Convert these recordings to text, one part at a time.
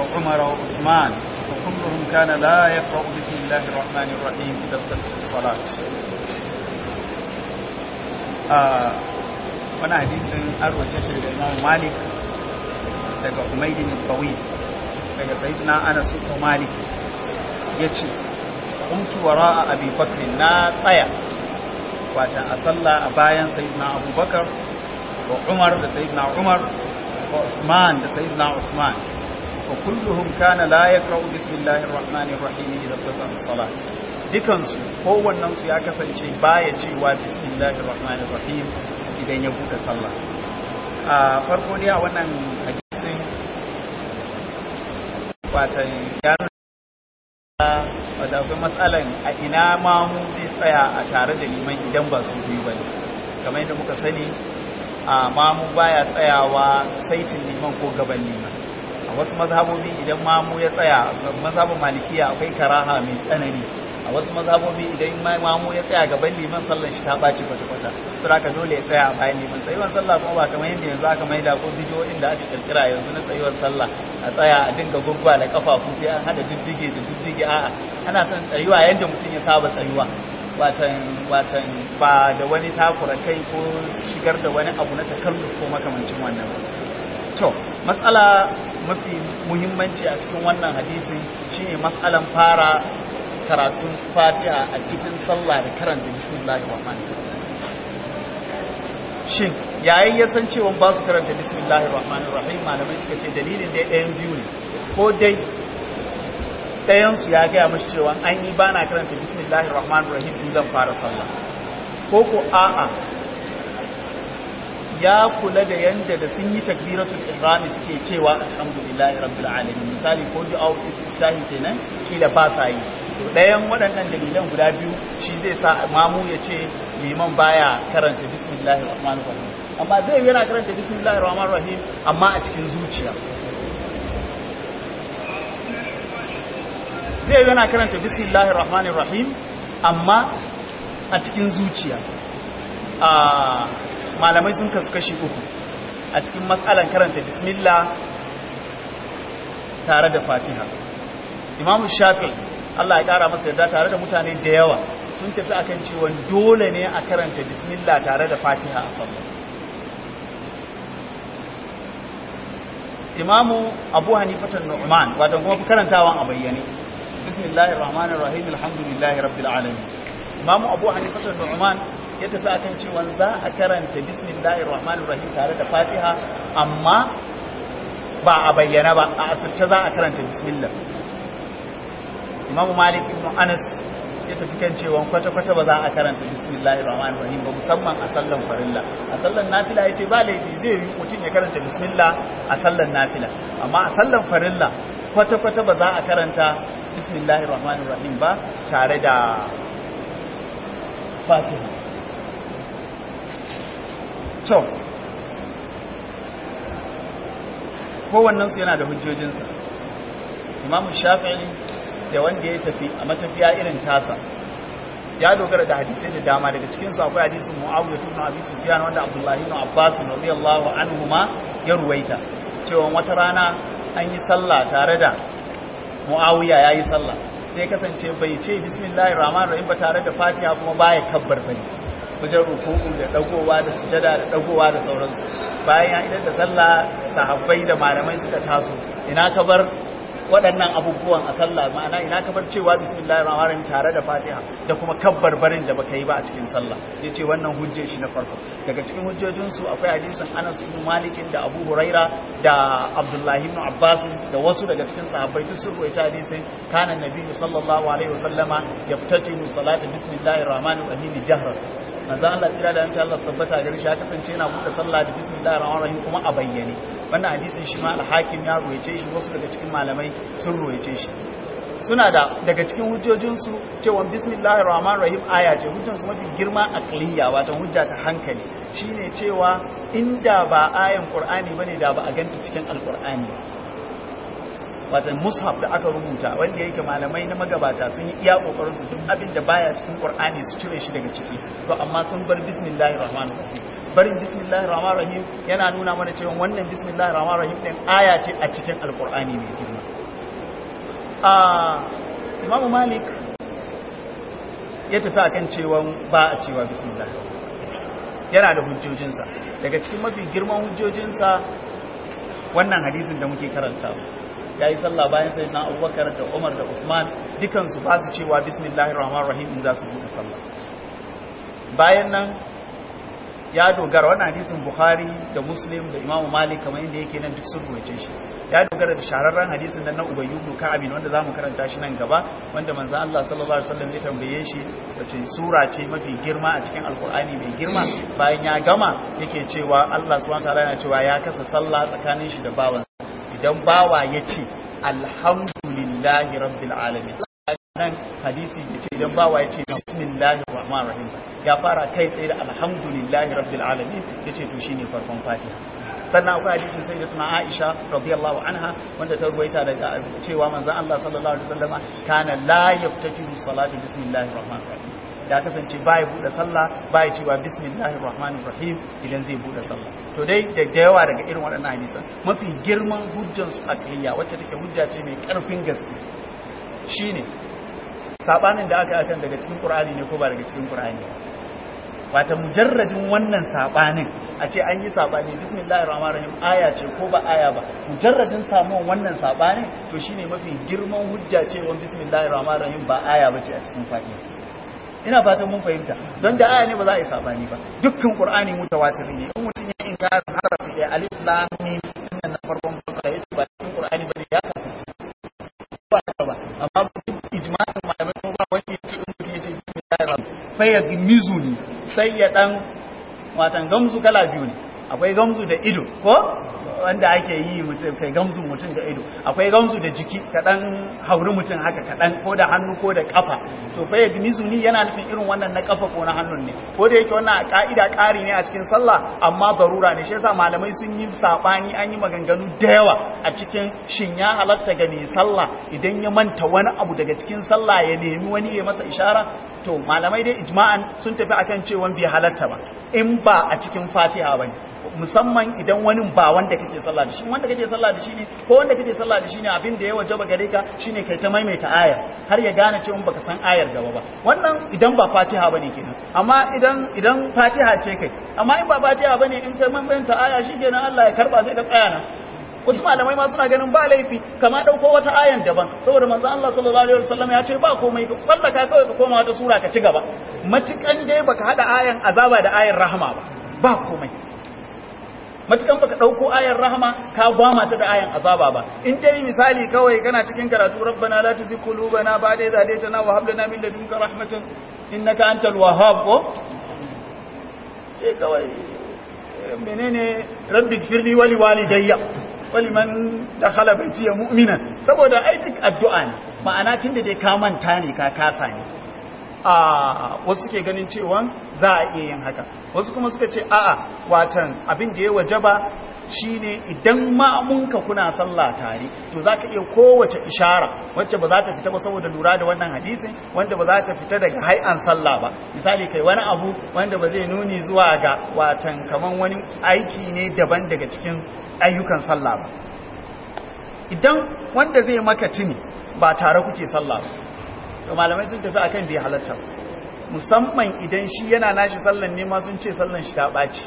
وعمر وعثمان وكلهم كان لا يقرأ بسم الله الرحمن الرحيم إذا ابتدت الصلاة آه وانا حديث أروى شكل الإمام مالك daga Umaydin Tawil daga Sayyidina Anas ibn Malik yace kuntu wara'a Abi Bakr na tsaya watan a sallah a bayan Sayyidina Abu Bakar wa Umar da Sayyidina Umar wa Uthman da Sayyidina Uthman wa kulluhum kana la yaqra'u bismillahir rahmanir rahim idza tasalla salat dukan su kowannen su ya kasance baya cewa bismillahir rahmanir rahim idan ya buɗe sallah a farko dai a wannan hadisin watan ya wadda akwai matsalan a ina mamu zai tsaya a tare da liman idan ba su biyu ba ne kamar yadda muka sani a mamu baya tsayawa saitin liman ko gaban liman a wasu mazhabobi idan mamu ya tsaya mazhabin malikiya akwai karaha mai tsanani a wasu mazhabobi idan mamu ya tsaya gaban liman sallan shi ta ɓaci kwata-kwata su raka dole ya tsaya a bayan liman tsayuwar sallah kuma ba kamar yadda yanzu aka maida ko bidiyoyin da aka kirkira yanzu na tsayuwar sallah a tsaya a dinga gurgwa da kafafu sai an hada jijjige da jijjige a'a ana son tsayuwa yadda mutum ya saba tsayuwa watan watan ba da wani takura kai ko shigar da wani abu na takalluf ko makamancin wannan to matsala mafi muhimmanci a cikin wannan hadisin shine matsalan fara karatun fatiha a cikin sallah da karanta bismillahir rahmanir shin yayin ya san cewa ba su karanta bismillahir rahmanir rahim malamai suka ce dalilin da ɗayan biyu ne ko dai ɗayan su ya gaya mashi cewa an yi ba na karanta bismillahir rahmanir rahim in zan fara sallah ko ko a'a ya kula da yanda da sun yi takbiratul ihrami suke cewa alhamdulillahi rabbil alamin misali ko du'a istiftahi kenan kila ba sa yi to ɗayan waɗannan dalilan guda biyu shi zai sa mamu ya ce liman baya karanta bismillahir rahmanir rahim amma zai yana karanta bismillahir rahmanir rahim amma a cikin zuciya zai yana karanta bismillahir rahmanir rahim amma a cikin zuciya a malamai sun kasu kashi uku a cikin matsalan karanta bismillah tare da fatiha imamu shafi Allah ya kara masa yadda tare da mutane da yawa sun tafi akan cewa dole ne a karanta bismillah tare da fatiha a sallah imamu abu hanifatan nu'man wato kuma fi karantawan a bayyane bismillahir rahmanir rahim alhamdulillahi rabbil alamin imamu abu hanifatan nu'man ya tafi akan cewa za a karanta bismillahir rahmanir rahim tare da fatiha amma ba a bayyana ba a asirce za a karanta bismillah imamu malik ibn anas ya tafi kan cewa kwata-kwata ba za a karanta bismillahir rahmanir rahim ba musamman a sallan farilla a sallan nafila yace ba laifi zai yi mutum ya karanta bismillah a sallan nafila amma a sallan farilla kwata-kwata ba za a karanta bismillahir rahmanir rahim ba tare da fatiha to kowannensu yana da hujjojinsa imamu shafi'i da wanda ya tafi a matafiya irin tasa ya dogara da hadisai da dama daga cikinsu akwai hadisin mu'awiyah ibn abi sufyan wanda abdullahi ibn abbas radiyallahu anhuma ya ruwaita cewa wata rana an yi sallah tare da mu'awiya yayi sallah sai kasance bai ce bismillahir rahmanir rahim ba tare da fatiha kuma baya kabbar bane wajen ruku'u da dagowa da sujada da dagowa da sauransu bayan ya idan da sallah sahabbai da malamai suka taso ina ka bar waɗannan abubuwan a sallah ma'ana ina ka bar cewa bismillahir rahmanir rahim tare da fatiha da kuma kabbar barin da baka yi ba a cikin sallah yace wannan hujjar shi na farko daga cikin hujjojin su akwai hadisin Anas ibn Malik da Abu Huraira da Abdullah ibn Abbas da wasu daga cikin sahabbai duk sun ruwaita hadisin kana nabi sallallahu alaihi wasallama yaftatihu salata bismillahir rahmanir rahim jahran manzo Allah tsira da yanci Allah tabbata gari shi ya kasance yana buɗe sallah da bismillahir rahmanir rahim kuma a bayyane wannan hadisin shi ma al-hakim ya ruwaice shi wasu daga cikin malamai sun ruwaice shi suna da daga cikin hujjojinsu cewa bismillahir rahmanir rahim aya ce hujjansu mafi girma aqliya wato hujja ta hankali shine cewa inda ba ayan qur'ani bane da ba a ganta cikin alqur'ani wata mushaf da aka rubuta wanda yake malamai na magabata sun yi iya kokarin su duk abin da baya cikin qur'ani su cire shi daga ciki to amma sun bar bismillahir rahmanir rahim barin bismillahir rahmanir rahim yana nuna mana cewa wannan bismillahir rahmanir rahim din aya ce a cikin alqur'ani mai girma a imamu malik ya tafi akan cewa ba a cewa bismillah yana da hujjojinsa daga cikin mafi girman hujjojinsa wannan hadisin da muke karanta ya yi sallah bayan sai na abubakar da umar da usman dukansu ba su cewa bismillahir rahmanir rahim in za su buɗe sallah bayan nan ya dogara wannan hadisin bukhari da muslim da imamu malik kamar yadda yake nan duk sun rubuce shi ya dogara da shararren hadisin nan na ubayyu ibn ka'ab wanda zamu karanta shi nan gaba wanda manzo Allah sallallahu alaihi wasallam ya tambaye shi wace sura ce mafi girma a cikin alqur'ani mai girma bayan ya gama yake cewa Allah subhanahu wataala yana cewa ya kasa sallah tsakanin shi da bawan idan bawa yace alhamdulillahi rabbil alamin nan hadisi ya ce idan bawa ya ce bismillahir rahmanir rahim ya fara kai tsaye da alhamdulillahi rabbil alamin ya ce to shine farkon fatiha sannan akwai hadisin sai da tuna Aisha radiyallahu anha wanda ta ruwaita daga cewa manzon Allah sallallahu alaihi wasallama kana la yaftatihu salatu bismillahir rahmanir rahim ya kasance baya bude sallah baya cewa bismillahir rahmanir rahim idan zai bude sallah to dai da yawa daga irin waɗannan hadisan mafi girman hujjan su akiyya wacce take hujja ce mai karfin gaske shine sabanin da aka akan daga cikin Qur'ani ne ko ba daga cikin Qur'ani wata mujarradin wannan sabanin a ce an yi sabani bismillahir rahmanir rahim aya ce ko ba aya ba mujarradin samuwan wannan sabanin to shine mafi girman hujja ce wa bismillahir rahmanir rahim ba aya bace a cikin Fatiha ina fatan mun fahimta don da aya ne ba za a yi sabani ba dukkan Qur'ani mutawatir ne in mutum ya inkar harafi da alif lam mim nan na farkon bakara yace ba cikin Qur'ani bane ya ba ba amma ijma'in malamai ko ba wani yace in mutum yace bismillahir fa ya gimizuni sai ya dan watan gamzu kala biyu ne akwai gamzu da ido ko wanda ake yi mutum kai gamzu mutum da ido akwai gamzu da jiki kaɗan hauri mutum haka kaɗan ko da hannu ko da ƙafa to fa yagmizuni yana nufin irin wannan na ƙafa ko na hannun ne ko da yake wannan ka'ida ƙari ne a cikin sallah amma barura ne shi yasa malamai sun yi sabani an yi maganganu da yawa a cikin shin ya halatta ga mai sallah idan ya manta wani abu daga cikin sallah ya nemi wani ya masa ishara to malamai dai ijma'an sun tafi akan cewa bai halatta ba in ba a cikin fatiha bane musamman idan wani ba wanda kake sallah da shi wanda kake sallah da shi ne ko wanda kake sallah da shi ne abin da ya wajaba gare ka shine kai ta maimaita aya har ya gane cewa baka san ayar gaba ba wannan idan ba fatiha bane kenan amma idan idan fatiha ce kai amma in ba fatiha bane in kai maimaita aya shikenan Allah ya karba sai ka tsaya nan wasu malamai ma suna ganin ba laifi kama dauko wata ayan daban saboda manzo Allah sallallahu alaihi wasallam ya ce ba komai ka sallaka kawai ka koma wata sura ka ci gaba matukan dai baka hada ayan azaba da ayan rahama ba ba komai matukan baka dauko ayan rahama ka gwama ta da ayan azaba ba in dai misali kawai kana cikin karatu rabbana la tuzigh qulubana ba'da idh hadaytana wa hab lana min ladunka rahmatan innaka antal wahhab ko ce kawai menene rabbi firli wali walidayya waliman dakhala baitiya mu'minan saboda aikin addu'a ne ma'ana tunda dai ka manta ne ka kasa ne a wasu ke ganin cewa za a iya yin haka wasu kuma suka ce a'a watan abin da ya wajaba shine idan ma'amunka kuna sallah tare to zaka iya kowace ishara wacce ba za ta fita ba saboda lura da wannan hadisin wanda ba za ta fita daga hai'an sallah ba misali kai wani abu wanda ba zai nuni zuwa ga watan kaman wani aiki ne daban daga cikin ayyukan sallah ba idan wanda zai maka tuni ba tare kuke sallah ba to malamai sun tafi akan bai halatta musamman idan shi yana nashi sallan ne ma sun ce sallan shi ta ɓaci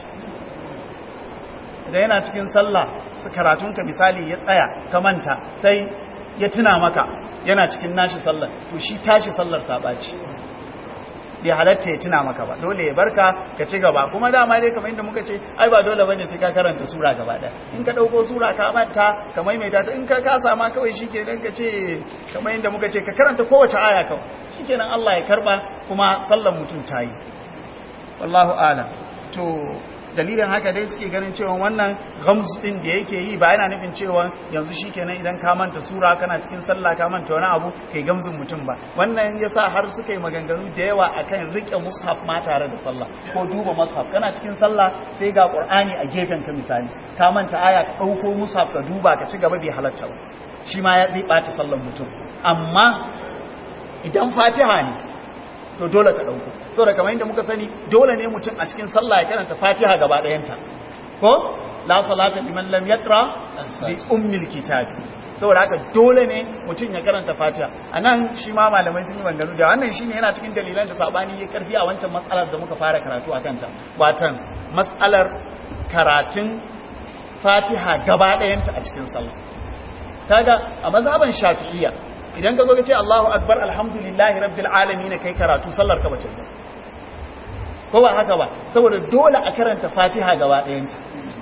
idan yana cikin sallah su karatunka misali ya tsaya ka manta sai ya tuna maka yana cikin nashi sallar to shi tashi sallar ta ɓaci bai halatta ya tuna maka ba dole ya barka ka ci gaba kuma dama dai kamar inda muka ce ai ba dole bane sai ka karanta sura gaba ɗaya in ka ɗauko sura ka manta ka maimaita ta in ka kasa ma kawai shikenan ka ce kamar inda muka ce ka karanta kowace aya kawai shikenan Allah ya karba kuma sallar mutum ta yi wallahu a'lam to dalilin haka dai suke ganin cewa wannan ghamz din da yake yi ba yana nufin cewa yanzu shikenan idan ka manta sura kana cikin sallah ka manta wani abu kai gamzin mutum ba wannan yasa har suka yi maganganu da yawa akan rike mushaf ma tare da sallah ko duba mushaf kana cikin sallah sai ga qur'ani a gefen ka misali ka manta aya ka dauko mushaf ka duba ka ci gaba bai halatta ba shi ma ya zai bata sallar mutum amma idan fatiha ne to dole ka dauko saboda kamar yadda muka sani dole ne mutum a cikin sallah ya karanta fatiha gaba ɗayanta ko la salata liman lam yaqra bi ummil kitab saboda haka dole ne mutum ya karanta fatiha anan shi ma malamai sun yi bangaro da wannan shine yana cikin dalilan da sabani ya karfi a wancan matsalar da muka fara karatu a kanta watan matsalar karatun fatiha gaba ɗayanta a cikin sallah kaga a mazhaban shafi'iyya idan ka zo ka ce Allahu akbar alhamdulillahi rabbil alamin kai karatu sallar ka bace ba ko ba haka ba saboda dole a karanta fatiha gaba ɗayanta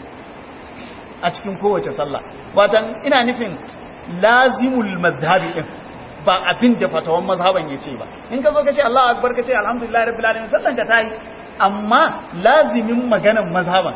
a cikin kowace sallah watan ina nufin lazimul mazhabi din ba abin da fatawan mazhaban ya ce ba in ka zo ka ce Allahu akbar ka ce alhamdulillahi rabbil alamin sallan ka tayi amma lazimin maganan mazhaban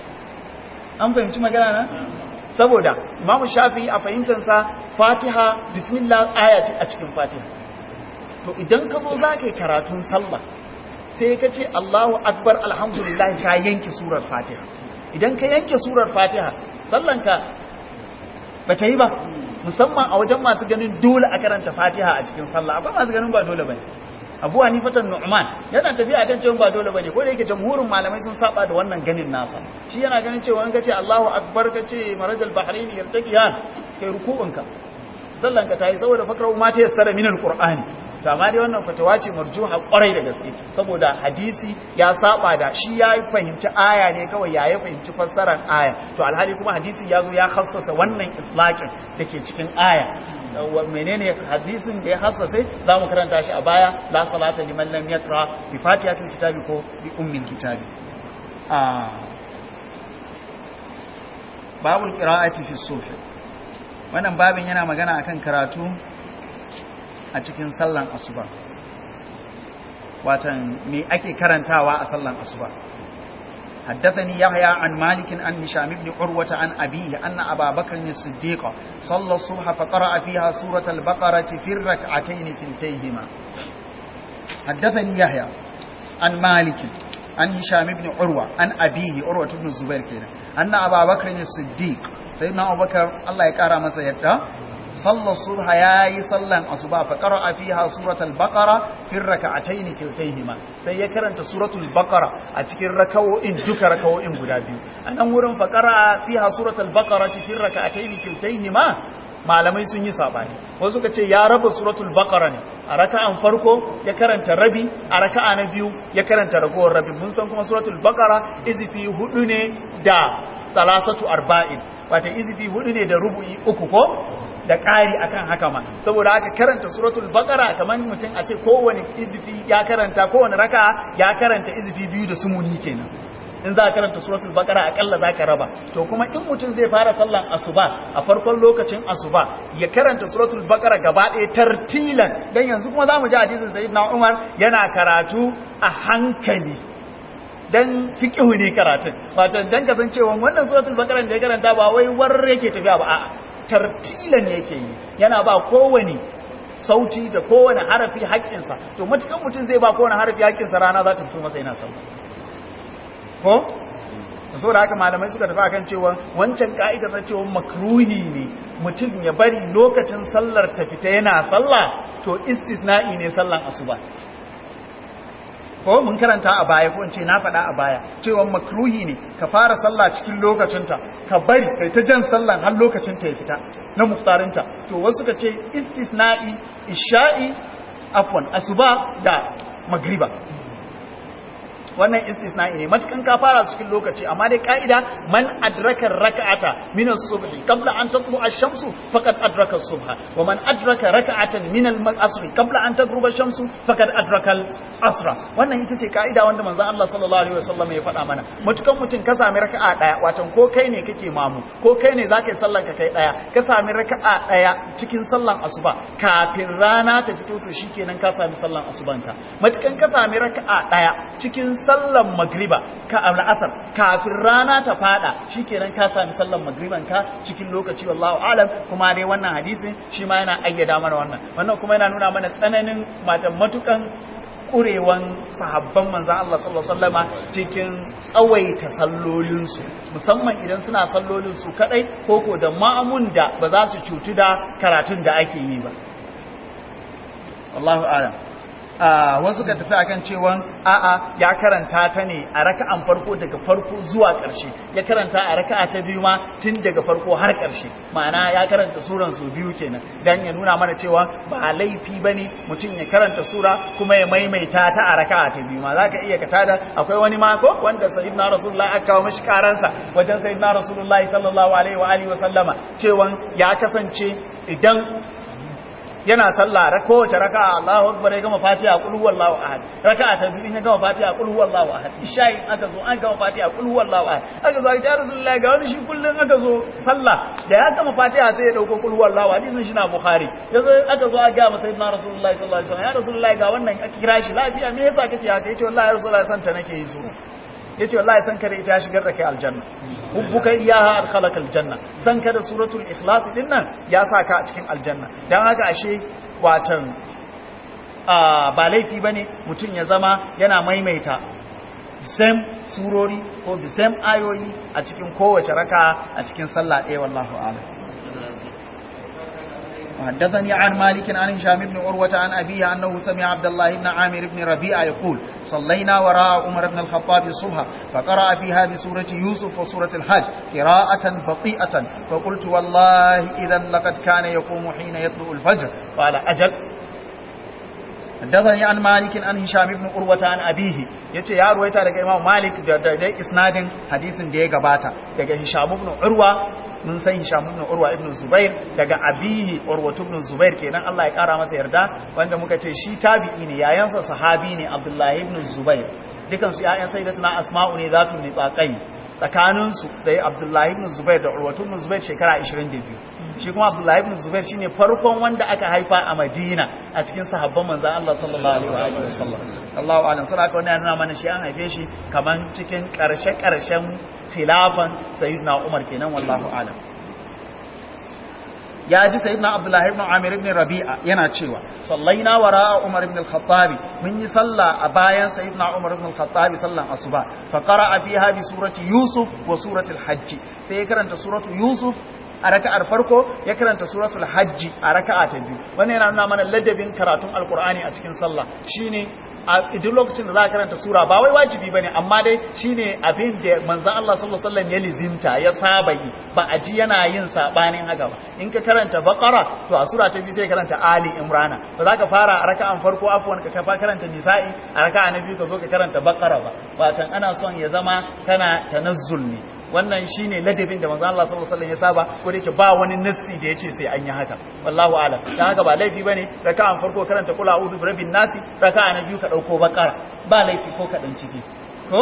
an fahimci magana na saboda imamu shafi'i a fahimtansa fatiha bismillah aya ce a cikin fatiha to idan ka zo za ka yi karatun sallah sai ka ce allahu akbar alhamdulillah ka yanke surar fatiha idan ka yanke surar fatiha sallanka ba ta yi ba musamman a wajen masu ganin dole a karanta fatiha a cikin sallah akwai masu ganin ba dole ba ne abu hanifatan nu'man yana tafiya kan cewa ba dole bane ko da yake jamhurin malamai sun saba da wannan ganin nasa shi yana ganin cewa in kace Allahu akbar kace marajal bahrain yartaqiyan kai ruku'unka sallan ka tayi saboda fakra ma ta yassara min alqur'ani to amma dai wannan fatawa ce marjuha kwarai da gaske saboda hadisi ya saba da shi ya fahimci aya ne kawai ya ya fahimci fassarar aya to alhali kuma hadisi ya zo ya khassasa wannan itlaqin dake cikin aya menene hadisin da ya hassase za mu karanta shi a baya la salata liman lam yaqra bi fatihatil kitabi ko bi ummil kitabi a babul qira'ati fi subh wannan babin yana magana akan karatu a cikin sallan asuba watan me ake karantawa a sallan asuba حدثني يحيى عن مالك عن هشام بن عروة عن أبيه أن أبا بكر الصديق صلى الصبح فقرأ فيها سورة البقرة في الركعتين كلتيهما حدثني يحيى عن مالك عن هشام بن عروة عن أبيه عروة بن الزبير كده أن أبا بكر الصديق سيدنا أبو بكر الله يكرم سيدنا صلى الصبح ياي صلى الصبح فقرأ فيها سورة البقرة في الركعتين كلتيهما sai ya karanta suratul baqara a cikin rakawo'in duka rakawo'in guda biyu anan wurin faqara fiha suratul baqara fi rak'atayn kiltayhima malamai sun yi sabani wasu suka ce ya raba suratul baqara ne a raka'an farko ya karanta rabi a raka'a na biyu ya karanta ragowar rabi mun san kuma suratul baqara izifi hudu ne da salasatu arba'in wata izifi hudu ne da rubu'i uku ko da ƙari akan haka ma saboda haka karanta suratul baqara kamar mutum a ce kowane izifi ya karanta kowane raka ya karanta izifi biyu da sumuni kenan in za ka karanta suratul baqara akalla za ka raba to kuma in mutum zai fara sallan asuba a farkon lokacin asuba ya karanta suratul baqara gaba ɗaya tartilan dan yanzu kuma zamu ji hadisin sayyidina Umar yana karatu a hankali dan fiqhu ne karatun wato dan kasancewa wannan suratul baqara da ya karanta ba wai war yake tafiya ba a'a tartilan yake yi yana ba kowane sauti da kowane harafi haƙƙinsa to matukan mutum zai ba kowane harafi haƙƙinsa rana za ta fito masa yana sauti ko so da haka malamai suka tafi akan cewa wancan ka'idar na cewa makruhi ne mutum ya bari lokacin sallar ta fita yana sallah to istisna'i ne sallan asuba ko mun karanta a baya ko in ce na faɗa a baya cewa makruhi ne ka fara sallah cikin lokacinta ka bari kai ta jan sallan har lokacinta ya fita na muftarinta to wasu ka ce istisna'i isha'i afwan asuba da magriba wannan istisna'i ne matukan ka fara cikin lokaci amma dai ka'ida man adraka raka'ata min as-subh qabla an tatlu ash-shamsu faqad adraka as-subha wa man adraka raka'atan min al-asr qabla an tagruba ash-shamsu faqad adraka al-asra wannan ita ce ka'ida wanda manzon Allah sallallahu alaihi wasallam ya faɗa mana matukan mutum ka sami raka'a daya watan ko kai ne kake mamu ko kai ne zaka yi sallan ka kai daya ka sami raka'a daya cikin sallan asuba kafin rana ta fito to shikenan ka sami sallan asubanka matukan ka sami raka'a daya cikin sallan magriba ka al'asar kafin rana ta fada shikenan ka sami sallan magriban ka cikin lokaci wallahu alam kuma dai wannan hadisin shi ma yana ayyada mana wannan wannan kuma yana nuna mana tsananin matan matukan kurewan sahabban manzan Allah sallallahu alaihi wasallama cikin tsawaita sallolinsu musamman idan suna sallolinsu kadai koko da ma'amun da ba za su cutu da karatun da ake yi ba wallahu a'lam wasu ka tafi akan cewa a'a ya karanta ta ne a raka'an farko daga farko zuwa ƙarshe ya karanta a raka'a ta biyu ma tun daga farko har ƙarshe ma'ana ya karanta suran su biyu kenan dan ya nuna mana cewa ba laifi bane mutum ya karanta sura kuma ya maimaita ta a raka'a ta biyu ma zaka iya ka tada akwai wani ma ko wanda sayyidina rasulullahi aka kawo mishi karansa wajen sayyidina rasulullahi sallallahu alaihi wa alihi wa sallama cewa ya kasance idan yana sallah ra kowace raka'a Allahu akbar ya gama Fatiha qul huwallahu ahad raka'a ta biyu ya gama Fatiha qul huwallahu ahad isha'i aka zo an gama Fatiha qul huwallahu ahad aka zo ya Rasulullahi ga wani shi kullun aka zo sallah da ya gama Fatiha sai ya dauko qul huwallahu hadisin shi na Bukhari yazo aka zo aka ga masa sayyidina Rasulullahi sallallahu alaihi wasallam ya Rasulullahi ga wannan aka kira shi lafiya me yasa kake haka yace wallahi Rasulullahi santa nake yi su yace wallahi san kare ita shigar da kai aljanna hubbuka iyaha adkhalaka aljanna san kada suratul ikhlas din nan ya saka a cikin aljanna dan haka ashe watan ba laifi bane mutun ya zama yana maimaita same surori ko the same ayoyi a cikin kowace raka a cikin sallah ɗaya wallahu a'lam وحدثني عن مالك عن هشام بن عروة عن أبيه أنه سمع عبد الله بن عامر بن ربيعة يقول صلينا وراء عمر بن الخطاب الصبح فقرأ فيها بسورة يوسف وسورة الحج قراءة بطيئة فقلت والله إذا لقد كان يقوم حين يطلع الفجر قال أجل حدثني عن مالك عن هشام بن عروة عن أبيه yace ya ruwaita daga Imam Malik da da isnadin hadisin da ya gabata daga Hisham ibn Urwa mun san Hisham ibn Urwa ibn Zubair daga abihi Urwa ibn Zubair kenan Allah ya kara masa yarda wanda muka ce shi tabi'i ne yayansa sahabi ne Abdullah ibn Zubair dukan su yayan sayyidatuna Asma'u ne zatu ne tsaqai tsakanin su da Abdullah ibn Zubair da Urwa ibn Zubair shekara 22 shi kuma Abdullah ibn Zubair shine farkon wanda aka haifa a Madina a cikin sahabban manzon Allah sallallahu alaihi wa sallam Allahu a'lam sai aka wannan nuna mana shi an haife shi kaman cikin karshe karshen khilafan sayyidina Umar kenan wallahu a'lam ya ji sayyidina Abdullah ibn Amir ibn Rabi'a yana cewa sallaina wara Umar ibn al-Khattab mun yi sallah a bayan sayyidina Umar ibn al-Khattab sallan asuba fa qara'a fiha bi surati Yusuf wa surati al-Hajj sai ya karanta suratu Yusuf a raka'ar farko ya karanta suratul hajji a raka'a ta biyu wannan yana nuna mana ladabin karatun alqur'ani a cikin sallah shine a duk lokacin da za ka karanta sura ba wai wajibi bane amma dai shine abin da manzon Allah sallallahu alaihi wasallam ya lizimta ya saba yi ba a ji yana yin sabanin haka ba in ka karanta baqara to a sura ta biyu sai karanta ali imrana ba za ka fara a raka'an farko afwan ka kafa karanta nisa'i a raka'a na biyu ka zo ka karanta baqara ba watan ana son ya zama kana tanazzul ne wannan shine ladabin da manzo Allah sallallahu alaihi wasallam ya saba ko da yake ba wani nassi da yace sai an yi haka wallahu a'lam dan haka ba laifi bane raka'an farko karanta kula a'udhu birabbin nasi raka'a na biyu ka dauko bakara ba laifi ko ka dan ciki ko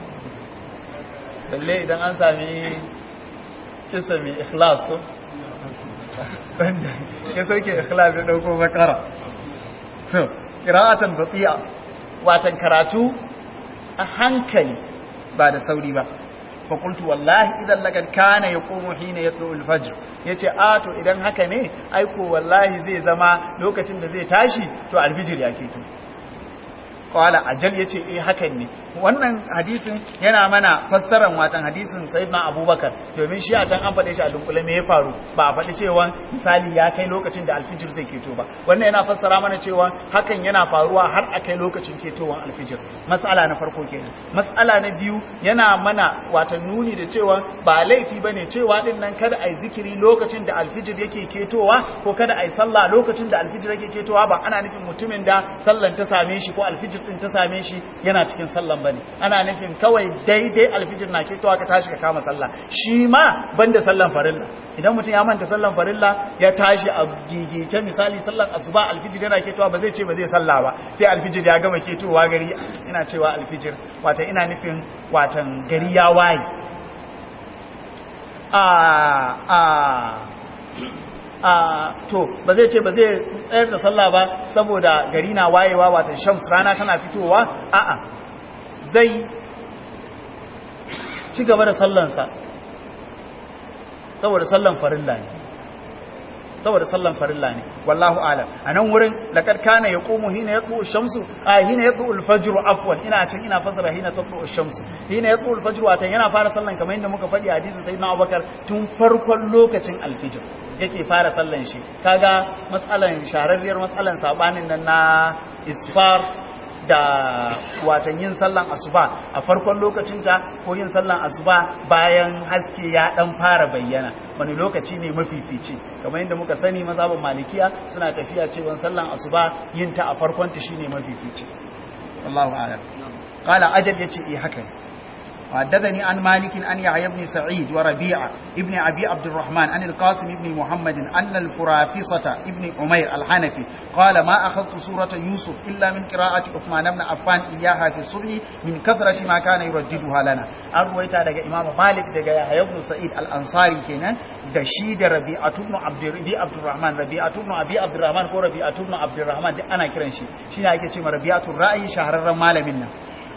balle idan an sami kisa mai ikhlas ko wanda ya sauke ikhlas ya dauko bakara so qira'atan bati'a watan karatu a hankali ba da sauri ba fakultu wallahi idan lagar kana ya komo hina ya tso alfajir ya ce a to idan haka ne aiko wallahi zai zama lokacin da zai tashi to alfijir ya keto kawala ajal ya ce eh hakan ne wannan hadisin yana mana fassarar watan hadisin sayyidina abubakar domin shi a can an faɗe shi a dunkule me ya faru ba a faɗi cewa misali ya kai lokacin da alfijir zai keto ba wannan yana fassara mana cewa hakan yana faruwa har a kai lokacin ketowar alfijir mas'ala na farko kenan mas'ala na biyu yana mana watan nuni da cewa ba laifi bane cewa din nan kada ai zikiri lokacin da alfijir yake ketowa ko kada ai sallah lokacin da alfijir yake ketowa ba ana nufin mutumin da sallan ta same shi ko alfijir din ta same shi yana cikin sallan bane ana nufin kawai daidai alfijir na ketowa ka tashi ka kama sallah shi ma banda sallan farilla idan mutum ya manta sallan farilla ya tashi a gigice misali sallan asuba alfijir yana ketowa ba zai ce ba zai sallah ba sai alfijir ya gama ketowa gari ina cewa alfijir wata ina nufin watan gari ya waye a a a to ba zai ce ba zai tsayar da sallah ba saboda gari na wayewa watan shams rana tana fitowa a'a zai ci gaba da sallansa saboda sallan farilla ne saboda sallan farilla ne wallahu alam anan wurin laqad kana yaqumu hina yatlu ash-shamsu a hina yatlu al-fajr afwan ina cin ina fasara hina tatlu ash-shamsu hina yatlu al-fajr watan yana fara sallan kamar yadda muka faɗi hadisin sayyidina Abubakar tun farkon lokacin al-fajr yake fara sallan shi kaga mas'alan shararriyar mas'alan sabanin nan na isfar da watan yin sallan asuba a farkon lokacinta ko yin sallan asuba bayan haske ya dan fara bayyana wani lokaci ne mafifici kamar yadda muka sani mazhabin malikiya suna tafiya cewa sallan asuba yin ta a farkon ta shine mafifici wallahu a'lam qala ajal yace eh haka وحدثني عن مالك أن يحيى بن سعيد وربيعة ابن أبي عبد الرحمن عن القاسم بن محمد أن الفرافصة ابن عمير الحنفي قال ما أخذت سورة يوسف إلا من قراءة عثمان بن عفان إياها في الصبح من كثرة ما كان يرددها لنا أرويت دقى إمام مالك دقى يحيى بن سعيد الأنصاري كنا دشيد ربيعة بن عبد عبد الرحمن ربيعة بن أبي عبد الرحمن كو ربيعة بن عبد الرحمن أنا كرنشي شيء أكيد ربيعة الرأي شهر الرمال منا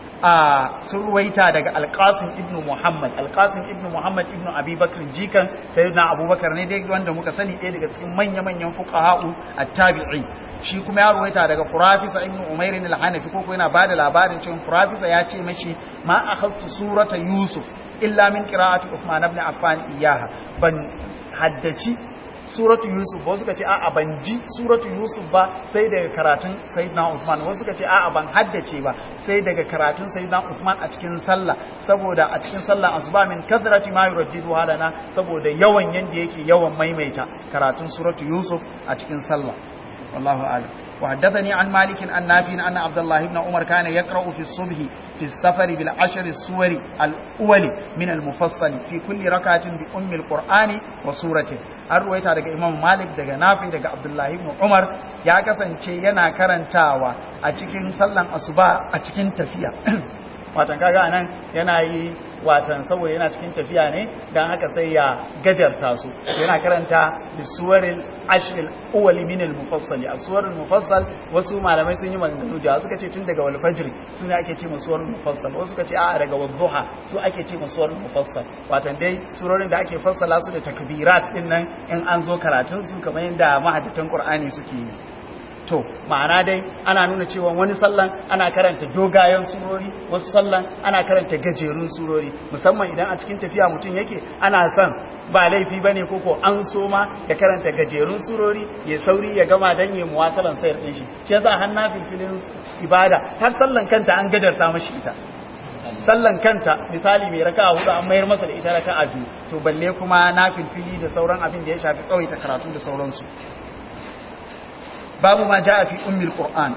a sun ruwaita daga alkasim ibn muhammad alkasim ibn muhammad ibn abubakar jikan sayyidina abubakar ne dai wanda muka sani ɗaya daga cikin manya-manyan fuqaha'u at-tabi'i shi kuma ya ruwaita daga furafisa ibn umair al-hanafi ko yana bada labarin cewa furafisa ya ce mashi ma akhastu surata yusuf illa min qira'ati uthman ibn affan iyaha ban haddaci suratu yusuf wasu suka ce a'a ban ji suratu yusuf ba sai daga karatun sayyidina usman wasu suka ce a'a ban haddace ba sai daga karatun sayyidina usman a cikin sallah saboda a cikin sallah asuba min kathrati ma yuraddidu halana saboda yawan yanda yake yawan maimaita karatun suratu yusuf a cikin sallah wallahu a'lam وحدثني عن مالك عن نافع أن عبد الله بن عمر كان يقرأ في الصبح في السفر بالعشر السور الأول من المفصل في كل ركعة بأم القرآن وسورته an ruwaita daga imam malik daga nafi daga abdullahi ibn umar ya kasance yana karantawa a cikin sallan asuba a cikin tafiya watan kaga anan yana yi watan saboda yana cikin tafiya ne dan haka sai ya gajarta su yana karanta bisuwaril ashril awwali min al mufassal aswarul mufassal wasu malamai sun yi maganganu da suka ce tun daga wal fajr sune ake ce masuwarul mufassal wasu suka ce a daga wadduha su ake ce masuwarul mufassal watan dai surorin da ake fassala su da takbirat din nan in an zo karatun su kamar yadda mahaddatan qur'ani suke yi to ma'ana dai ana nuna cewa wani sallan ana karanta dogayen surori wasu sallan ana karanta gajerun surori musamman idan a cikin tafiya mutum yake ana son ba laifi bane koko an so ma ya karanta gajerun surori ya sauri ya gama dan ya muwasalan sayar din shi shi yasa har na filfilin ibada har sallan kanta an gajarta mashi ita sallan kanta misali mai raka'a hudu an mayar masa da ita raka'a biyu to balle kuma na filfili da sauran abin da ya shafi tsawaita karatu da sauransu باب ما جاء في أم القرآن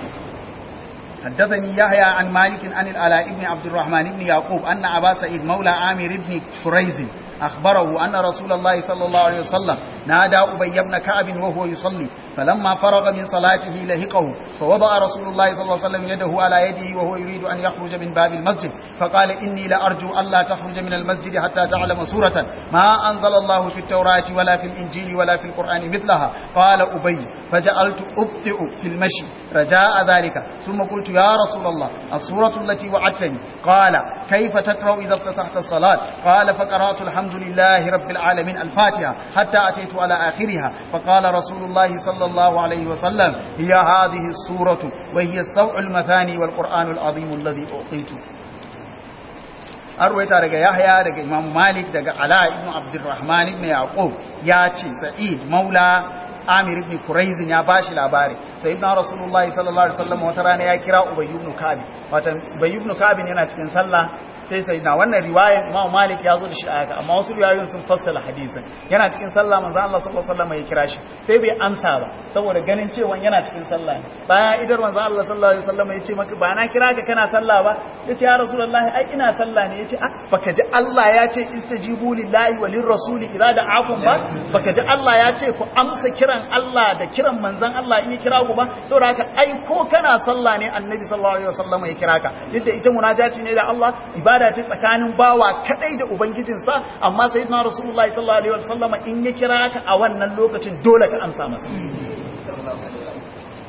حدثني يحيى عن مالك عن العلاء بن عبد الرحمن بن يعقوب أن أبا سعيد مولى عامر بن كريز أخبره أن رسول الله صلى الله عليه وسلم نادى أبي بن كعب وهو يصلي فلما فرغ من صلاته لهقه فوضع رسول الله صلى الله عليه وسلم يده على يده وهو يريد أن يخرج من باب المسجد فقال إني لأرجو ألا تخرج من المسجد حتى تعلم سورة ما أنزل الله في التوراة ولا في الإنجيل ولا في القرآن مثلها قال أبي فجعلت أبطئ في المشي رجاء ذلك ثم قلت يا رسول الله السورة التي وعدتني قال كيف تقرأ إذا افتتحت الصلاة قال فقرأت الحمد لله رب العالمين الفاتحة حتى أتيت على آخرها فقال رسول الله صلى الله عليه وسلم هي هذه السورة وهي السوع المثاني والقرآن العظيم الذي أعطيته arwaita daga Yahya daga Imam Malik daga Ala ibn Abdurrahman ibn Yaqub ya ce Sa'id Maula Amir ibn Quraiz ya bashi labari sayyidina Rasulullahi sallallahu alaihi wasallam wata rana ya kira Ubay ibn Ka'b wata Ubay ibn Ka'b yana cikin sallah sai sayyidina wannan riwayar Imam Malik ya zo da shi a haka amma wasu riwayoyin sun fassara hadisin yana cikin sallah manzo Allah sallallahu alaihi wasallam ya kira shi sai bai amsa ba saboda ganin cewa yana cikin sallah ne bayan idar manzo Allah sallallahu alaihi wasallam ya ce maka ba na kira ka kana sallah ba yace ya Rasulullahi ai ina sallah ne yace ah baka ji Allah ya ce istajibu lillahi walir rasuli idza da'akum ba baka ji Allah ya ce ku amsa kiran Allah da kiran manzon Allah in ya kira ku ba saboda haka ai ko kana sallah ne annabi sallallahu alaihi wasallam ya kira ka duk da ita munajati ne da Allah ibada ce tsakanin bawa kadai da ubangijinsa amma sayyidina rasulullahi sallallahu alaihi wasallam in ya kira ka a wannan lokacin dole ka amsa masa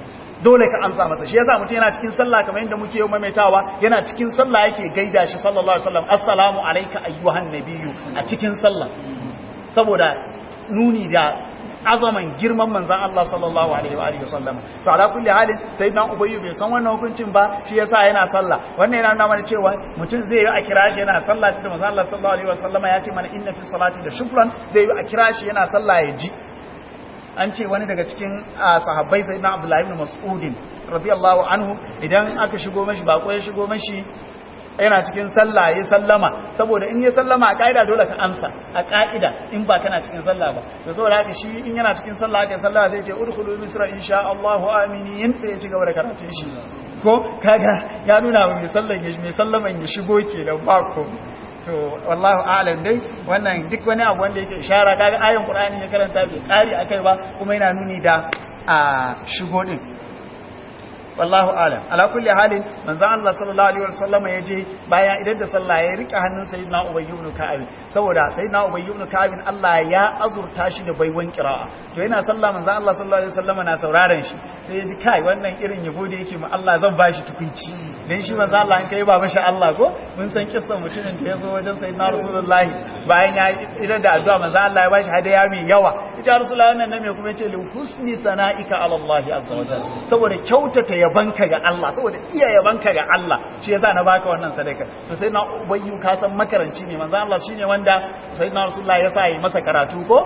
dole ka amsa masa shi yasa mutum yana cikin sallah kamar yadda muke yau maimaitawa yana cikin sallah yake gaida shi sallallahu alaihi wasallam assalamu alayka ayyuhan nabiyyu a cikin sallah saboda nuni da azaman girman manzan Allah sallallahu alaihi wa alihi wasallam to ala kulli halin sayyidina ubayyu bai san wannan hukuncin ba shi yasa yana sallah wannan yana nuna mana cewa mutum zai yi a kira shi yana sallah da manzan Allah sallallahu alaihi wasallama ya ce mana inna fi salati da shukran zai yi a kira shi yana sallah ya ji an ce wani daga cikin sahabbai sayyidina abdullahi ibn mas'udin radiyallahu anhu idan aka shigo mashi bako ya shigo mashi yana cikin sallah ya sallama saboda in ya sallama a ka'ida dole ka amsa a ka'ida in ba kana cikin sallah ba da saboda haka shi in yana cikin sallah aka sallah sai ya ce udkhulu misra insha Allah aminin sai ya ci gaba da karatun shi ko kaga ya nuna wa mai sallan ya mai sallaman ya shigo kenan ba ko to wallahu a'lam dai wannan duk wani abu wanda yake ishara kaga ayin qur'ani ya karanta bai kari akai ba kuma yana nuni da a shigo din wallahu alam ala kulli halin manzon Allah sallallahu alaihi wasallam ya je bayan idan da sallah ya rika hannun sayyidina Ubay ibn Ka'ab saboda sayyidina Ubay ibn Ka'ab Allah ya azurta shi da baiwan qira'a to yana sallah manzon Allah sallallahu alaihi wasallam na sauraron shi sai ya ji kai wannan irin yabo da yake ma Allah zan bashi tukuici dan shi manzon Allah an kai ba masha Allah ko mun san kissan mutumin da ya zo wajen sayyidina Rasulullahi bayan ya idan da addu'a manzon Allah ya bashi hadaya mai yawa ita Rasulullahi wannan ne kuma yace li husni sana'ika ala Allah azza wa jalla saboda kyautata yabanka ga Allah saboda iya yabanka ga Allah shi yasa na baka wannan sadaka to sai na ubayyu ka san makaranci ne manzo Allah shine wanda sayyidina rasulullah ya sa yi masa karatu ko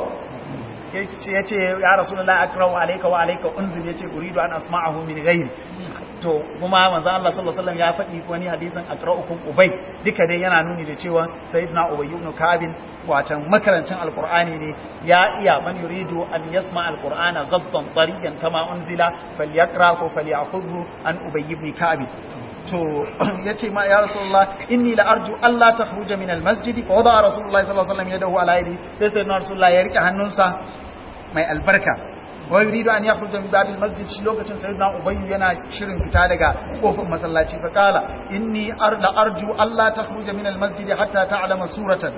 yace yace ya rasulullah akramu alayka wa alayka unzil yace uridu an asma'ahu min ghairi to kuma manzo Allah sallallahu alaihi wasallam ya faɗi wani hadisin akra'ukum ubay duka dai yana nuni da cewa sayyidina ubay ibn kabin watan makarancin alqur'ani ne ya iya man yuridu an yasma alqur'ana ghaddan tariyan kama unzila falyaqra ko falyakhudhu an ubay ibn ka'b to yace ma ya rasulullah inni la arju alla takhruja min almasjid fa wada rasulullah sallallahu alaihi wasallam yadahu ala yadi sai sayyidina rasulullah ya rike hannunsa mai albarka wa yuridu an yakhruja min babil masjid shi lokacin sayyidina ubayy yana shirin fita daga kofar masallaci fa kala inni arda arju alla takhruja min almasjid hatta ta'lama suratan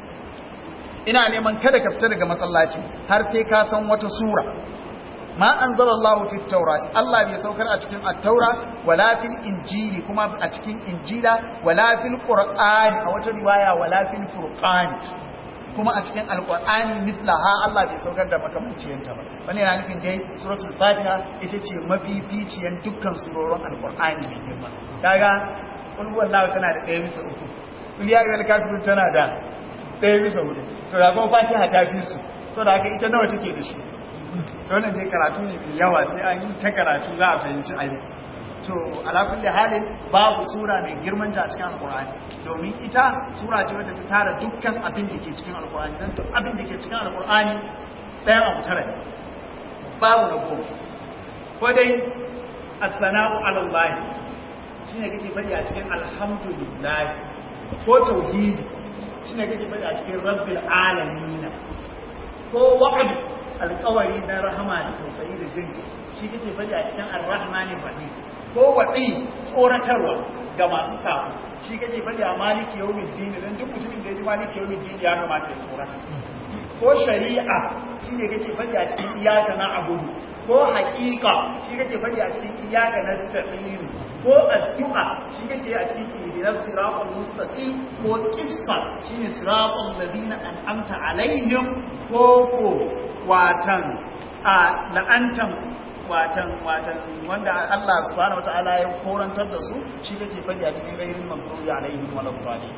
ina neman kada ka fita daga masallaci har sai ka san wata sura ma anzalallahu fit tawrat Allah bai saukar a cikin at-taura wala fil injili kuma a cikin injila wala fil qur'ani a wata riwaya wala fil furqani kuma a cikin alkur'ani mislaha Allah bai saukar da makamanciyanta ba wani yana nufin dai suratul fatiha ita ce mafificiyan dukkan surorin alkur'ani mai girma kaga kul wallahu tana da ɗaya bisa uku kul ya ga kafirun tana da ɗaya bisa hudu to ga kuma fatiha ta fi su so da haka ita nawa take da shi to wannan dai karatu ne mai yawa sai an yi ta karatu za a fahimci abin to ala kulli halin babu sura mai girman ta a cikin alkur'ani domin ita sura ce wadda ta tara dukkan abin da ke cikin alkur'ani don duk abin da ke cikin alkur'ani ɗayan abu tara ne babu na goma ko dai as-sana'u ala Allah shine kake faɗi a cikin alhamdulillah ko tauhidi shine kake faɗi a cikin rabbil alamin ko wa'd alƙawari na rahama da tausayi da jin shi kake faɗi a cikin ar-rahmanir rahim ko waɗi tsoratarwa ga masu samu shi kake faɗi a maliki yau min dini don duk mutumin da ya ji maliki yau min dini ya kamata ya tsorata ko shari'a shi ne kake faɗi a cikin iyaka na abudu ko haƙiƙa shi kake faɗi a cikin iyaka na tafiru ko addu'a shi kake a cikin ihdinas siratal mustaqim ko qissa shine siratal ladina an'amta alaihim ko ko watan a la'antan watan watan wanda Allah subhanahu wataala ya korantar da su shi kake faɗi a cikin gairin maghdubi alaihim wal dhalin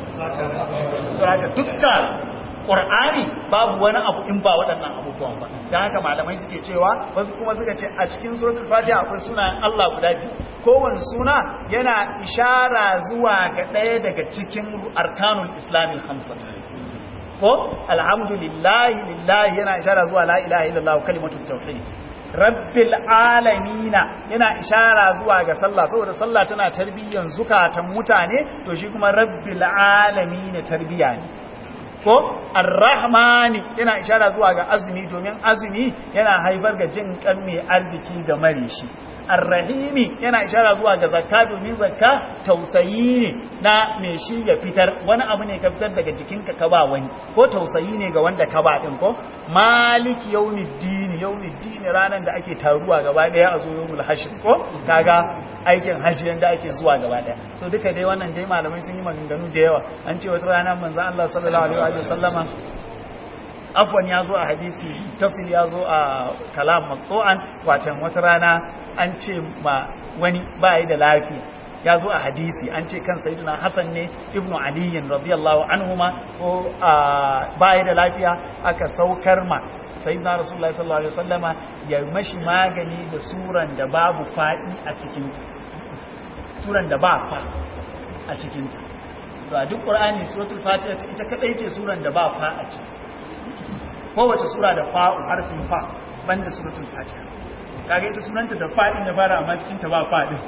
so haka dukkan Qur'ani babu wani abu in ba waɗannan abubuwan ba dan haka malamai suke cewa wasu kuma suka ce a cikin suratul fatiha akwai sunayen Allah guda biyu kowane suna yana ishara zuwa ga ɗaya daga cikin arkanul islamil hamsa ko alhamdulillahi lillahi yana ishara zuwa la ilaha illallah kalimatut tauhid rabbil alamina yana ishara zuwa ga sallah saboda sallah tana tarbiyyan zukatan mutane to shi kuma rabbil alamina tarbiya ne ko arrahmani yana ishara zuwa ga azumi domin azumi yana haifar ga jin kan mai arziki ga mare shi arrahimi yana ishara zuwa ga zakka domin zakka tausayi ne na me shi ya fitar wani abu ne ka fitar daga jikinka ka ba wani ko tausayi ne ga wanda ka ba din ko maliki yawmiddin yawmiddin ranan da ake taruwa gaba daya a zo yawmul hashr ko kaga aikin hajji yanda ake zuwa gaba daya so duka dai wannan dai malamai sun yi maganganu da yawa an ce wata rana manzo Allah sallallahu alaihi wa sallama afwan ya zo a hadisi tafsir ya zo a kalam maqtu'an watan wata rana an ce ma wani ba yi da lafiya ya zo a hadisi an ce kan sayyidina hasan ne ibnu aliyin radiyallahu anhuma ko ba yi da lafiya aka saukar ma sayyidina rasulullahi sallallahu alaihi wasallama ya mashi magani da suran da babu fadi a cikin ta suran da ba fa a cikin ta ba duk qur'ani suratul fatiha ita kadai ce suran da ba fa a ciki kowace sura da fa'u harfin fa banda suratul fatiha kaga ita sunanta da fa'in da fara amma cikin ta ba fa'in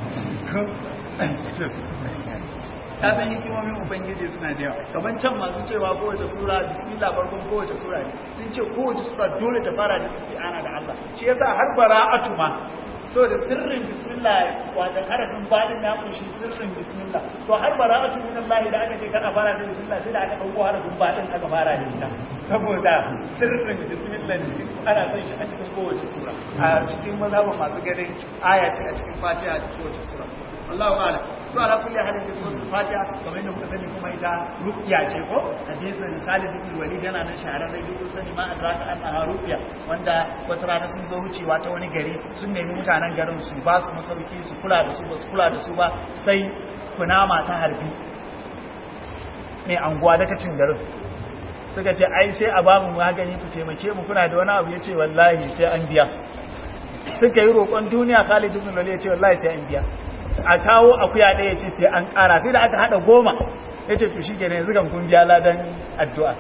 ta san hikimomin ubangiji suna da yawa kamar can masu cewa kowace sura bismillah farkon kowace sura ne sun ce kowace sura dole ta fara da isti'ana da Allah shi yasa har bara'atu ma so da sirrin bismillah wajen harafin fadin ya kunshi sirrin bismillah to har bara'atu min Allah da aka ce kana fara da bismillah sai da aka dauko harafin fadin aka fara da ita saboda sirrin bismillah ne ana son shi a cikin kowace sura a cikin mazhabin masu ganin aya ce a cikin fatiha da kowace sura Allahu a'lam so ala kulli halin da suratul fatiha kamar yadda kuka sani kuma ita ruqya ce ko hadisin Khalid ibn Walid yana nan shahararre duk sani ma adraka annaha ruqya wanda wata rana sun zo wucewa ta wani gari sun nemi mutanen garin su ba su masauki su kula da su ba su kula da su ba sai kunama ta harbi mai anguwa daga cin garin suka ce ai sai a ba mu magani ku taimake mu kuna da wani abu ya ce wallahi sai an biya suka yi roƙon duniya Khalid ibn Walid ya ce wallahi sai an biya a kawo akuya ɗaya ce sai an ƙara sai da aka haɗa goma ya ce fushi ke ne yanzu kan kun biya ladan addu'a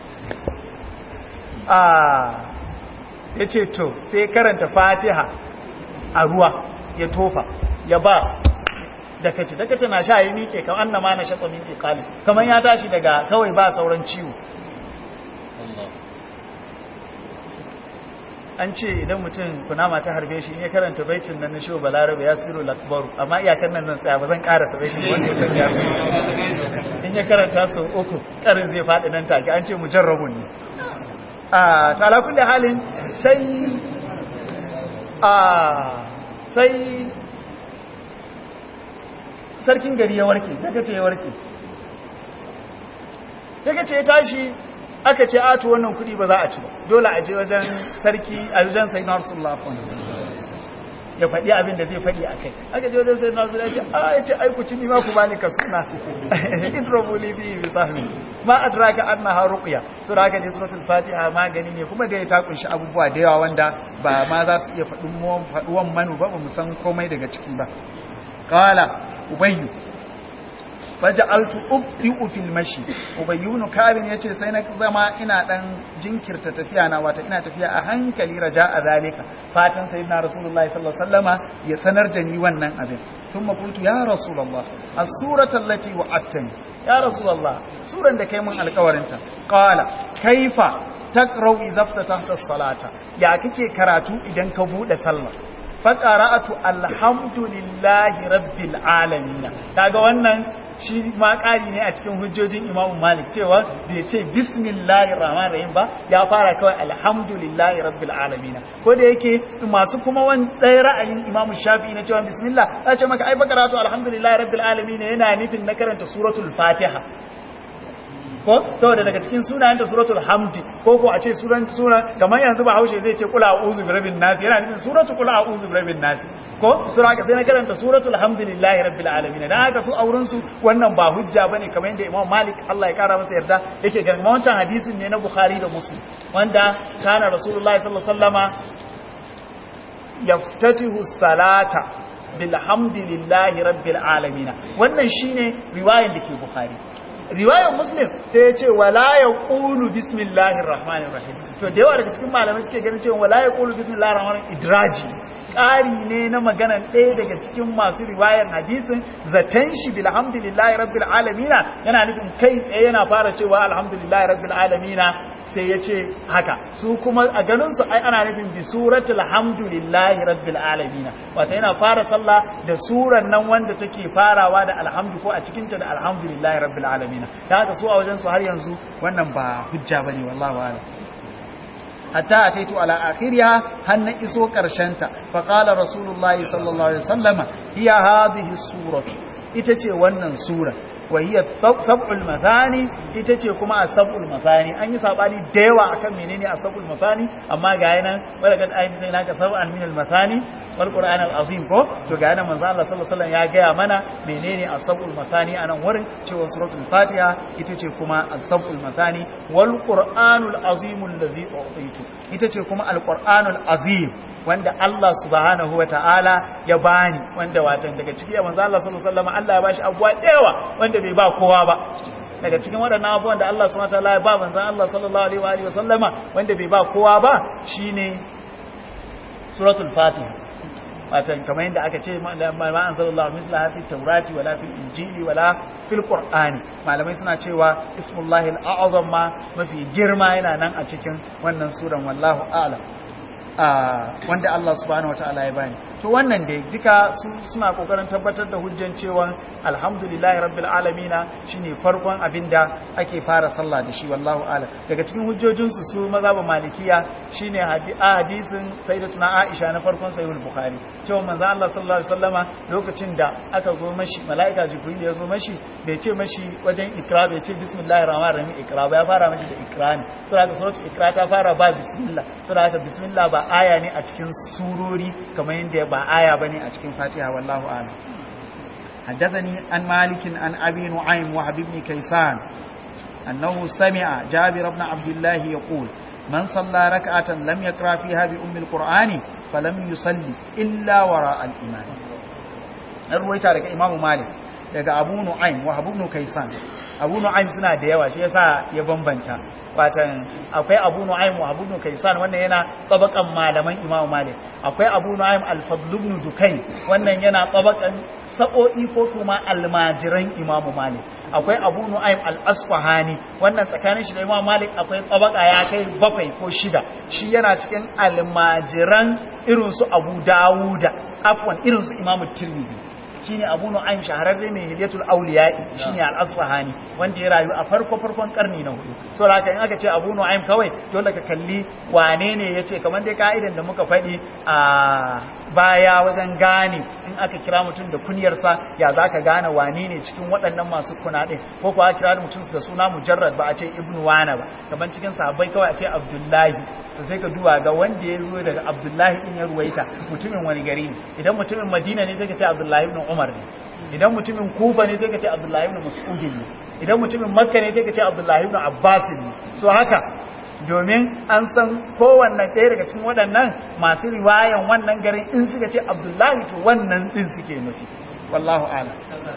ya ce to sai karanta fatiha a ruwa ya tofa ya ba dakaci dakaci na sha yi miƙe kamar na ma na shaɓa miƙe kalin kamar ya tashi daga kawai ba sauran ciwo an ce idan mutum kunama ta harbe shi in ya karanta baitin nan na shiwo balarabe ya siro lakbaru amma iyakar nan nan tsaya ba zan karasa baitin wanda ya ya in ya karanta sau uku karin zai faɗi nan take an ce mujarrabu ne a talakun da halin sai a sai sarkin gari ya warke daga ce ya warke daga ce ya tashi aka ce ato wannan kudi ba za a ci ba dole a je wajen sarki a wajen sai na rasulullah ya faɗi abin da zai faɗi a kai aka je wajen sai na rasulullah ya ce a ya ce aiku ci nima ku bani ka suna idrobuli bi bi sahmi ma adraka annaha ruqya so da haka ne suratul fatiha magani ne kuma da ya ta kunshi abubuwa da yawa wanda ba ma za su iya faɗin faɗuwan manu ba ba mu san komai daga ciki ba qala ubayyu faja'altu ubdi'u fil mashi ubayyunu kabin yace sai na zama ina dan jinkirta tafiya na wata ina tafiya a hankali raja'a zalika fatan sayyidina rasulullahi sallallahu alaihi wasallama ya sanar da ni wannan abin thumma qultu ya rasulullah as-surata allati wa'adtani ya rasulullah suran da kai mun alƙawarin ta qala kaifa taqra'u idza ftataha as-salata ya kake karatu idan ka bude sallah faƙara'atu alhamdulillahi rabbil alamin kaga wannan shi ma ƙari ne a cikin hujjojin Imam Malik cewa bai ce bismillahir rahmanir rahim ba ya fara kawai alhamdulillahi rabbil alamin ko da yake masu kuma wani ɗaya ra'ayin Imam Shafi'i na cewa bismillah ya ce maka ai faƙara'atu alhamdulillahi rabbil alamin yana nufin na karanta suratul Fatiha ko saboda daga cikin sunayen da suratul hamdi ko ko a ce suran sura kamar yanzu ba haushe zai ce kula a'udhu bi rabbin nas yana nufin suratul kula a'udhu bi rabbin nas ko sura ka sai na karanta suratul hamdulillahi rabbil alamin dan haka su auren su wannan ba hujja bane kamar yadda Imam Malik Allah ya kara masa yarda yake ganin wancan hadisin ne na Bukhari da Muslim wanda kana Rasulullahi sallallahu alaihi wasallama yaftatihu salata bilhamdulillahi rabbil alamin wannan shine riwayar da ke Bukhari riwayar muslim sai ya ce wala ya ƙulu bismillahir rahmanir rahim to da yawa daga cikin malamai suke ganin cewa wala ya ƙulu bismillahir rahmanir idraji ƙari ne na maganan ɗaya daga cikin masu riwayar hadisin zaton shi bilhamdulillahi rabbil alamina yana nufin kai tsaye yana fara cewa alhamdulillahi rabbil alamina sai ya ce haka su kuma a ganinsu ai ana nufin bi suratul hamdulillahi rabbil alamina wata yana fara sallah da suran nan wanda take farawa da alhamdu ko a cikinta da alhamdulillahi rabbil alamina da haka su a wajen su har yanzu wannan ba hujja bane wallahi wa'ala hatta ataitu ala akhiriha har na iso karshenta fa qala rasulullahi sallallahu alaihi wasallama hiya hadhihi suratu ita ce wannan sura wa hiya sab'ul mathani ita ce kuma as-sab'ul mathani an yi sabani da yawa akan menene as-sab'ul mathani amma ga yana wala kad ayi sai naka sab'an min al-mathani wal qur'an al-azim ko to ga yana manzo Allah sallallahu alaihi wasallam ya gaya mana menene as-sab'ul mathani anan wurin cewa suratul fatiha ita ce kuma as-sab'ul mathani wal qur'anul azim allazi u'titu ita ce kuma al-qur'anul azim wanda Allah subhanahu wa ta'ala ya bani wanda watan daga ciki ya manzo Allah sallallahu alaihi wasallam Allah ya bashi abuwa dewa wanda bai ba kowa ba daga cikin waɗannan abubuwan da Allah subhanahu wa ta'ala ya ba manzo Allah sallallahu alaihi wa sallama wanda bai ba kowa ba shine suratul fatiha watan kamar yadda aka ce ma anzalallahu misla fi taurati wala fil injili wala fil qur'ani malamai suna cewa ismullahi al-a'zam ma mafi girma yana nan a cikin wannan suran wallahu a'lam wanda Allah subhanahu wataala ya bani to wannan dai duka suna kokarin tabbatar da hujjan cewa alhamdulillahi rabbil alamina shine farkon abinda ake fara sallah da shi wallahu a'lam daga cikin hujjojin su su mazhabin malikiya shine hadisin sayyidatuna Aisha na farkon sahihul bukhari cewa manzo Allah sallallahu alaihi wasallama lokacin da aka zo mashi malaika jibril ya zo mashi bai ce mashi wajen ikra bai ce bismillahir rahmanir rahim ikra ba ya fara mashi da ikra ne saboda suratul ikra ta fara ba bismillah saboda bismillah ba aya ne a cikin surori kamar yadda ba aya bane a cikin Fatiha wallahu a'lam حدثني عن مالك عن أبي نعيم وحب بن كيسان أنه سمع جابر بن عبد الله يقول من صلى ركعة لم يقرأ فيها بأم القرآن فلم يصلي إلا وراء الإمام الرويتا لك إمام مالك daga Abu Nu'aym wa Abu Kaysan Abu Nu'aym suna da yawa shi yasa ya bambanta watan akwai Abu Nu'aym wa Abu Kaysan wannan yana tabakan malaman Imam Malik akwai Abu Nu'aym al-Fadl ibn Dukayn wannan yana tabakan sa'o'i ko kuma almajiran Imam Malik akwai Abu Nu'aym al-Asfahani wannan tsakanin shi da Imam Malik akwai tabaka ya kai bakwai ko shida shi yana cikin almajiran irin su Abu Dawuda afwan irin su Imam Tirmidhi shine Abu Nu'aym shahararre mai Hilyatul Awliya'i shine Al-Asfahani wanda ya rayu a farko farkon karni na hudu so haka in aka ce Abu Nu'aym kawai dole ka kalli wane ne yace kamar dai ka'idan da muka faɗi a baya wajen gane in aka kira mutum da kunyarsa ya zaka gane wane ne cikin waɗannan masu kuna din ko kuwa kira mutum da suna mujarrad ba a ce Ibn Wana ba kamar cikin sahabbai kawai a ce Abdullahi to sai ka duba ga wanda ya zo daga Abdullahi din ya ruwaita mutumin wani gari ne idan mutumin Madina ne sai ka ce Abdullahi ibn Umar ne idan mutumin Kufa ne sai ka ce Abdullahi ibn Mas'ud ne idan mutumin Makka ne sai ka ce Abdullahi ibn Abbas ne so haka domin an san kowanne ɗaya daga cikin waɗannan masu riwayan wannan garin in suka ce Abdullahi to wannan din suke nufi wallahu a'lam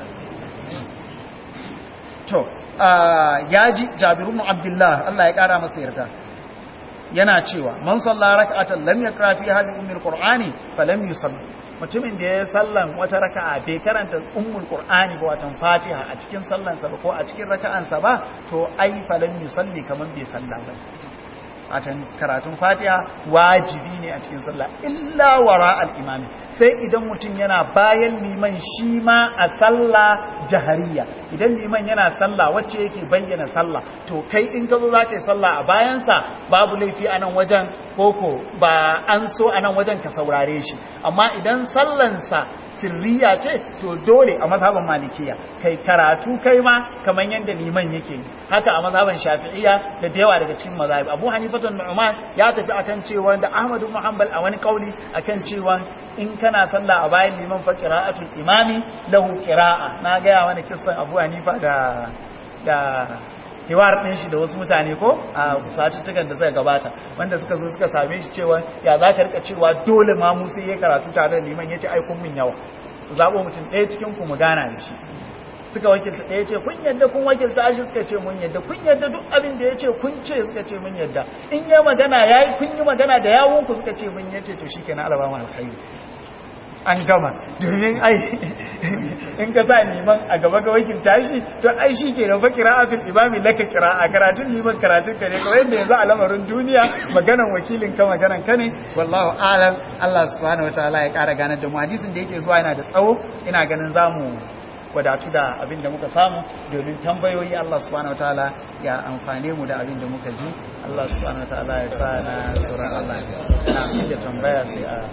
to ya ji Jabir ibn Abdullah Allah ya kara masa yarda yana cewa man salla rak'atan lam yakra fi hadhihi ummul qur'ani falam yusalli mutumin da ya sallan wata raka'a bai karanta ummul qur'ani ba watan fatiha a cikin sallansa ba ko a cikin raka'ansa ba to ai falam yusalli kaman bai salla ba watan karatun fatiha wajibi ne a cikin sallah illa wara al-imami sai idan mutum yana bayan liman shi ma a sallah jahariya idan liman yana sallah wacce yake bayyana sallah to kai in ka zo za ka yi sallah a bayansa babu laifi a nan wajen koko ba an so a nan wajen ka saurare shi amma idan sallansa sirriya ce to dole a mazhaban malikiya kai karatu kai ma kamar yadda liman yake yi haka a mazhaban shafi'iyya da da yawa daga cikin mazhabi abu hanifatun nu'man ya tafi akan cewa da ahmadu muhammad a wani kauli akan cewa in kana sallah a bayan liman fa qira'atul imami lahu qira'a na ga wani kissan abu hanifa da da hiwar ɗin shi da wasu mutane ko a satuttukan da suka gabata wanda suka zo suka same shi cewa ya za ka rika cewa dole ma musu ya karatu tare da liman ya ce aikun min yawa zaɓo mutum ɗaya cikin ku mu gana da shi suka wakilta ɗaya ce kun yadda kun wakilta shi suka ce mun yadda kun yadda duk abin da ya ce kun ce suka ce mun yadda in yi magana ya yi kun yi magana da yawunku suka ce mun yace to shi ke na alabama alkhairi an gama domin ai in ka sa neman a gaba ga wakilta shi to ai shi ke gaba kira'atul imami laka kira'a karatun neman karatun ka ne kawai yadda yanzu a lamarin duniya maganan wakilin ka maganan ka ne wallahu alam Allah subhanahu wataala ya kara ganar da mu hadisin da yake zuwa yana da tsawo ina ganin zamu wadatu da abin da muka samu domin tambayoyi Allah subhanahu wataala ya amfane mu da abin da muka ji Allah subhanahu wataala ya sa na tsoron Allah na da tambaya sai a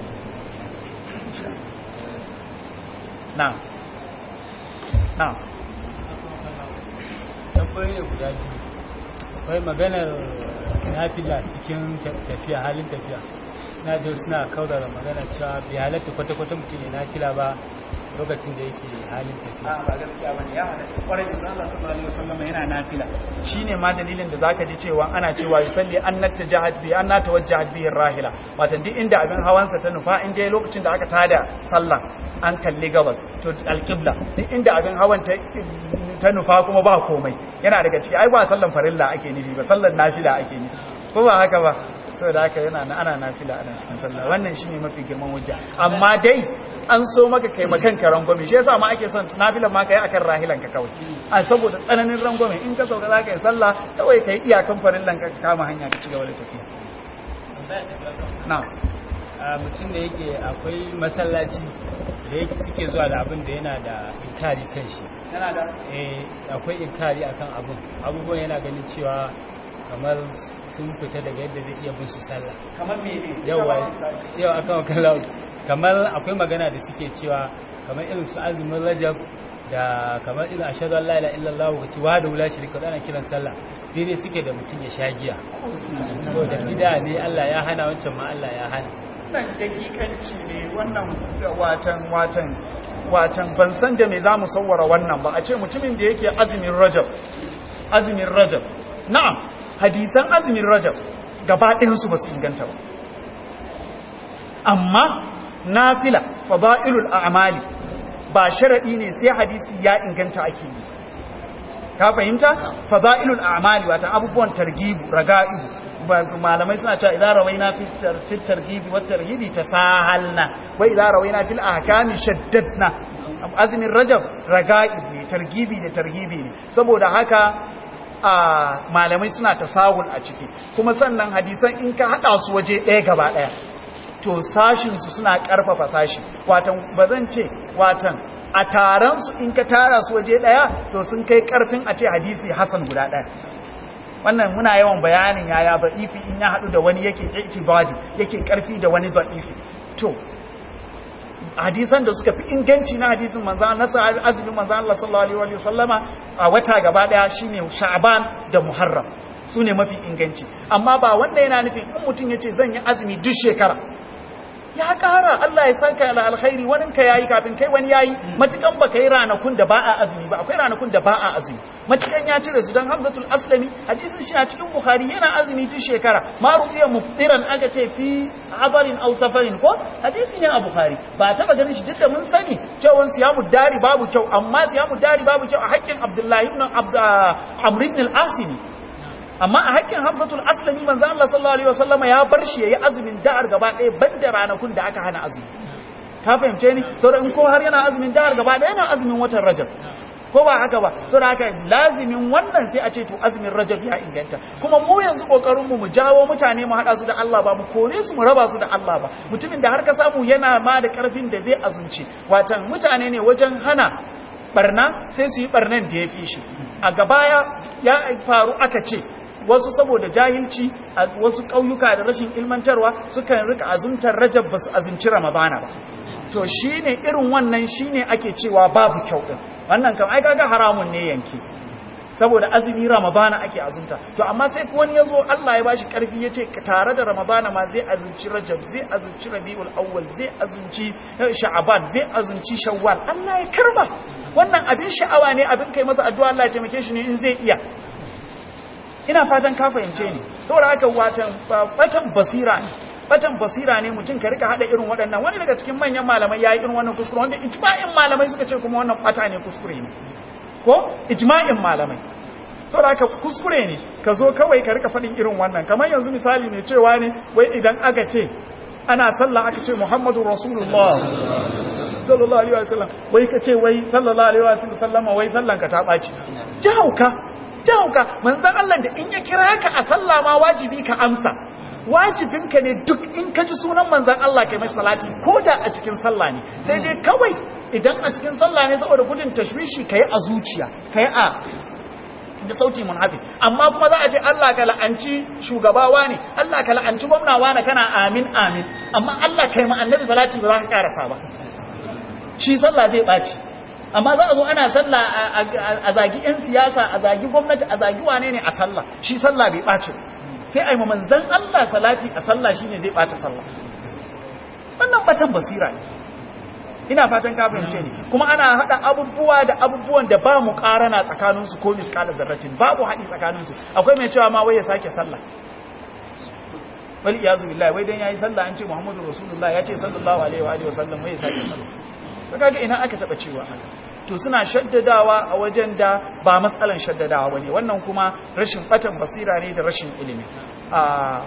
na na tambayoyi guda biyu akwai maganar nafila cikin tafiya halin tafiya na da suna kaurara magana cewa bai halatta kwata-kwata mutum ya nafila ba lokacin da yake halin tafiya ba gaskiya bane ya halatta kwarai da Allah sallallahu alaihi wasallam yana nafila shine ma dalilin da zaka ji cewa ana cewa yusalli annata jahad bi anna tawajjahat bihi rahila wato duk inda abin hawansa ta nufa in dai lokacin da aka tada sallah an kalli gabas to alqibla duk inda abin hawan ta ta nufa kuma ba komai yana daga ciki ai ba sallan farilla ake nufi ba sallan nafila ake nufi ko ba haka ba saboda haka yana na ana nafila ana cikin sallah wannan shine mafi girman hujja amma dai an so maka kai makan ka rangwame shi yasa ma ake son nafilan ma kai akan rahilan ka kawai a saboda tsananin rangwame in ka sauka zaka yi sallah kawai kai iyakan farillan ka kama hanya ka ci gaba da tafiya na'am a mutum da yake akwai masallaci da yake suke zuwa da abin da yana da inkari kan shi yana da eh akwai inkari akan abin abubuwan yana ganin cewa kamar sun fita daga yadda zai iya bin su sallah kamar me ne yawa yau akan wakala kamar akwai magana da suke cewa kamar irin su azumin rajab da kamar irin ashhadu an la ilaha illallah wa ci wa da wula shirka da ana kiran sallah daidai suke da mutum ya sha giya ko da bid'a ne Allah ya hana wancan ma Allah ya hana wannan dakikanci ne wannan watan watan watan ban san da me zamu sawwara wannan ba a ce mutumin da yake azumin rajab azumin rajab na'am hadisan azumin rajab gaba ɗayansu ba su inganta ba amma nafila fada'ilul a'mali ba sharadi ne sai hadisi ya inganta ake yi ka fahimta fada'ilul a'mali wata abubuwan targibu raga'ibu malamai suna cewa idan rawaina fi targibi wa tarhibi tasahalna wa idan rawaina fil ahkami shaddadna azumin rajab raga'ib ne targibi da tarhibi ne saboda haka a malamai suna tasahul a ciki kuma sannan hadisan in ka hada su waje ɗaya gaba ɗaya to sashinsu suna ƙarfafa sashi watan ba zan ce watan a taron su in ka tara su waje ɗaya to sun kai ƙarfin a ce hadisi hasan guda ɗaya wannan muna yawan bayanin yaya ba'ifi in ya haɗu da wani yake itibadi yake ƙarfi da wani ba'ifi to hadisan da suka fi inganci na hadisin manzan na azumin manzan Allah sallallahu alaihi wa sallama a wata gaba daya shine Sha'ban da Muharram sune mafi inganci amma ba wanda yana nufin in mutum yace zan yi azumi duk shekara ya kara Allah ya saka ala alkhairi wani ka yayi kafin kai wani yayi matukan ba kai ranakun da ba a azumi ba akwai ranakun da ba a azumi matukan ya cire su dan Hamzatul Aslami hadisin shi a cikin Bukhari yana azumi duk shekara ma rubiya muftiran aka ce fi abarin aw safarin ko hadisin ya a Bukhari ba taba ganin shi duk da mun sani cewa siyamu dari babu kyau amma siyamu dari babu kyau a hakkin Abdullahi ibn Amr ibn al-Asimi amma a hakkin hamzatul aslami manzo Allah sallallahu alaihi wasallama ya bar shi yayi azumin da'ar gaba ɗaya banda ranakun da aka hana azumi ka fahimce ni saboda in ko har yana azumin da'ar gaba ɗaya yana azumin watan rajab ko ba haka ba saboda haka lazimin wannan sai a ce to azumin rajab ya inganta kuma mu yanzu kokarin mu mu jawo mutane mu hada su da Allah ba mu kore su mu raba su da Allah ba mutumin da har ka samu yana ma da karfin da zai azumci watan mutane ne wajen hana barna sai su yi barnan da ya fi shi a gabaya ya faru aka ce wasu saboda jahilci a wasu ƙauyuka da rashin ilmantarwa sukan rika azumtar rajab ba su azumci ramadana ba to shine irin wannan shine ake cewa babu kyau din wannan kam ai kaga haramun ne yanki saboda azumi ramadana ake azumta to amma sai wani yazo Allah ya bashi karfi yace tare da ramadana ma zai azumci rajab zai azumci rabiul awwal zai azumci sha'ban zai azumci shawwal Allah ya karba wannan abin sha'awa ne abin kai masa addu'a Allah ya taimake shi ne in zai iya ina fatan ka fahimce ni saboda haka watan batan basira ne batan basira ne mutum ka rika hada irin waɗannan wani daga cikin manyan malamai yayi irin wannan kuskure wanda ijma'in malamai suka ce kuma wannan bata ne kuskure ne ko ijma'in malamai saboda haka kuskure ne ka zo kawai ka rika faɗin irin wannan kamar yanzu misali mai cewa ne wai idan aka ce ana sallah aka ce Muhammadu Rasulullah sallallahu alaihi wasallam wai ka ce wai sallallahu alaihi wasallam wai sallan ka ta baci jahauka jahauka manzon Allah da in ya kira ka a sallah ma wajibi ka amsa wajibinka ne duk in ka ji sunan manzon Allah kai mai salati ko da a cikin sallah ne sai dai kawai idan a cikin sallah ne saboda gudun tashwishi kai a zuciya kai a da sauti munhafi amma kuma za a ce Allah ka la'anci shugabawa ne Allah ka la'anci gwamnawa ne kana amin amin amma Allah kai ma annabi salati ba za ka karasa ba shi sallah zai baci amma za a zo ana sallah a zagi yan siyasa a zagi gwamnati a zagi wane ne a sallah shi sallah bai baci sai a yi manzan Allah salati a sallah shine zai baci sallah wannan batan basira ne ina fatan ka fahimce ni kuma ana hada abubuwa da abubuwan da ba mu karana tsakanin su ko miskalar zarratin babu hadi tsakanin su akwai mai cewa ma wai ya sake sallah wal iyazu billahi wai dan yayi sallah an ce muhammadu rasulullah ya ce sallallahu alaihi wa alihi wasallam wai ya sake sallah kaga ina aka taba cewa haka to suna shaddadawa a wajen da ba matsalan shaddadawa bane wannan kuma rashin batan basira ne da rashin ilimi a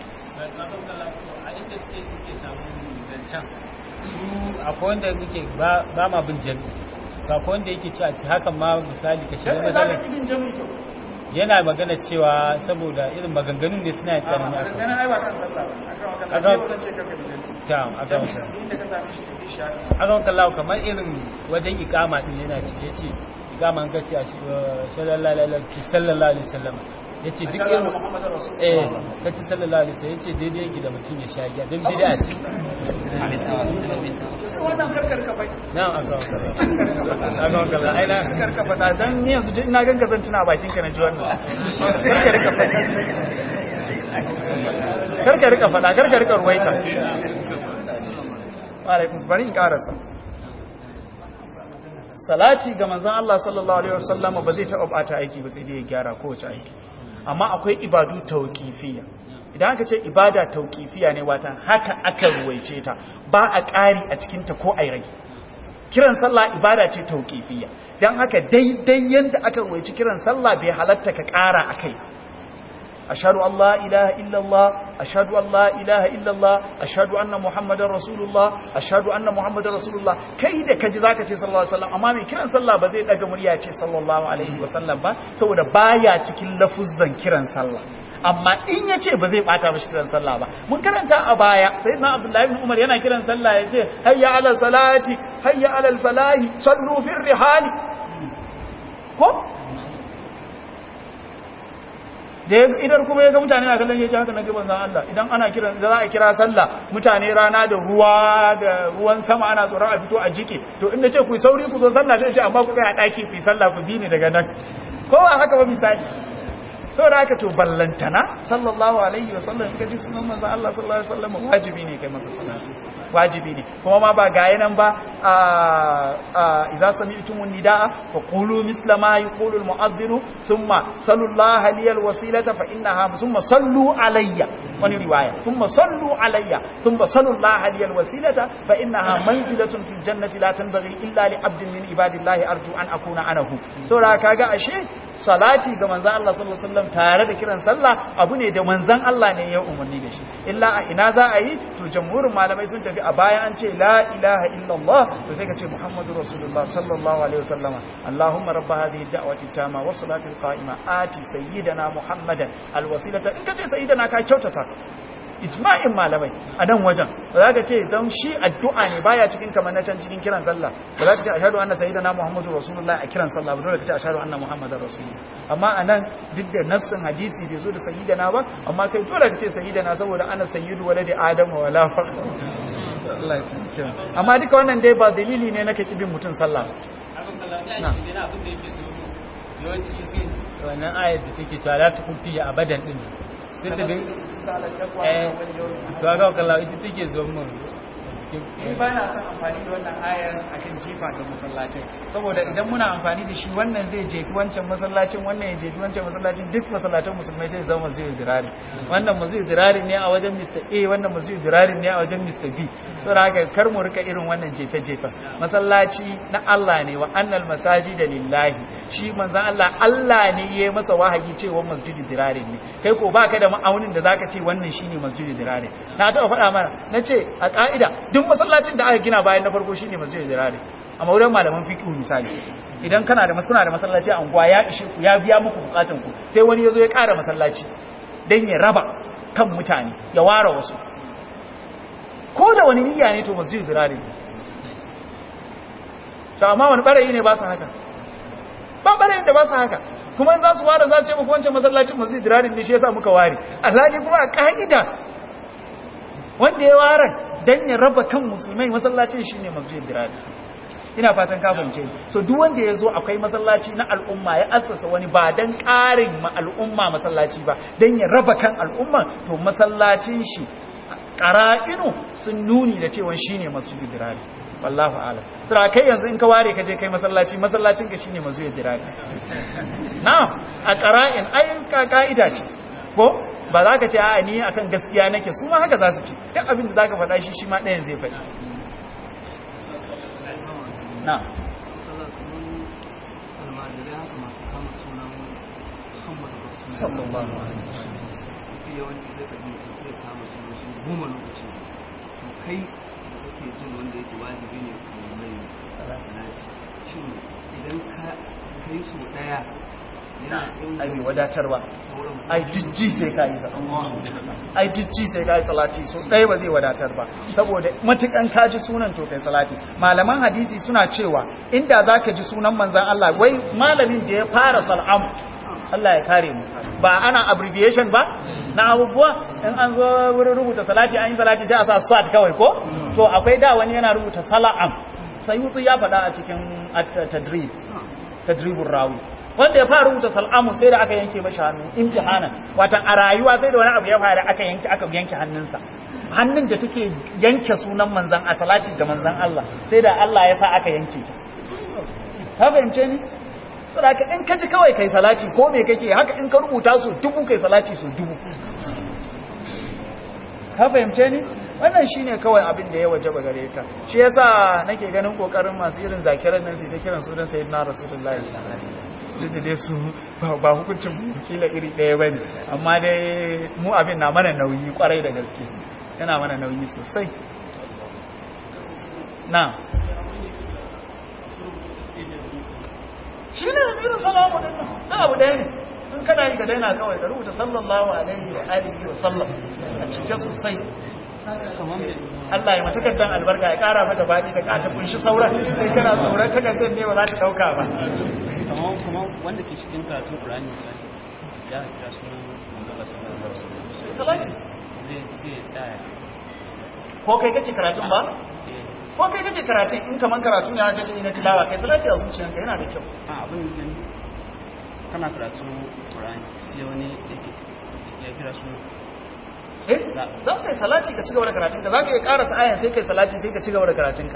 su akwai wanda muke ba ma bin jami akwai wanda yake cewa hakan ma misali ka shiga matsalar yana magana cewa saboda irin maganganun ne suna tsanani a maganganun ai ba kan sallah ba akan wakan ce karka da jami ta akan inda ka same shi da bisha akan kallawa kamar irin wajen ikama din yana ce yace ikama an kace a sallallahu alaihi wasallam yace duk irin eh kace sallallahu alaihi wasallam yace daidai yake da mutum ya sha giya dan bid'a ce wannan karkar ka bai na'am aka aka aka ai na karka fada dan ni yanzu ina ganka zan tuna bakin ka na ji wannan karka rika fada karka rika fada karka rika ruwaita alaikum bari in karasa salati ga manzon Allah sallallahu alaihi wasallam ba zai taɓa bata aiki ba sai dai ya gyara kowace aiki amma akwai ibadu tauqifiyya idan aka ce ibada tauqifiyya ne watan haka aka ruwaice ta ba a ƙari a cikin ta ko ai rage kiran sallah ibada ce tauqifiyya dan haka daidai yanda aka ruwaici kiran sallah bai halatta ka ƙara akai ashhadu an la ilaha illallah ashhadu an la ilaha illallah ashhadu anna muhammadar rasulullah ashhadu anna muhammadar rasulullah kai da kaji zaka ce sallallahu alaihi wasallam amma mai kiran sallah ba zai daga murya ce sallallahu alaihi wasallam ba saboda baya cikin lafuzzan kiran sallah amma in ya ce ba zai bata mashi kiran sallah ba mun karanta a baya sai na abdullahi ibn umar yana kiran sallah ya ce hayya ala salati hayya ala falahi sallu fi rihali ko da idan kuma ya ga mutane na kallon yace haka na gaban zan Allah idan ana kiran za a kira sallah mutane rana da ruwa da ruwan sama ana tsoron a fito a jike to inda ce ku sauri ku zo sallah sai ce amma ku kai a daki ku sallah ku bi ni daga nan ko ba haka ba misali saboda haka to ballantana sallallahu alaihi wasallam in ka ji sunan manzo Allah sallallahu alaihi wasallam wajibi ne kai masa salati wajibi ne kuma ma ba ga yanan ba a idza sami'tumun nidaa fa qulu misla ma yaqulu al-mu'adhdhin thumma sallallahu liyal wasilata fa innaha thumma sallu alayya wani riwaya thumma sallu alayya thumma sallallahu liyal wasilata fa innaha manzilatun fil jannati la tanbaghi illa li 'abdin min ibadillahi arju an akuna anahu saboda kaga ashe salati ga manzon Allah sallallahu alaihi wasallam tare da kiran sallah abu ne da manzon Allah ne ya umarni da shi illa a ina za a yi to jamhurin malamai sun tafi a baya an ce la ilaha illallah to sai ka ce muhammadu rasulullah sallallahu alaihi wasallama allahumma rabba hadhihi da'wati tama was salati qa'ima ati sayyidina muhammadan alwasilata in ka ce sayyidina ka kyautata ijma'in malamai a nan wajen ba za ka ce don shi addu'a ne baya cikin kamar na can cikin kiran sallah ba za ka ce ashhadu anna sayyidina muhammadu rasulullah a kiran sallah ba dole ka ce ashhadu anna muhammadar rasulullah amma a nan duk da nassin hadisi bai zo da sayyidina ba amma kai dole ka ce sayyidina saboda ana sayyidu waladi adama wala fakhra Allah ya tsare amma duka wannan dai ba dalili ne na kake bin mutun sallah wannan ayar da take cewa la tukun fiye abadan din sai ta bin eh to ga kallon ita take zo mun ni ba na son amfani da wannan ayar akan jifa ga masallacin saboda idan muna amfani da shi wannan zai jefi wancan masallacin wannan ya jefi wancan masallacin duk masallacin musulmai zai zama masu dirari wannan masu dirari ne a wajen Mr. A wannan masu dirari ne a wajen Mr. B saboda haka kar mu rika irin wannan jefe-jefe masallaci na Allah ne wa annal masajida lillahi shi manzon Allah Allah ne ya masa wahayi cewa masjidu dirari ne kai ko baka da ma'aunin da zaka ce wannan shine masjidu dirari na taɓa faɗa mana nace a ka'ida duk masallacin da aka gina bayan na farko shine masjidu dirari amma wurin malaman fiqh misali idan kana da kuna da masallaci a unguwa ya ishe ku ya biya muku bukatun ku sai wani yazo ya ƙara masallaci dan ya raba kan mutane ya ware wasu ko da wani niyya ne to masjidu dirari ne to amma wani barayi ne ba su haka ba barayin da ba su haka kuma za su ware za su ce muku wancan masallacin masjidu dirari ne shi yasa muka ware alhali kuma a ka'ida wanda ya ware dan ya raba kan musulmai masallacin shine masjidu dirari ina fatan ka fahimce so duk wanda ya zo akwai masallaci na al'umma ya assasa wani ba dan ƙarin ma al'umma masallaci ba dan ya raba kan al'umma to masallacin shi qara'inu sun nuni da cewa shine masjidu dirari wallahu a'lam sura kai yanzu in ka ware ka je kai masallaci masallacin ka shine masjidu dirari na'am a qara'in ai ka ka'ida ce ko ba za ka ce a ni akan gaskiya nake su ma haka za su ce duk abin da zaka faɗa shi shi ma ɗayan zai faɗi na sallallahu alaihi yawanci zai ka jin sai kama sunan shi goma lokaci to kai da kake jin wanda yake wajibi ne ka mai salati shin idan ka kai so daya na ai bai wadatarwa ai jijji sai ka yi ai jijji sai ka yi salati so ɗaya ba zai wadatar ba saboda matukan ka ji sunan to kai salati malaman hadisi suna cewa inda za ka ji sunan manzan Allah wai malamin da ya fara sal'am Allah ya kare mu ba ana abbreviation ba na abubuwa in an zo wurin rubuta salati an yi salati sai a sa sat kawai ko to akwai da wani yana rubuta sala'am sayutu ya faɗa a cikin tadrib tadribur rawi wanda ya fara rubuta sal'amu sai da aka yanke mashi hannu imtihanan watan a rayuwa sai da wani abu ya fara aka yanke aka yanke hannunsa hannun da take yanke sunan manzan a salati ga manzan Allah sai da Allah ya sa aka yanke ta ka fahimce ni saboda in ka ji kawai kai salati ko me kake haka in ka rubuta su dubu kai salati su dubu ka fahimce ni wannan shine kawai abin da ya wajaba gare ka shi yasa nake ganin kokarin masu irin zakiran nan sai kiran sunan sayyidina rasulullahi duk da dai su ba hukuncin kila iri ɗaya bane amma dai mu abin na mana nauyi kwarai da gaske yana mana nauyi sosai na shi ne irin salamu din nan na abu ɗaya ne in kana yi ka daina kawai ka rubuta sallallahu alaihi wa alihi wa sallam a cike sosai Allah ya matakaddan albarka ya kara mata baɗi da kata kunshi sauran sai kana tsoron takardar ne ba za ta ɗauka ba kamar kamar wanda ke cikin karatun Qur'ani misali ya kira sunan manzo Allah sallallahu alaihi wasallam salati zai zai tsaya ko kai kake karatun ba ko kai kake karatun in kaman karatu ne haka na tilawa kai salati a zuciyanka yana da kyau a abin da kana karatun Qur'ani sai wani yake ya kira sunan eh za ka yi salati ka cigaba da karatunka za ka yi karasa ayan sai kai salati sai ka cigaba da karatunka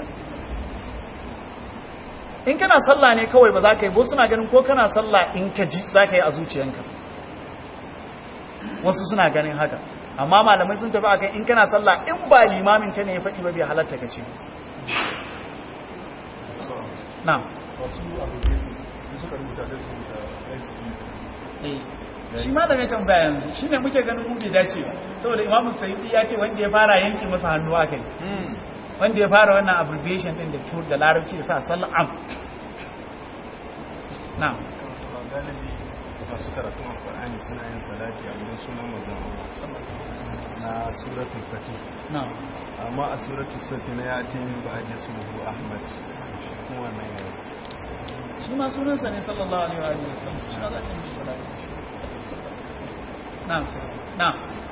in kana sallah ne kawai ba za ka yi bo suna ganin ko kana sallah in ka ji za ka yi a zuciyanka wasu suna ganin haka amma malamai sun tafi akan in kana sallah in ba limamin ka ne ya faɗi ba bai halatta ka ce na wasu abu da suka rubuta da su da shi ma da mai tambaya yanzu shi ne muke ganin mu bai dace ba saboda imamu sayyidi ya ce wanda ya fara yanke masa hannu aka yi wanda ya fara wannan abbreviation din da tur da larabci sa sal'am na galibi masu karatun alkur'ani suna yin salati a wurin sunan mazan na suratul fatih na amma a suratul safi na ya ce min ba a suhu ahmad kuma wannan yau shi ma sunansa ne sallallahu alaihi wa alihi wasallam shi ma za ka yi salati na na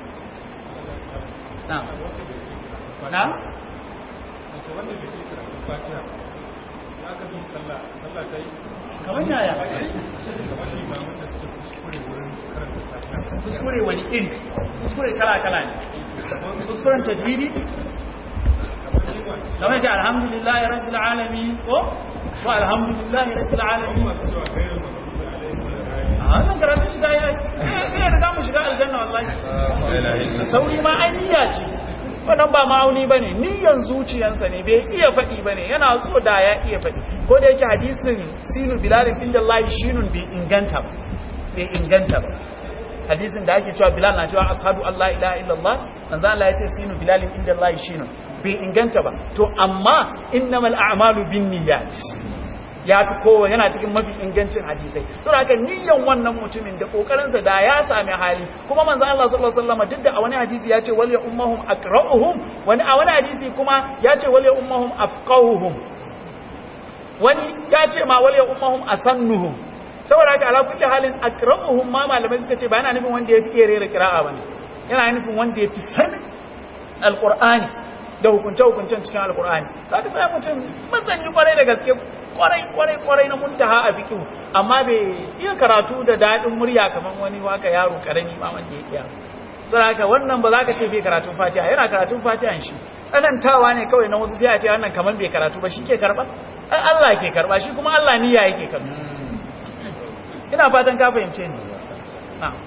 na na wanda bai yi karatun fatiha sai aka bi sallah sallah ta yi kamar yaya kamar limamin da suke kuskure wurin karanta fatiha kuskure wani iri kuskure kala kala ne kuskuren tajwidi kamar shi masu kamar ce alhamdulillah rabbil alamin ko ko alhamdulillah rabbil alamin a wannan karatun shi da ya yi da mu shiga aljanna wallahi sauri ma ai niyya ce wannan ba ma'auni ba ne niyan zuciyansa ne bai iya faɗi ba ne yana so da ya iya faɗi ko da yake hadisin sinu bilalin inda layi shinun bai inganta ba bai inganta ba hadisin da ake cewa bilal na cewa ashadu allah ilaha illallah manzo Allah ya ce sinu bilalin inda layi shinun bai inganta ba to amma innamal a'malu binniyat ya fi kowa yana cikin mafi ingancin hadisai saboda haka niyyan wannan mutumin da kokarinsa da ya sami hali kuma manzo Allah sallallahu alaihi wasallam duk da a wani hadisi ya ce wal ya ummahum aqra'uhum wani a wani hadisi kuma ya ce wal ya ummahum afqahuhum wani ya ce ma wal ya ummahum asannuhum saboda haka ala kulli halin aqra'uhum ma malamai suka ce ba yana nufin wanda ya fi iya rera qira'a bane yana nufin wanda ya fi sanin alqur'ani da hukunce-hukuncen cikin alkur'ani za ka sai mutum masani kwarai da gaske kwarai kwarai kwarai na muntaha a fikihu amma bai iya karatu da daɗin murya kamar wani waka yaro karami ma wanda ya kiya so haka wannan ba za ka ce bai karatun fatiha yana karatun fatihan shi tsanantawa ne kawai na wasu sai a ce wannan kamar bai karatu ba shi ke karba ai Allah ke karba shi kuma Allah niyya yake karba ina fatan ka fahimce ni na'am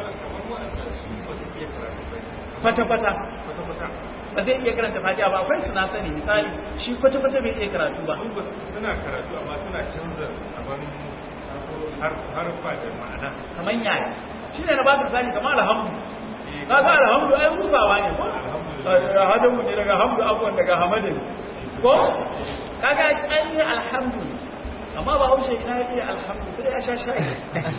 kwata-kwata ba zai iya karanta fatiha ba akwai suna sani misali shi kwata-kwata bai iya karatu ba suna karatu amma suna canza abin harfa da ma'ana kamar yaya shi ne na ba ka sani kamar alhamdu ka ga alhamdu ai musawa ne ko hadin mu ne daga hamdu abuwan daga hamadin ko kaga an yi alhamdu amma ba haushe ina ya iya alhamdu sai ya sha shayi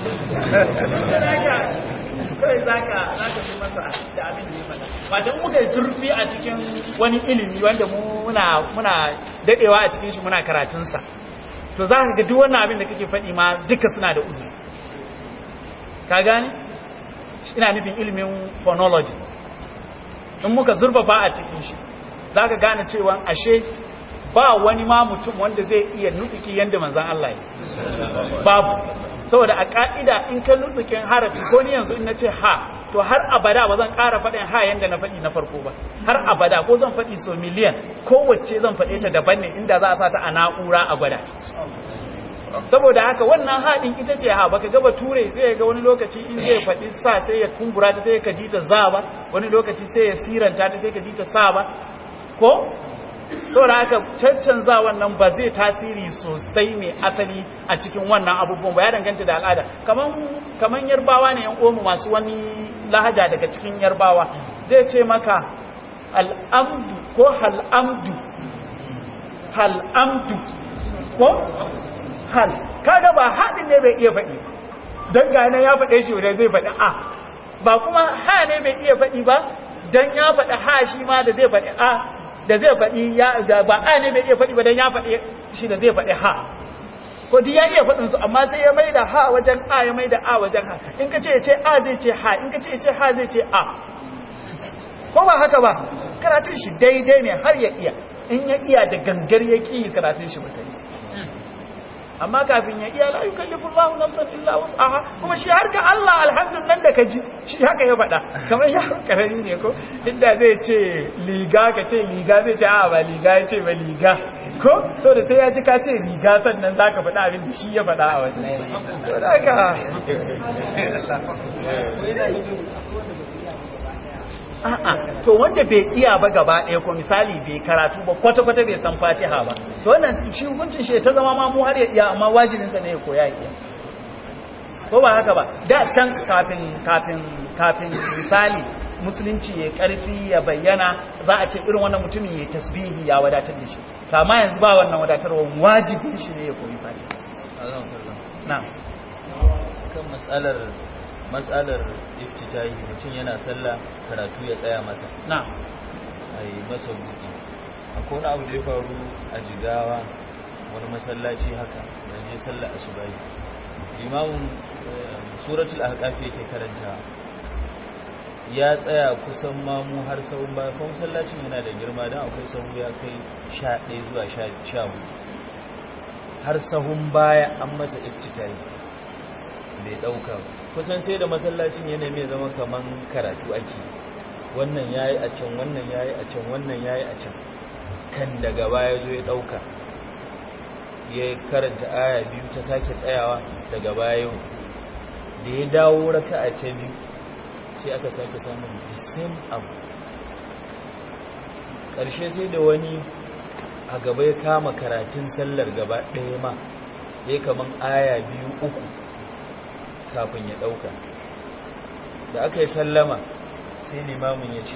kawai za ka fi masa da abin da ya faɗa wajen muka yi zurfi a cikin wani ilimi wanda muna muna daɗewa a cikin shi muna karatunsa to za ka ga duk wannan abin da kake faɗi ma duka suna da uzuri ka gane ina nufin ilimin phonology in muka zurfafa a cikin shi za ka gane cewa ashe ba wani ma mutum wanda zai iya nutuki yadda manzan Allah ya babu saboda a ka'ida in ka nutukin harafi ko ni yanzu in na ce ha to har abada ba zan ƙara faɗin ha yadda na faɗi na farko ba har abada ko zan faɗi so miliyan kowace zan faɗe ta daban ne inda za a sa ta a na'ura a gwada saboda haka wannan haɗin ita ce ha baka gaba ture zai ga wani lokaci in zai faɗi sa sai ya kumbura ta sai ka ji ta za ba wani lokaci sai ya siranta ta sai ka ji ta sa ba ko saboda haka caccanza wannan ba zai tasiri sosai mai asali a cikin wannan abubuwan ba ya danganta da al'ada kaman kaman yarbawa ne yan omu masu wani lahaja daga cikin yarbawa zai ce maka al'amdu ko hal'amdu hal'amdu ko hal kaga ba haɗin ne bai iya faɗi don gane ya faɗe shi da zai faɗi a ba kuma ha ne bai iya faɗi ba don ya faɗi ha shi ma da zai faɗi a da zai faɗi ya ba a ne bai iya faɗi ba don ya faɗi shi da zai faɗi ha ko di ya iya faɗin su amma sai ya maida ha wajen a ya maida a wajen ha in ka ce ce a zai ce ha in ka ce ce ha zai ce a ko ba haka ba karatun shi daidai ne har ya iya in ya iya da gangar ya ƙi karatun shi mutane amma kafin ya iya la yukallifu Allahu nafsan illa wus'aha kuma shi har ka Allah alhamdulillah da ka ji shi haka ya faɗa kamar ya karami ne ko inda zai ce liga ka ce liga zai ce a ba liga ya ce ba liga ko so da sai ya ji ka ce liga sannan zaka faɗa abin da shi ya faɗa a wajen so da haka a'a to wanda bai iya ba gaba ɗaya ko misali bai karatu ba kwata-kwata bai san fatiha ba to wannan shi hukuncin shi ta zama ma mu har ya iya amma wajibinsa ne ya koya ya iya ko ba haka ba da can kafin kafin kafin misali musulunci ya karfi ya bayyana za a ce irin wannan mutumin ya tasbihi ya wadatar da shi to amma yanzu ba wannan wadatarwa wajibin shi ne ya koyi fatiha na'am kan matsalar matsalar iftitahi mutum yana sallah karatu ya tsaya masa na'am ai masa buki akwai wani abu da ya faru a jigawa wani masallaci haka da je sallah asubahi imamun suratul ahqaf yake karanta ya tsaya kusan mamu har sahun baya kuma masallacin yana da girma dan akwai sahu ya kai 11 zuwa 14 har sahun baya an masa iftitahi bai dauka kusan sai da masallacin yana mai zama kaman karatu ake wannan yayi a can wannan yayi a can wannan yayi a can kan daga baya zo ya dauka ya karanta aya biyu ta sake tsayawa daga baya yau da ya dawo raka'a ta biyu sai aka sake samun the same abu ƙarshe sai da wani a gaba ya kama karatun sallar gaba ɗaya ma ya kaman aya biyu uku kafin ya ɗauka da aka yi sallama sai limamin ya ce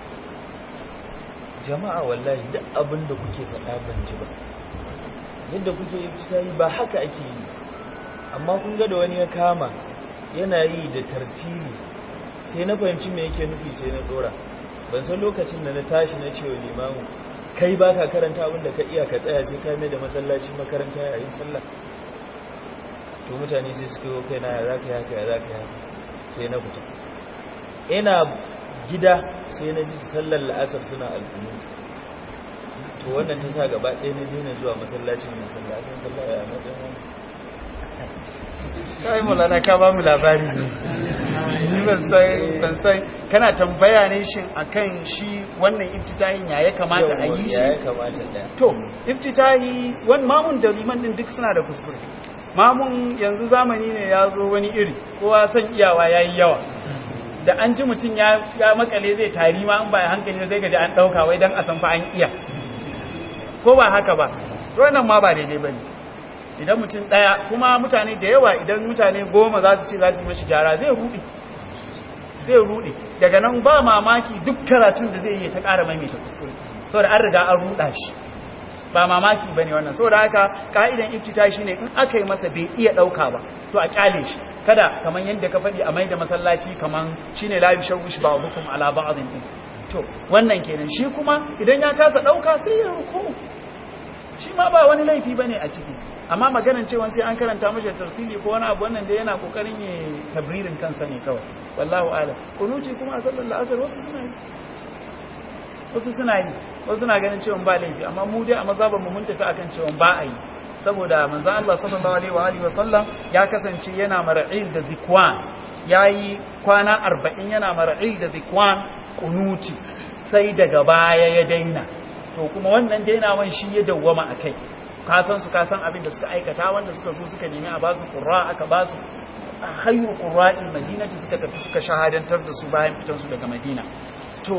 jama'a wallahi duk abin da kuke faɗa ban ji ba yadda kuke yi ta yi ba haka ake yi amma kun ga da wani ya kama yana yi da tartili sai na fahimci me yake nufi sai na dora ban san lokacin da na tashi na cewa limamu kai ba ka karanta abin da ka iya ka tsaya sai ka mai da masallaci makaranta yayin sallah to mutane sai suka yi kai na ya zaka haka ya zaka haka sai na fita ina gida sai na ji sallar la'asar suna alƙunu to wannan ta sa gaba ɗaya na daina zuwa masallacin mai sallacin kalla ya matsayin wani kai mulana ka ba mu labari ni ban san kana tambaya ne shin akan shi wannan iftitahin ya ya kamata a yi ya ya shi kamata da to iftitahi wani mamun da liman din duk suna da kuskure mamun yanzu zamani ne ya zo wani iri kowa san iyawa ya yi yawa da an ji mutum ya ya makale zai tari ma in ba ya hankali zai gaji an ɗauka wai don a san fa an iya ko ba haka ba to wannan ma ba daidai ba ne idan mutum ɗaya kuma mutane da yawa idan mutane goma za su ce za su yi mashi gyara zai ruɗe zai ruɗe daga nan ba mamaki duk karatun da zai yi ta ƙara maimaita kuskure saboda an riga an ruɗa shi ba mamaki ba ne wannan saboda haka ka'idan iftita shi ne in aka yi masa bai iya ɗauka ba to a ƙyale shi kada kamar yadda ka faɗi a mai da masallaci kamar shi ne la yushawwish ba'dukum ala ba'dhin din to wannan kenan shi kuma idan ya kasa ɗauka sai ya ruku shi ma ba wani laifi bane a ciki amma maganan cewa sai an karanta mashi tarsili ko wani abu wannan da yana kokarin ya tabririn kansa ne kawai wallahu a'lam kunuci kuma a sallar asar wasu suna yi wasu suna yi wasu suna ganin cewa ba laifi amma mu dai a mazhaban mu mun tafi akan cewa ba a yi saboda manzon Allah sallallahu alaihi wa alihi wa sallam ya kasance yana mar'il da zikwan yayi kwana 40 yana mar'il da zikwan kunuti sai daga baya ya daina to kuma wannan dainawan shi ya dawwama akai ka san su ka san abin da suka aikata wanda suka zo suka nemi a basu qurra aka basu khayru qurra'il madinati suka tafi suka shahadantar da su bayan fitan su daga madina to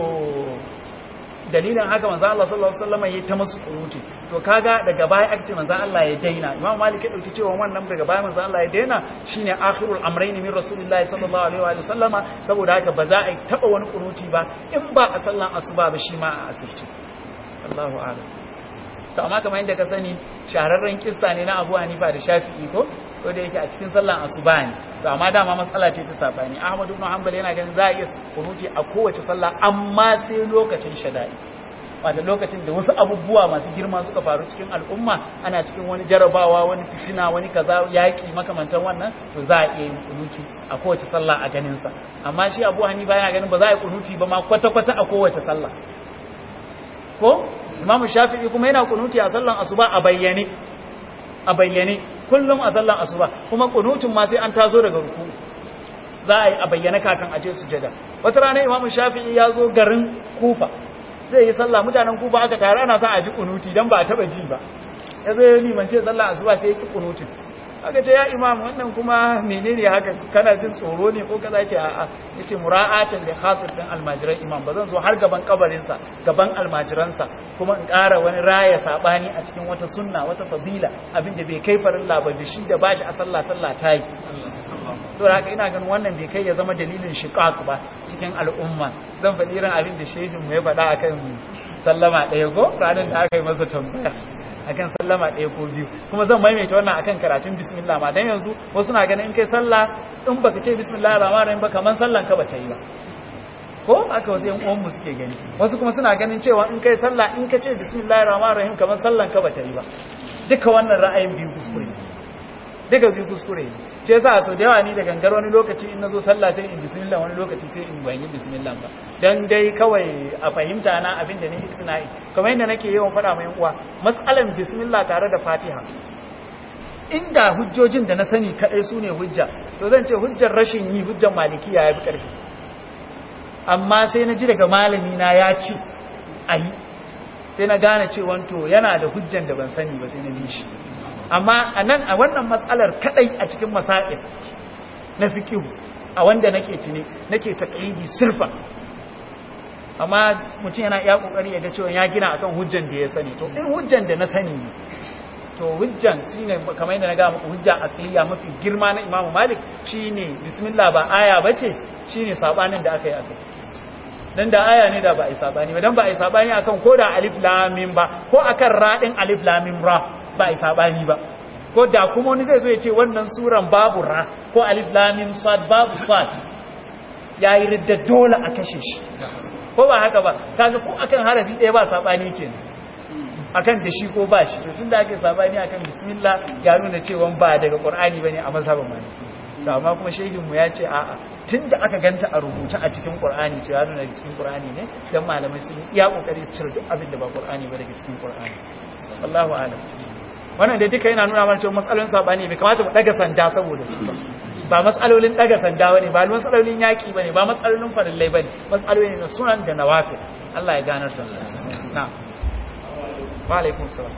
dalilin haka manzo Allah sallallahu alaihi wasallam yayi ta musu kuruti to kaga daga baya aka ce manzo Allah ya daina Imam Malik ya dauki cewa wannan daga baya manzo Allah ya daina shine akhirul amrayn min rasulillahi sallallahu alaihi wa sallama saboda haka ba za a yi taba wani kuruti ba in ba a sallan asuba ba shi ma a asirci Allahu a'lam to amma kamar yadda ka sani shahararren kissa ne na Abu Hanifa da Shafi'i ko ko da yake a cikin sallan asuba ne to amma dama matsala ce ta sabani Ahmad ibn Hanbal yana ganin za a iya kunuti a kowace sallah amma sai lokacin shada'i wata lokacin da wasu abubuwa masu girma suka faru cikin al'umma ana cikin wani jarabawa wani fitina wani kaza yaki makamantan wannan to za a iya yin kunuti a kowace sallah a ganin sa amma shi Abu Hanifa yana ganin ba za a yi kunuti ba ma kwata kwata a kowace sallah ko Imam Shafi'i kuma yana kunuti a sallan asuba a bayyane a bayyane kullum a sallan asuba kuma kunutun ma sai an tazo daga ruku za a yi a bayyane kakan aje sujada wata rana Imam Shafi'i ya zo garin Kufa zai yi sallah mutanen Kufa aka tare ana son a ji kunuti dan ba a taba ji ba ya zo ya limance sallan asuba sai ya ki kunutin aka ce ya imam wannan kuma menene haka kana jin tsoro ne ko kaza ce a'a yace mura'atan li khatir din almajiran imam bazan zo har gaban kabarin sa gaban almajiransa kuma in ƙara wani raya sabani a cikin wata sunna wata fadila abinda bai kai farin ba da shi da bashi a sallah sallah tayi to haka ina ganin wannan bai kai ya zama dalilin shiqaq ba cikin al'umma zan faɗi irin abin da shehin mu ya faɗa akan sallama ɗaya ko ranar da aka yi masa tambaya akan sallama ɗaya ko biyu kuma zan maimaita wannan akan karatun bismillah ma dan yanzu wasu na ganin in kai sallah in baka ce bismillah rahman rahim ba kaman sallan ka bace yi ba ko aka wasu yan uwan mu suke gani wasu kuma suna ganin cewa in kai sallah in ka ce bismillah rahman rahim kaman sallan ka bace yi ba duka wannan ra'ayin biyu kuskure duka biyu kuskure shi yasa so da yawa ni da gangar wani lokaci in nazo sallah sai in bismillah wani lokaci sai in bayi bismillah ba dan dai kawai a fahimta na abin da ni tunai kamar yadda nake yawan faɗa mai uwa mas'alan bismillah tare da fatiha inda hujjojin da na sani kadai su ne hujja to zan ce hujjar rashin yi hujjar malikiya ya fi ƙarfi amma sai na ji daga malami na ya ce ayi sai na gane cewa to yana da hujjan da ban sani ba sai na bi shi amma a nan a wannan matsalar kadai a cikin masail na fiqh a wanda nake cini nake taqlidi sirfa amma mutum yana iya kokari ya ga cewa ya gina akan hujjan da ya sani to in hujjan da na sani ne to hujjan shine kamar yadda na ga muku hujja aqliya mafi girma na Imam Malik shine bismillah ba aya bace shine sabanin da aka yi akai dan da aya ne da ba a yi sabani ba dan ba a yi sabani akan ko da alif lam mim ba ko akan radin alif lam mim ra ba a yi sabani ba ko da kuma wani zai zo ya ce wannan suran babu ra ko alif lam mim sad babu sad yayi ridda dole a kashe shi ko ba haka ba kaga ko akan harafi ɗaya ba sabani kenan akan da shi ko ba shi to tunda ake sabani akan bismillah ya nuna cewa ba daga qur'ani bane a mazhabin maliki to amma kuma shehin mu ya ce a'a tunda aka ganta a rubuce a cikin qur'ani ce ya nuna cikin qur'ani ne dan malamai sun iya kokari su cire duk abin da ba qur'ani ba daga cikin qur'ani wallahu a'lam wannan da duka yana nuna mana cewa matsalolin sabani bai kamata mu daga sanda saboda su ba ba matsalolin daga sanda bane ba matsalolin yaki bane ba matsalolin farillai bane matsaloli ne na sunan da nawafil Allah ya ganar da na'am wa alaikun salam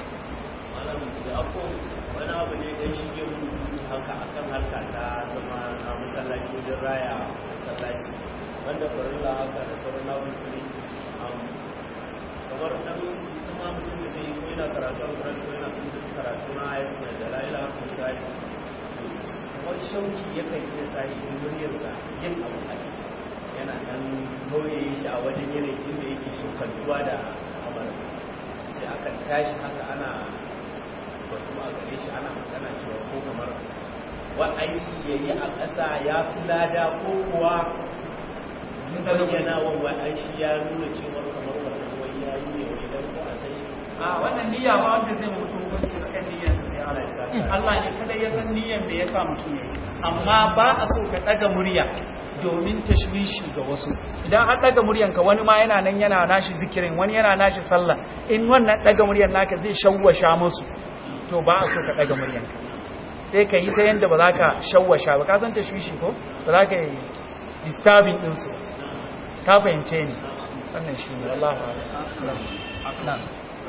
wani abu ne dan shige haka akan harka ta zama a masallaci wajen raya masallaci wanda farilla haka da sauran nabukuri kamar dan kuma mutum da zai ko yana karatu a kuran ko yana kuma karatu na ayyukan da lalila misali kamar shauki yakan iya sa yi muryarsa yin abu a ciki yana dan kauye shi a wajen yanayi inda yake shukantuwa da amarin sai aka tashi haka ana batu a gare shi ana magana cewa ko kamar wa aiki ya yi a ƙasa ya fi lada ko kuwa bayyana wa wa'an shi ya nuna cewa kamar wannan wai ya yi ne wani dan ko a sai a wannan niyya ba wanda zai mutu hukunci akan niyyar sai Allah ya sa Allah ne kada ya san niyyar da ya sa mutum yayi amma ba a so ka daga murya domin tashwishi ga wasu idan an daga muryanka wani ma yana nan yana nashi zikirin wani yana nashi sallah in wannan daga muryan naka zai shawwasha musu to ba a so ka daga muryanka sai ka yi ta yanda ba za ka shawwasha ba ka san tashwishi ko ba za ka yi disturbing din su ka fahimce ni wannan shi ne Allah na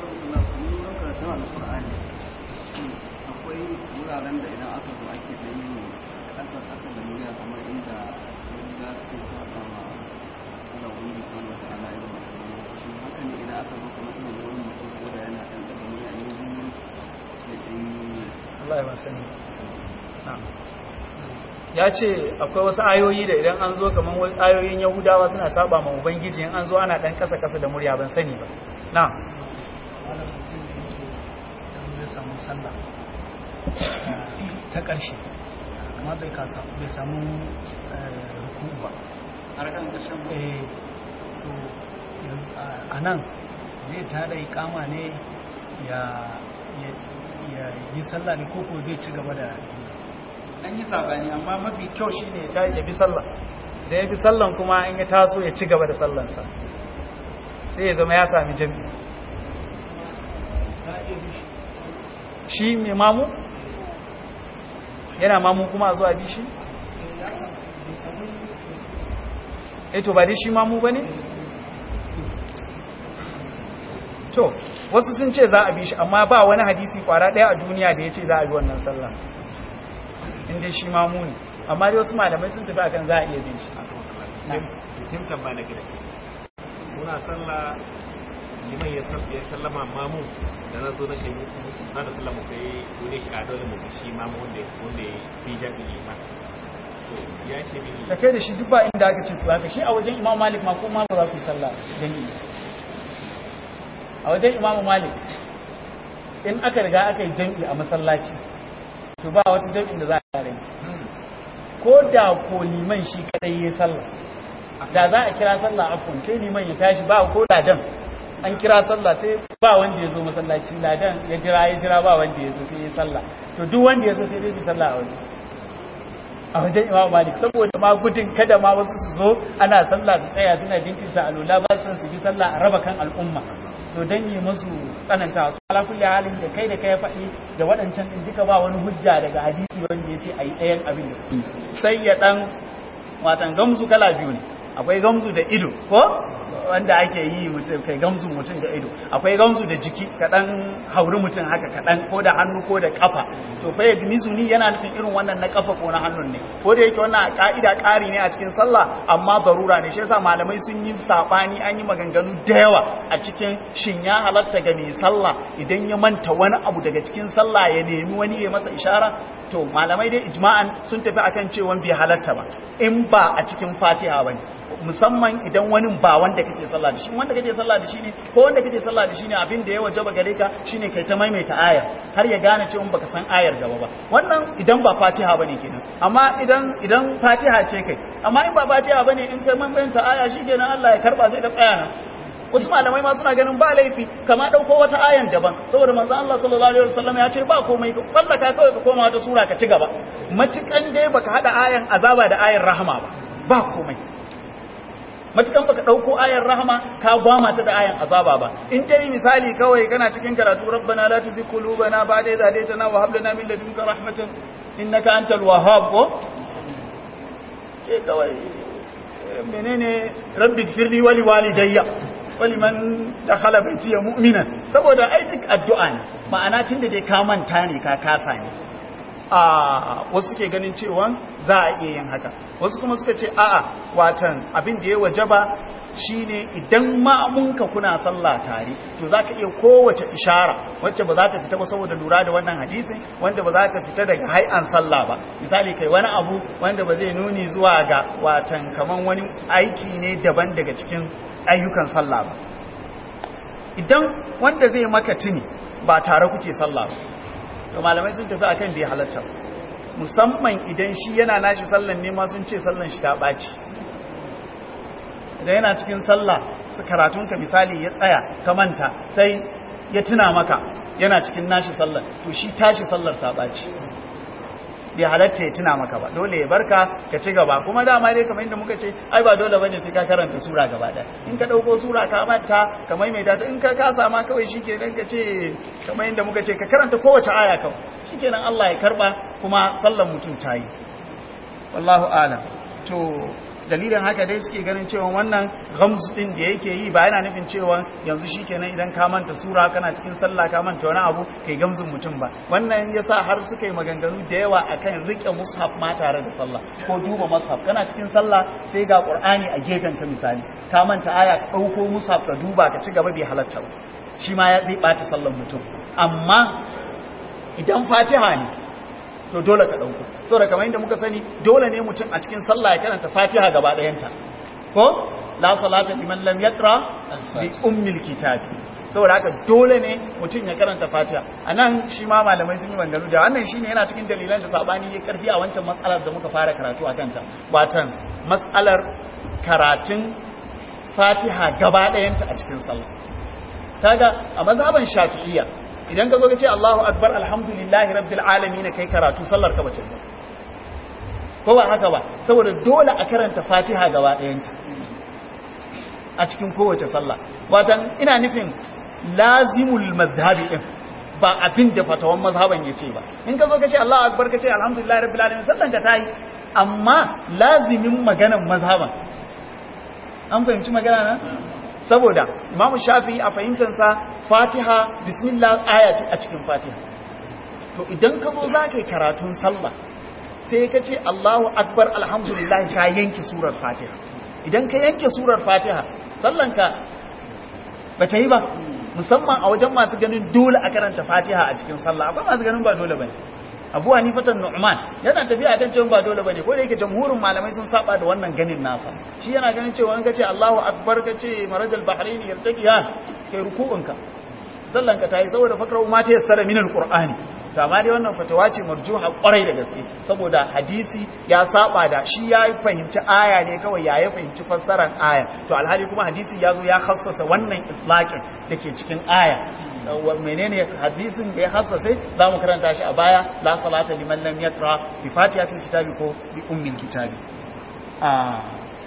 akwai wuraren da idan aka zo ake da yin kasar aka da murya kamar inda wanda ke saba ma Allah wani subhanahu wa ta'ala ya ba shi haka ne idan aka zo kuma ina wani mutum ko da yana dan daga murya ne biyu da dai Allah ya ba sani ya ce akwai wasu ayoyi da idan an zo kamar wasu ayoyin yahudawa suna saba ma ubangiji in an zo ana dan kasa kasa da murya ban sani ba na samu sallah ta ƙarshe amma bai kasa bai samu ruku ba har kan ƙarshen eh so a nan zai tada ikama ne ya yi sallah ne koko zai ci gaba da an yi sabani amma mafi kyau shine ya ya bi sallah da ya bi sallan kuma in ya taso ya ci gaba da sallansa sai ya zama ya sami jami'i shi mai mamu yana mamu kuma a zuwa bi shi eto ba dai shi mamu ba ne to wasu sun ce za a bi shi amma ba wani hadisi kwara ɗaya a duniya da ya ce za a bi wannan sallah inda shi mamu ne amma dai wasu malamai sun tafi akan za a iya bin shi simtan ba na gida sai muna sallah liman ya sallama mamu da na zo na shi na da sallama sai wani shi a dole mu shi mamu wanda wanda ya fi jabi liman ya ce mini da kai da shi duk ba inda aka ce ku haka shi a wajen imam malik ma kuma ba za ku yi sallah jami'i a wajen imam malik in aka riga aka yi jami'i a masallaci to ba wata jami'in da za a rai ko da ko liman shi kadai ya sallah da za a kira sallah afon sai liman ya tashi ba ko ladan an kira sallah sai ba wanda ya zo masallaci ladan ya jira ya jira ba wanda ya zo sai ya sallah to duk wanda ya zo sai dai su sallah a waje a wajen imam malik saboda ma gudun kada ma wasu su zo ana sallah su tsaya suna jinkirta alula ba su su bi sallah a raba kan al'umma to dan yi musu tsananta su ala kulli halin da kai da kai faɗi da waɗancan din duka ba wani hujja daga hadisi wanda yace ayi ɗayan abin da sai ya dan watan gamsu kala biyu ne akwai gamsu da ido ko wanda ake yi mutum kai gamzu mutum da ido akwai gamzu da jiki kaɗan hauri mutum haka kaɗan ko da hannu ko da kafa to fa yagmizu ni yana nufin irin wannan na kafa ko na hannun ne ko da yake wannan ka'ida ƙari ne a cikin sallah amma darura ne shi yasa malamai sun yi sabani an yi maganganu da yawa a cikin shin ya halatta ga mai sallah idan ya manta wani abu daga cikin sallah ya nemi wani ya masa ishara to malamai dai ijma'an sun tafi akan cewa bai halatta ba in ba a cikin fatiha bane musamman idan wani ba wanda kake sallah da shi wanda kake sallah da shi ne ko wanda kake sallah da shi ne abin da ya wajaba gare ka shine kai ta maimaita ayar har ya gane cewa baka san ayar gaba ba wannan idan ba fatiha bane kenan amma idan idan fatiha ce kai amma in ba fatiha bane in kai maimaita aya shikenan Allah ya karba sai ka tsaya nan wasu malamai ma suna ganin ba laifi kama dauko wata ayan daban saboda manzo Allah sallallahu alaihi wasallam ya ce ba komai ka fallaka kawai ka koma wata sura ka ci gaba matukan dai baka hada ayan azaba da ayan rahama ba ba komai matukan baka dauko ayan rahama ka gwama ta da ayan azaba ba in dai misali kawai kana cikin karatu rabbana la tuzigh qulubana ba'da idh hadaytana wa hab lana min ladunka rahmatan innaka antal wahhab ko ce kawai menene rabbi firli wali walidayya waliman dakhala baitiya mu'minan saboda aikin addu'a ne ma'ana tunda dai ka manta ne ka kasa ne a wasu ke ganin cewa za a iya yin haka wasu kuma suka ce a'a watan abin da ya wajaba shine idan ma'amunka kuna sallah tare to zaka iya kowace ishara wacce ba za ta fita ba saboda lura da wannan hadisin wanda ba za ta fita daga hai'an sallah ba misali kai wani abu wanda ba zai nuni zuwa ga watan kaman wani aiki ne daban daga cikin ayyukan sallah ba idan wanda zai maka tuni ba tare kuke sallah ba to malamai sun tafi akan bai halatta musamman idan shi yana nashi sallan ne ma sun ce sallan shi ta ɓaci idan yana cikin sallah su karatunka misali ya tsaya ka manta sai ya tuna maka yana cikin nashi sallar to shi tashi sallar ta ɓaci bai halatta ya tuna maka ba dole ya barka ka ci gaba kuma dama dai kamar yadda muka ce ai ba dole bane sai ka karanta sura gaba ɗaya in ka ɗauko sura ka manta ka maimaita ta in ka kasa ma kawai shikenan ka ce kamar yadda muka ce ka karanta kowace aya kawai shikenan Allah ya karba kuma sallar mutum ta yi wallahu alam to dalilin haka dai suke ganin cewa wannan gamsu din da yake yi ba yana nufin cewa yanzu shikenan idan ka manta sura kana cikin sallah ka manta wani abu kai gamsun mutum ba wannan yasa har suka yi maganganu da yawa akan rike mushaf ma tare da sallah ko duba mushaf kana cikin sallah sai ga qur'ani a gefen ka misali ka manta aya ka dauko mushaf ka duba ka ci gaba bai halatta ba shi ma ya zai bata sallar mutum amma idan fatiha ne to dole ka ɗauko saboda kamar yadda muka sani dole ne mutum a cikin sallah ya karanta fatiha gaba ɗayanta ko la salata liman lam yaqra bi ummil kitab saboda haka dole ne mutum ya karanta fatiha anan shi ma malamai sun yi maganganu da wannan shine yana cikin dalilan da sabani ya karfi a wancan matsalar da muka fara karatu a kanta watan matsalar karatun fatiha gaba ɗayanta a cikin sallah kaga a mazhaban shafi'iyya idan ka zo ka ce Allahu akbar alhamdulillahi rabbil alamin kai karatu sallar ka bace ko ba haka ba saboda dole a karanta Fatiha gaba ɗayanta a cikin kowace sallah watan ina nufin lazimul mazhabi din ba abin da fatawan mazhaban yace ba in ka zo ka ce Allahu akbar ka ce alhamdulillahi rabbil alamin sallan ka tayi amma lazimin maganan mazhaban an fahimci magana na saboda Imam Shafi'i a fahimtansa fatiha bismillah aya ce a cikin fatiha to idan ka zo za ka yi karatun sallah sai ka ce allahu akbar alhamdulillah ka yanke surar fatiha idan ka yanke surar fatiha sallanka ba ta yi ba musamman a wajen masu ganin dole a karanta fatiha a cikin sallah akwai masu ganin ba dole ba ne abu hanifatan nu'man yana tafiya kan cewa ba dole bane ko da yake jamhurin malamai sun saba da wannan ganin nasa shi yana ganin cewa in kace Allahu akbar kace marajal bahrain yartaqiyan kai ruku'unka sallan ka tayi saboda fakra ma ta yassara min alqur'ani to amma dai wannan fatawa ce marjuha kwarai da gaske saboda hadisi ya saba da shi ya fahimci aya ne kawai ya ya fahimci fassarar aya to alhali kuma hadisi ya zo ya khassasa wannan itlaqin dake cikin aya menene hadisin da ya hassase za mu karanta shi a baya la salata liman lam yaqra bi fatihatil kitabi ko bi ummil kitabi ah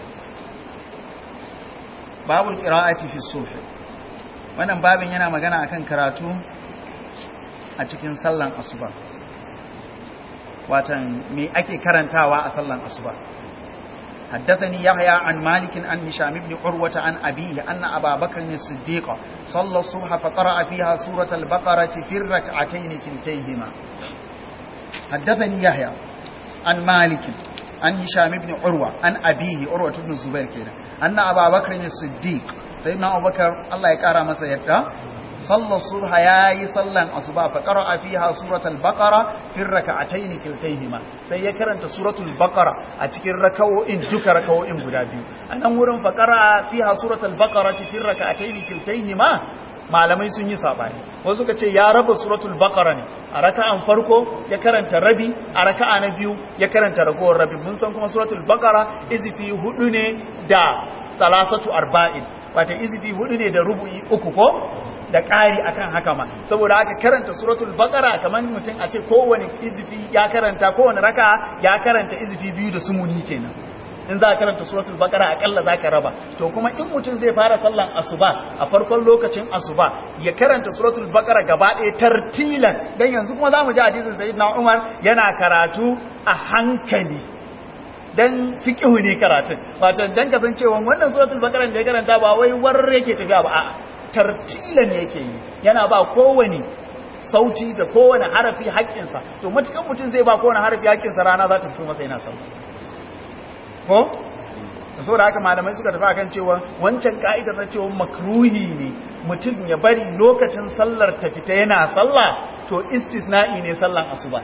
babul qira'ati fi subh wannan babin yana magana akan karatu a cikin sallan asuba watan me ake karantawa a sallan asuba حدثني يحيى عن مالك عن هشام بن عروة عن أبيه أن أبا بكر الصديق صلى الصبح فقرأ فيها سورة البقرة في الركعتين كلتيهما حدثني يحيى عن مالك عن هشام بن عروة عن أبيه عروة بن الزبير كده أن أبا بكر الصديق سيدنا أبو بكر الله يكرم مسيرته صلى الصبح ياي صلى الصبح فقرأ فيها سورة البقرة في الركعتين كلتيهما sai ya karanta suratul baqara a cikin raka'o'in duka raka'o'in guda biyu anan wurin faqara fiha suratul baqara fi rak'atayn kiltayhima malamai sun yi sabani wasu suka ce ya raba suratul baqara ne a raka'an farko ya karanta rabi a raka'a na biyu ya karanta ragowar rabi mun san kuma suratul baqara izifi hudu ne da salasatu arba'in wata izifi hudu ne da rubu'i uku ko da ƙari akan haka ma saboda haka karanta suratul baqara kamar mutum a ce kowane izifi ya karanta kowane raka ya karanta izifi biyu da sumuni kenan in za ka karanta suratul baqara akalla zaka raba to kuma in mutum zai fara sallan asuba a farkon lokacin asuba ya karanta suratul baqara gaba ɗaya tartilan dan yanzu kuma zamu ji hadisin sayyidina Umar yana karatu a hankali dan fiqhu ne karatun wato dan kasancewa wannan suratul baqara da ya karanta ba wai warre yake tafiya ba a'a tartilan yake yi yana ba kowane sauti da kowane harafi haƙƙinsa to matukan mutum zai ba kowane harafi haƙƙinsa rana za ta fito masa yana sallah ko da saboda haka malamai suka tafi akan cewa wancan ka'idar na cewa makruhi ne mutum ya bari lokacin sallar ta fita yana sallah to istisna'i ne sallan asuba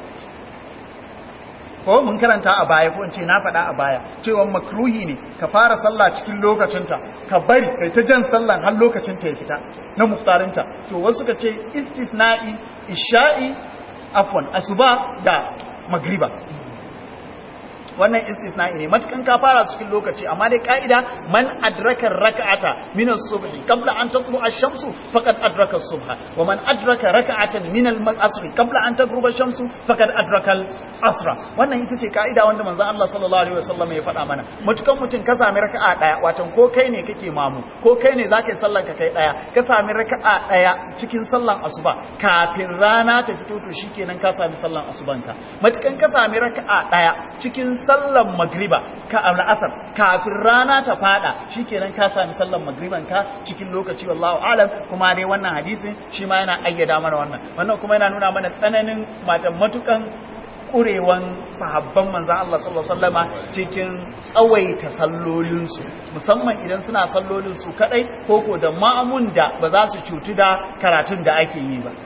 ko mun karanta a baya ko in ce na faɗa a baya cewa makruhi ne ka fara sallah cikin lokacinta ka bari kai ta jan sallan har lokacinta ya fita na muftarinta to wasu ka ce istisna'i isha'i afwan asuba da magriba wannan istisna'i ne matukan ka fara cikin lokaci amma dai ka'ida man adraka raka'ata min as-subh qabla an tatlu ash-shamsu faqad adraka as-subha wa man adraka raka'atan min al-asr qabla an tagruba ash-shamsu faqad adraka al-asra wannan ita ce ka'ida wanda manzon Allah sallallahu alaihi wasallam ya faɗa mana matukan mutum ka sami raka'a daya watan ko kai ne kake mamu ko kai ne zaka yi sallan ka kai daya ka sami raka'a daya cikin sallan asuba kafin rana ta fito to shikenan ka sami sallan asubanka matukan ka sami raka'a daya cikin sallan magriba ka al'asar kafin rana ta fada shikenan ka sami sallan magriban ka cikin lokaci wallahu alam kuma dai wannan hadisin shi ma yana ayyada mana wannan wannan kuma yana nuna mana tsananin matan matukan kurewan sahabban manzan Allah sallallahu alaihi wasallama cikin tsawaita sallolinsu musamman idan suna sallolinsu kadai koko da ma'amun da ba za su cutu da karatun da ake yi ba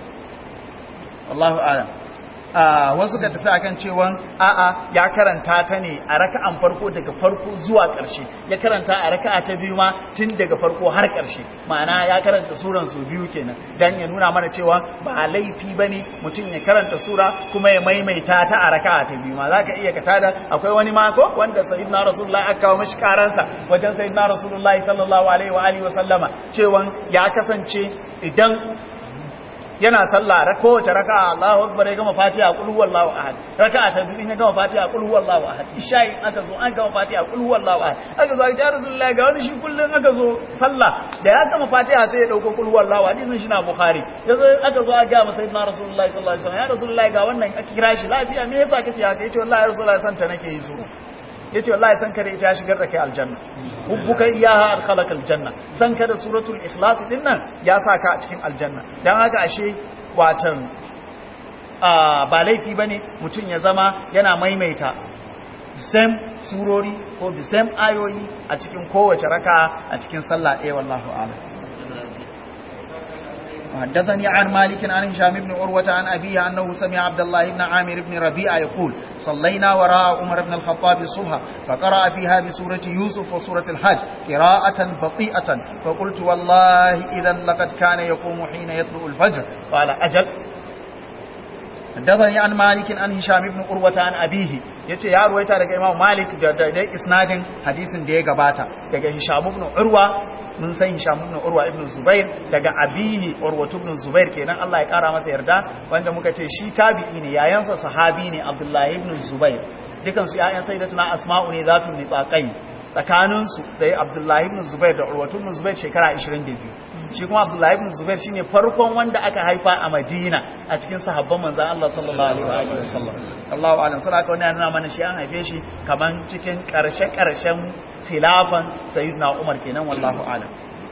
Allahu a'lam wasu ka tafi akan cewa a'a ya karanta ta ne a raka'an farko daga farko zuwa ƙarshe ya karanta a raka'a ta biyu ma tun daga farko har ƙarshe ma'ana ya karanta suran su biyu kenan dan ya nuna mana cewa ba laifi bane mutum ya karanta sura kuma ya maimaita ta a raka'a ta biyu ma zaka iya ka tada akwai wani mako wanda sayyidina rasulullahi aka kawo mishi karansa wajen sayyidina rasulullahi sallallahu alaihi wa alihi wa sallama cewa ya kasance idan yana sallah ra kowace raka'a Allahu akbar ya gama Fatiha qul huwallahu ahad raka'a ta biyu ya gama Fatiha qul huwallahu ahad isha'i aka zo an gama Fatiha qul huwallahu ahad aka zo ya Rasulullahi ga wani shi kullun aka zo sallah da ya gama Fatiha sai ya dauko qul huwallahu hadisin shi na Bukhari yazo aka zo aka ga masa sayyidina Rasulullahi sallallahu alaihi wasallam ya Rasulullahi ga wannan aka kira shi lafiya me yasa kake haka yace wallahi Rasulullahi santa nake yi so yace wallahi san kare ita ya shigar da kai aljanna hubbuka iyaha adkhalaka aljanna san ka da suratul ikhlas din nan ya saka a cikin aljanna dan haka ashe watan ba laifi bane mutun ya zama yana maimaita same surori ko the same ayoyi a cikin kowace raka a cikin sallah ɗaya wallahu a'lam وحدثني عن مالك عن هشام بن عروة عن أبيه أنه سمع عبد الله بن عامر بن ربيعة يقول صلينا وراء عمر بن الخطاب الصبح فقرأ فيها بسورة يوسف وسورة الحج قراءة بطيئة فقلت والله إذا لقد كان يقوم حين يطلع الفجر قال أجل حدثني عن مالك عن هشام بن عروة عن أبيه yace ya ruwaita daga Imam Malik da da isnadin hadisin da ya gabata daga Hisham ibn Urwa mun san Hisham ibn Urwa ibn Zubair daga abihi Urwa ibn Zubair kenan Allah ya kara masa yarda wanda muka ce shi tabi'i ne yayansa sahabi ne Abdullah ibn Zubair dukan su yayan sayyidatuna Asma'u ne zatu nitsaqai tsakanin su da Abdullah ibn Zubair da Urwa ibn Zubair shekara 22 shi kuma abdullahi ibn zubair shine farkon wanda aka haifa a madina a cikin sahabban manzon Allah sallallahu alaihi wa sallam Allahu a'lam sai aka wannan nuna mana shi an haife shi kaman cikin karshe karshen khilafan sayyidina umar kenan wallahu a'lam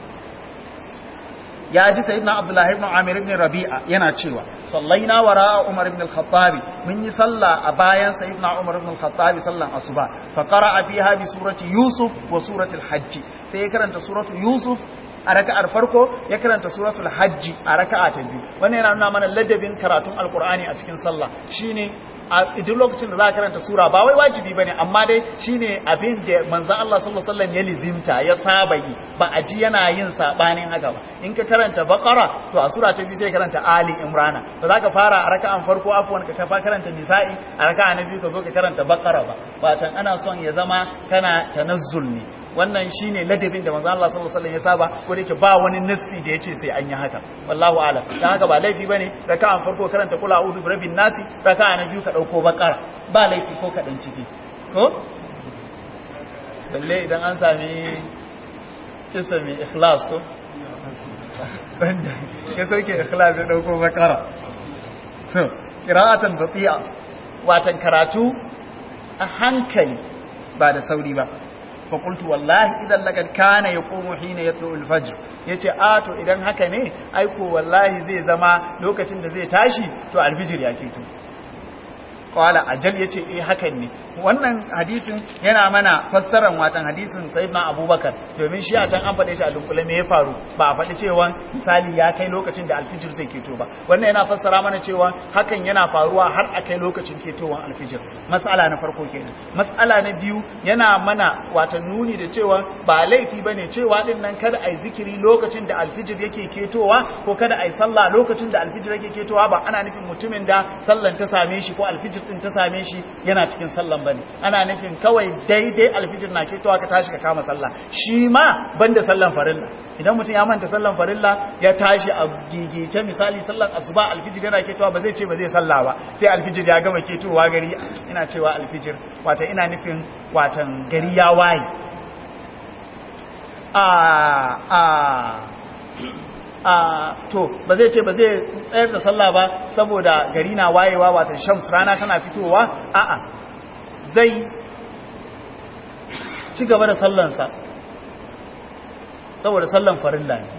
ya ji sayyidina abdullahi ibn amir ibn rabi'a yana cewa sallaina wara umar ibn al-khattab mun yi sallah a bayan sayyidina umar ibn al-khattab sallan asuba fa qara'a fiha bi surati yusuf wa surati al-hajj sai ya karanta suratu yusuf a raka'ar farko ya karanta suratul hajj a raka'a ta biyu wannan yana nuna mana ladabin karatun alqur'ani a cikin sallah shine a duk lokacin da za ka karanta sura ba wai wajibi bane amma dai shine abin da manzon Allah sallallahu alaihi wasallam ya lizimta ya saba yi ba a ji yana yin sabanin haka ba in ka karanta baqara to a sura ta biyu sai karanta ali imrana ba za ka fara a raka'an farko afwan ka kafa karanta nisa'i a raka'a na biyu ka zo ka karanta baqara ba ba can ana son ya zama kana tanazzul ne wannan shine ladabin da manzo Allah sallallahu alaihi wasallam ya saba ko da yake ba wani nassi da yace sai an yi haka wallahu a'lam dan haka ba laifi bane raka'an farko karanta kula a'udhu birabbin nasi raka'a na biyu ka dauko bakara ba laifi ko kadan ciki ko balle idan an sami kisa mai ikhlas ko banda ya sauke ikhlas ya dauko bakara so qira'atan bati'a watan karatu a hankali ba da sauri ba fakultu wallahi idan lagar kana ya komo hina ya tsohon fajir ya ce a to idan haka ne aiko wallahi zai zama lokacin da zai tashi to alfijir ya keto kawala ajal ya ce eh hakan ne wannan hadisin yana mana fassarar watan hadisin sayyidina abubakar domin shi a can an faɗe shi a dunkule me ya faru ba a faɗi cewa misali ya kai lokacin da alfijir zai keto ba wannan yana fassara mana cewa hakan yana faruwa har a kai lokacin ketowar alfijir mas'ala na farko kenan mas'ala na biyu yana mana watan nuni da cewa ba laifi bane cewa din nan kada ai zikiri lokacin da alfijir yake ketowa ko kada ai sallah lokacin da alfijir yake ketowa ba ana nufin mutumin da sallan ta same shi ko alfijir din ta same shi yana cikin sallan bane ana nufin kawai daidai alfijir na ketowa ka tashi ka kama sallah shi ma banda sallan farilla idan mutum ya manta sallan farilla ya tashi a gigice misali sallan asuba alfijir yana ketowa ba zai ce ba zai salla ba sai alfijir ya gama ketowa gari ina cewa alfijir wata ina nufin watan gari ya waye a a a to ba zai ce ba zai tsayar da sallah ba saboda gari na wayewa watan shams rana tana fitowa a'a zai ci gaba da sallansa saboda sallan farilla ne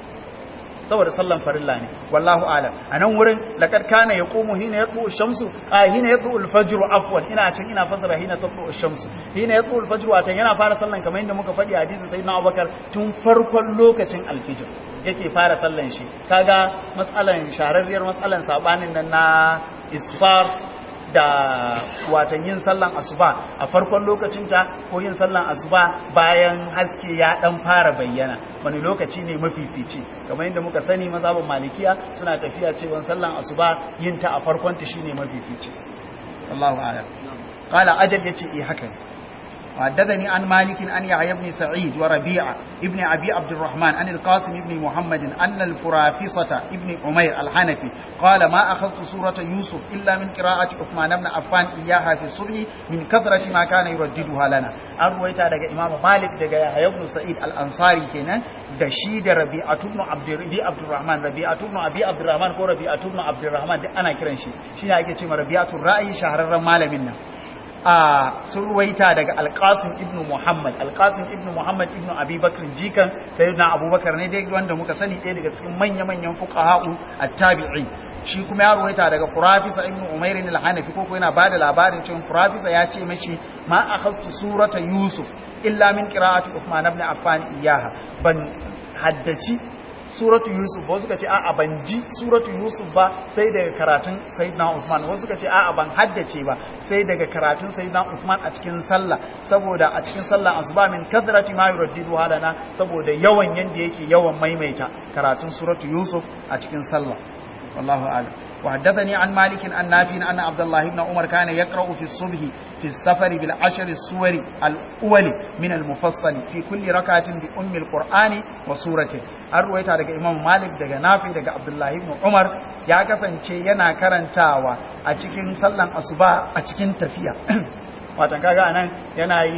saboda sallan farilla ne wallahu alam anan wurin laqad kana yaqumu hina yatlu ash-shamsu a hina yatlu al-fajr afwan ina cin ina fasara hina tatlu ash-shamsu hina yatlu al-fajr watan yana fara sallan kamar yadda muka faɗi hadisin sayyidina Abubakar tun farkon lokacin al-fajr yake fara sallan shi kaga mas'alan shahararriyar mas'alan sabanin nan na isfar da watan yin sallan asuba a farkon lokacinta ko yin sallan asuba bayan haske ya dan fara bayyana wani lokaci ne mafifici kamar yadda muka sani mazhabin malikiya suna tafiya cewa sallan asuba yin ta a farkon ta shine mafifici Allahu a'lam qala ajal yace eh haka ne وحدثني عن مالك أن يحيى بن سعيد وربيعة ابن أبي عبد الرحمن عن القاسم بن محمد أن الفرافصة ابن عمير الحنفي قال ما أخذت سورة يوسف إلا من قراءة عثمان بن عفان إياها في الصبح من كثرة ما كان يرددها لنا أرويتا دقى إمام مالك دقى يحيى بن سعيد الأنصاري كنا da shi da rabi'atu ibn abdurrabi abdurrahman rabi'atu ibn abi abdurrahman ko rabi'atu ibn abdurrahman duk ana kiran shi shine ake cewa rabi'atu ra'ayi shahararren malamin nan a sun ruwaita daga alƙasim ibn muhammad alƙasim ibn muhammad ibn abubakar jikan sayyidina abubakar ne dai wanda muka sani ɗaya daga cikin manya-manyan fuqaha'u at-tabi'i shi kuma ya ruwaita daga furafisa ibn umair al-hanafi ko ko yana bada labarin cewa furafisa ya ce mashi ma akhastu surata yusuf illa min qira'ati uthman ibn affan iyaha ban haddaci suratu yusuf wasu suka ce a'a ban ji suratu yusuf ba sai daga karatun sayyidina usman wasu suka ce a'a ban haddace ba sai daga karatun sayyidina usman a cikin sallah saboda a cikin sallah asuba min kathrati ma yuraddidu halana saboda yawan yanda yake yawan maimaita karatun suratu yusuf a cikin sallah wallahu a'lam وحدثني عن مالك عن نافع أن عبد الله بن عمر كان يقرأ في الصبح في السفر بالعشر السور الأول من المفصل في كل ركعة بأم القرآن وسورته أرويت على إمام مالك دقى نافع دقى عبد الله بن عمر ya kasance yana karantawa a cikin sallan asuba a cikin tafiya watan kaga anan yana yi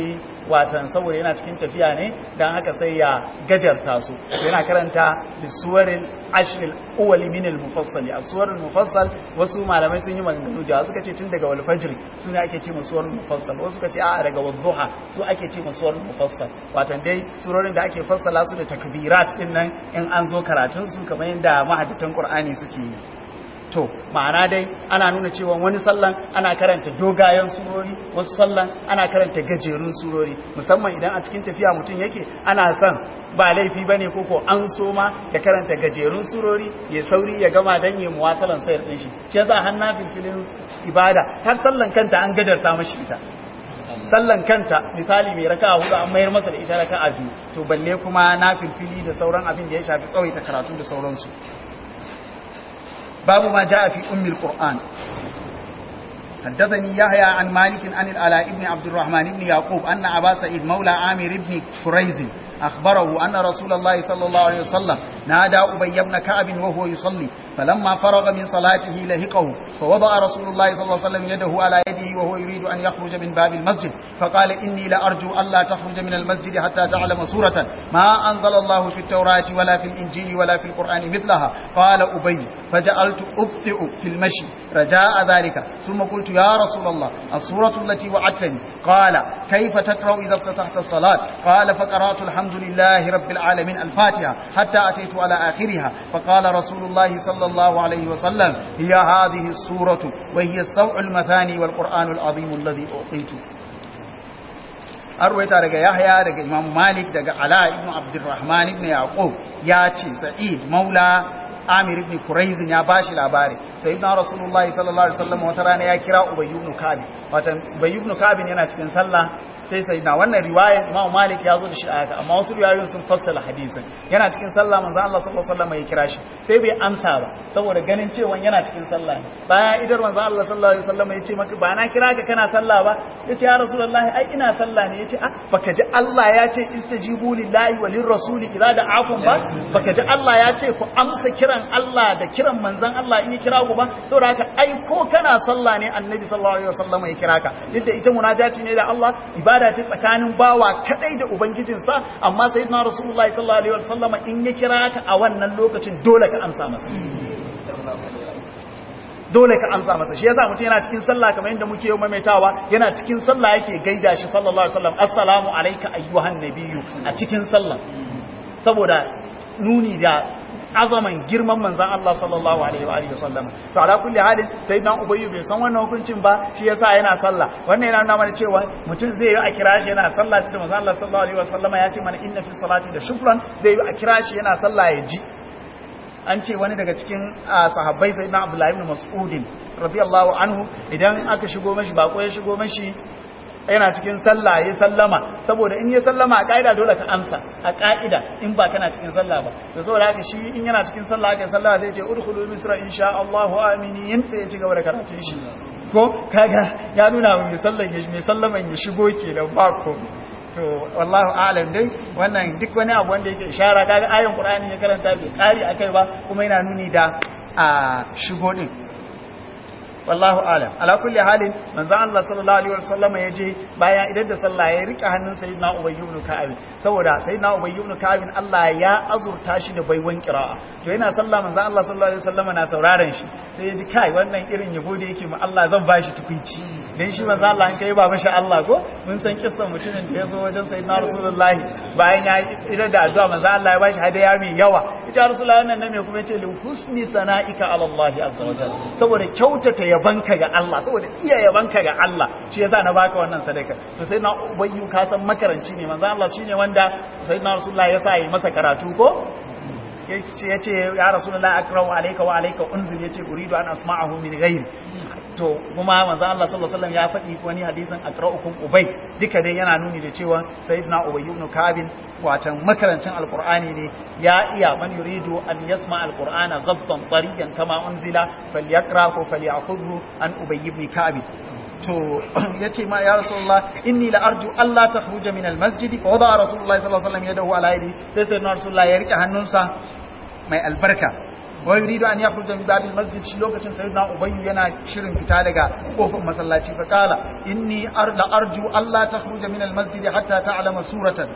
watan saboda yana cikin tafiya ne dan haka sai ya gajarta su yana karanta bisuwaril ashril awwal min al mufassal aswarul mufassal wasu malamai sun yi maganganu da suka ce tun daga wal fajr sune ake ce musuwarul mufassal wasu suka ce a daga wadduha su ake ce musuwarul mufassal watan dai surorin da ake fassala su da takbirat din nan in an zo karatun su kamar yadda mahaddatan qur'ani suke yi to ma'ana dai ana nuna cewa wani sallan ana karanta dogayen surori wasu sallan ana karanta gajerun surori musamman idan a cikin tafiya mutum yake ana son ba laifi bane ko ko an so ma ya karanta gajerun surori ya sauri ya gama dan yi muwasalan sayar din shi shi yasa har na filfilin ibada har sallan kanta an gadarta mashi ita sallan kanta misali mai raka'a hudu an mayar masa da ita raka'a biyu to balle kuma na filfili da sauran abin da ya shafi tsawaita karatu da sauransu باب ما جاء في أم القرآن حدثني يحيى عن مالك عن العلاء بن عبد الرحمن بن يعقوب أن أبا سعيد مولى عامر بن كريز أخبره أن رسول الله صلى الله عليه وسلم نادى أبي بن كعب وهو يصلي فلما فرغ من صلاته لهقه فوضع رسول الله صلى الله عليه وسلم يده على يده وهو يريد أن يخرج من باب المسجد فقال إني لأرجو ألا تخرج من المسجد حتى تعلم سورة ما أنزل الله في التوراة ولا في الإنجيل ولا في القرآن مثلها قال أبي فجعلت أبطئ في المشي رجاء ذلك ثم قلت يا رسول الله السورة التي وعدتني قال كيف تقرأ إذا افتتحت الصلاة قال فقرأت الحمد لله رب العالمين الفاتحة حتى أتيت على آخرها فقال رسول الله صلى الله عليه وسلم هي هذه السورة وهي السوع المثاني والقرآن العظيم الذي أعطيته arwaita daga Yahya daga Imam Malik daga Ala ibn Abdurrahman ibn Yaqub ya ce Sa'id Maula Amir ibn Quraiz ya bashi labari sayyidina Rasulullahi sallallahu alaihi wasallam wata rana ya kira Ubay ibn Ka'b watan Ubay ibn Ka'b yana cikin sallah sai sayyidina wannan riwayar Imam Malik ya zo da shi haka amma wasu riwayoyin sun fassara hadisin yana cikin sallah manzo Allah sallallahu alaihi wasallam ya kira shi sai bai amsa ba saboda ganin cewa yana cikin sallah ne bayan idar manzo Allah sallallahu alaihi wasallam ya ce maka ba na kira ka kana sallah ba yace ya Rasulullahi ai ina sallah ne yace ah baka ji Allah ya ce istajibu lillahi walir rasuli idza da'akum ba baka ji Allah ya ce ku amsa kiran Allah da kiran manzon Allah in ya kira ku ba saboda haka ai ko kana sallah ne annabi sallallahu alaihi wasallam ya kira ka duk da ita munajati ne da Allah ibada ce tsakanin bawa kadai da ubangijinsa amma sayyidina rasulullahi sallallahu alaihi wasallam in ya kira ka a wannan lokacin dole ka amsa masa dole ka amsa masa shi yasa mutum yana cikin sallah kamar yadda muke yau maimaitawa yana cikin sallah yake gaida shi sallallahu alaihi wasallam assalamu alayka ayyuhan nabiyyu a cikin sallah saboda nuni da azaman girman manzan Allah sallallahu alaihi wa alihi wasallam to ala kulli halin sayyidina ubayy bai san wannan hukuncin ba shi yasa yana sallah wannan yana nuna mana cewa mutum zai yi a kira shi yana sallah da manzan Allah sallallahu alaihi wasallam ya ce mana inna fi salati da shukran zai yi a kira shi yana sallah ya ji an ce wani daga cikin sahabbai sayyidina Abdullah ibn Mas'ud radiyallahu anhu idan aka shigo mashi bako ya shigo mashi yana cikin sallah ya sallama saboda in ya sallama a ka'ida dole ka amsa a ka'ida in ba kana cikin sallah ba da saboda haka shi in yana cikin sallah aka sallama sai ya ce udkhulu misra insha Allah aminin sai ya ci gaba da karatun shi ko kaga ya nuna mai sallan ya mai sallaman ya shigo kenan ba ko to wallahu a'lam dai wannan duk wani abu wanda yake ishara kaga ayan qur'ani ya karanta bai kari akai ba kuma yana nuni da a shigo din wallahu alam ala kulli halin manzo Allah sallallahu alaihi wasallam ya je baya idan da sallah ya rike hannun sayyidina Ubay ibn Ka'ab saboda sayyidina Ubay ibn Ka'ab Allah ya azurta shi da baiwan qira'a to yana sallah manzo Allah sallallahu alaihi wasallam na sauraron shi sai ya ji kai wannan irin yabo da yake ma Allah zan bashi tukuici dan shi manzo Allah an kai ba masha Allah ko mun san kissan mutumin da ya zo wajen sayyidina Rasulullahi bayan ya idan da addu'a manzo Allah ya bashi hadaya mai yawa ita Rasulullahi wannan ne kuma yace li husni sana'ika ala Allah azza wa jalla saboda kyautata yabanka ga Allah saboda iya yabanka ga Allah shi yasa na baka wannan sadaka to sai na ubayyu ka san makaranci ne manzo Allah shine wanda sayyidina Rasulullah ya sa yi masa karatu ko yace yace ya Rasulullah akrau alayka wa alayka unzil yace uridu an asma'ahu min ghayr to kuma manzo Allah sallallahu alaihi wasallam ya faɗi wani hadisin akraukum ubay duka dai yana nuni da cewa sayyidina ubay ibn kabin watan makarancin alqur'ani ne ya iya man yuridu an yasma alqur'ana ghabtan tariyan kama unzila falyaqra ko falyakhudhu an ubay ibn kabin to yace ma ya rasulullah inni la arju alla takhruja min almasjid fa wada rasulullah sallallahu alaihi wasallam yadahu ala yadi sai sayyidina rasulullah ya rike hannunsa mai albarka wa yuridu an yakhruja min babil masjid shi lokacin sayyidina ubayy yana shirin fita daga kofar masallaci fa qala inni arda arju alla takhruja min al masjid hatta ta'lama suratan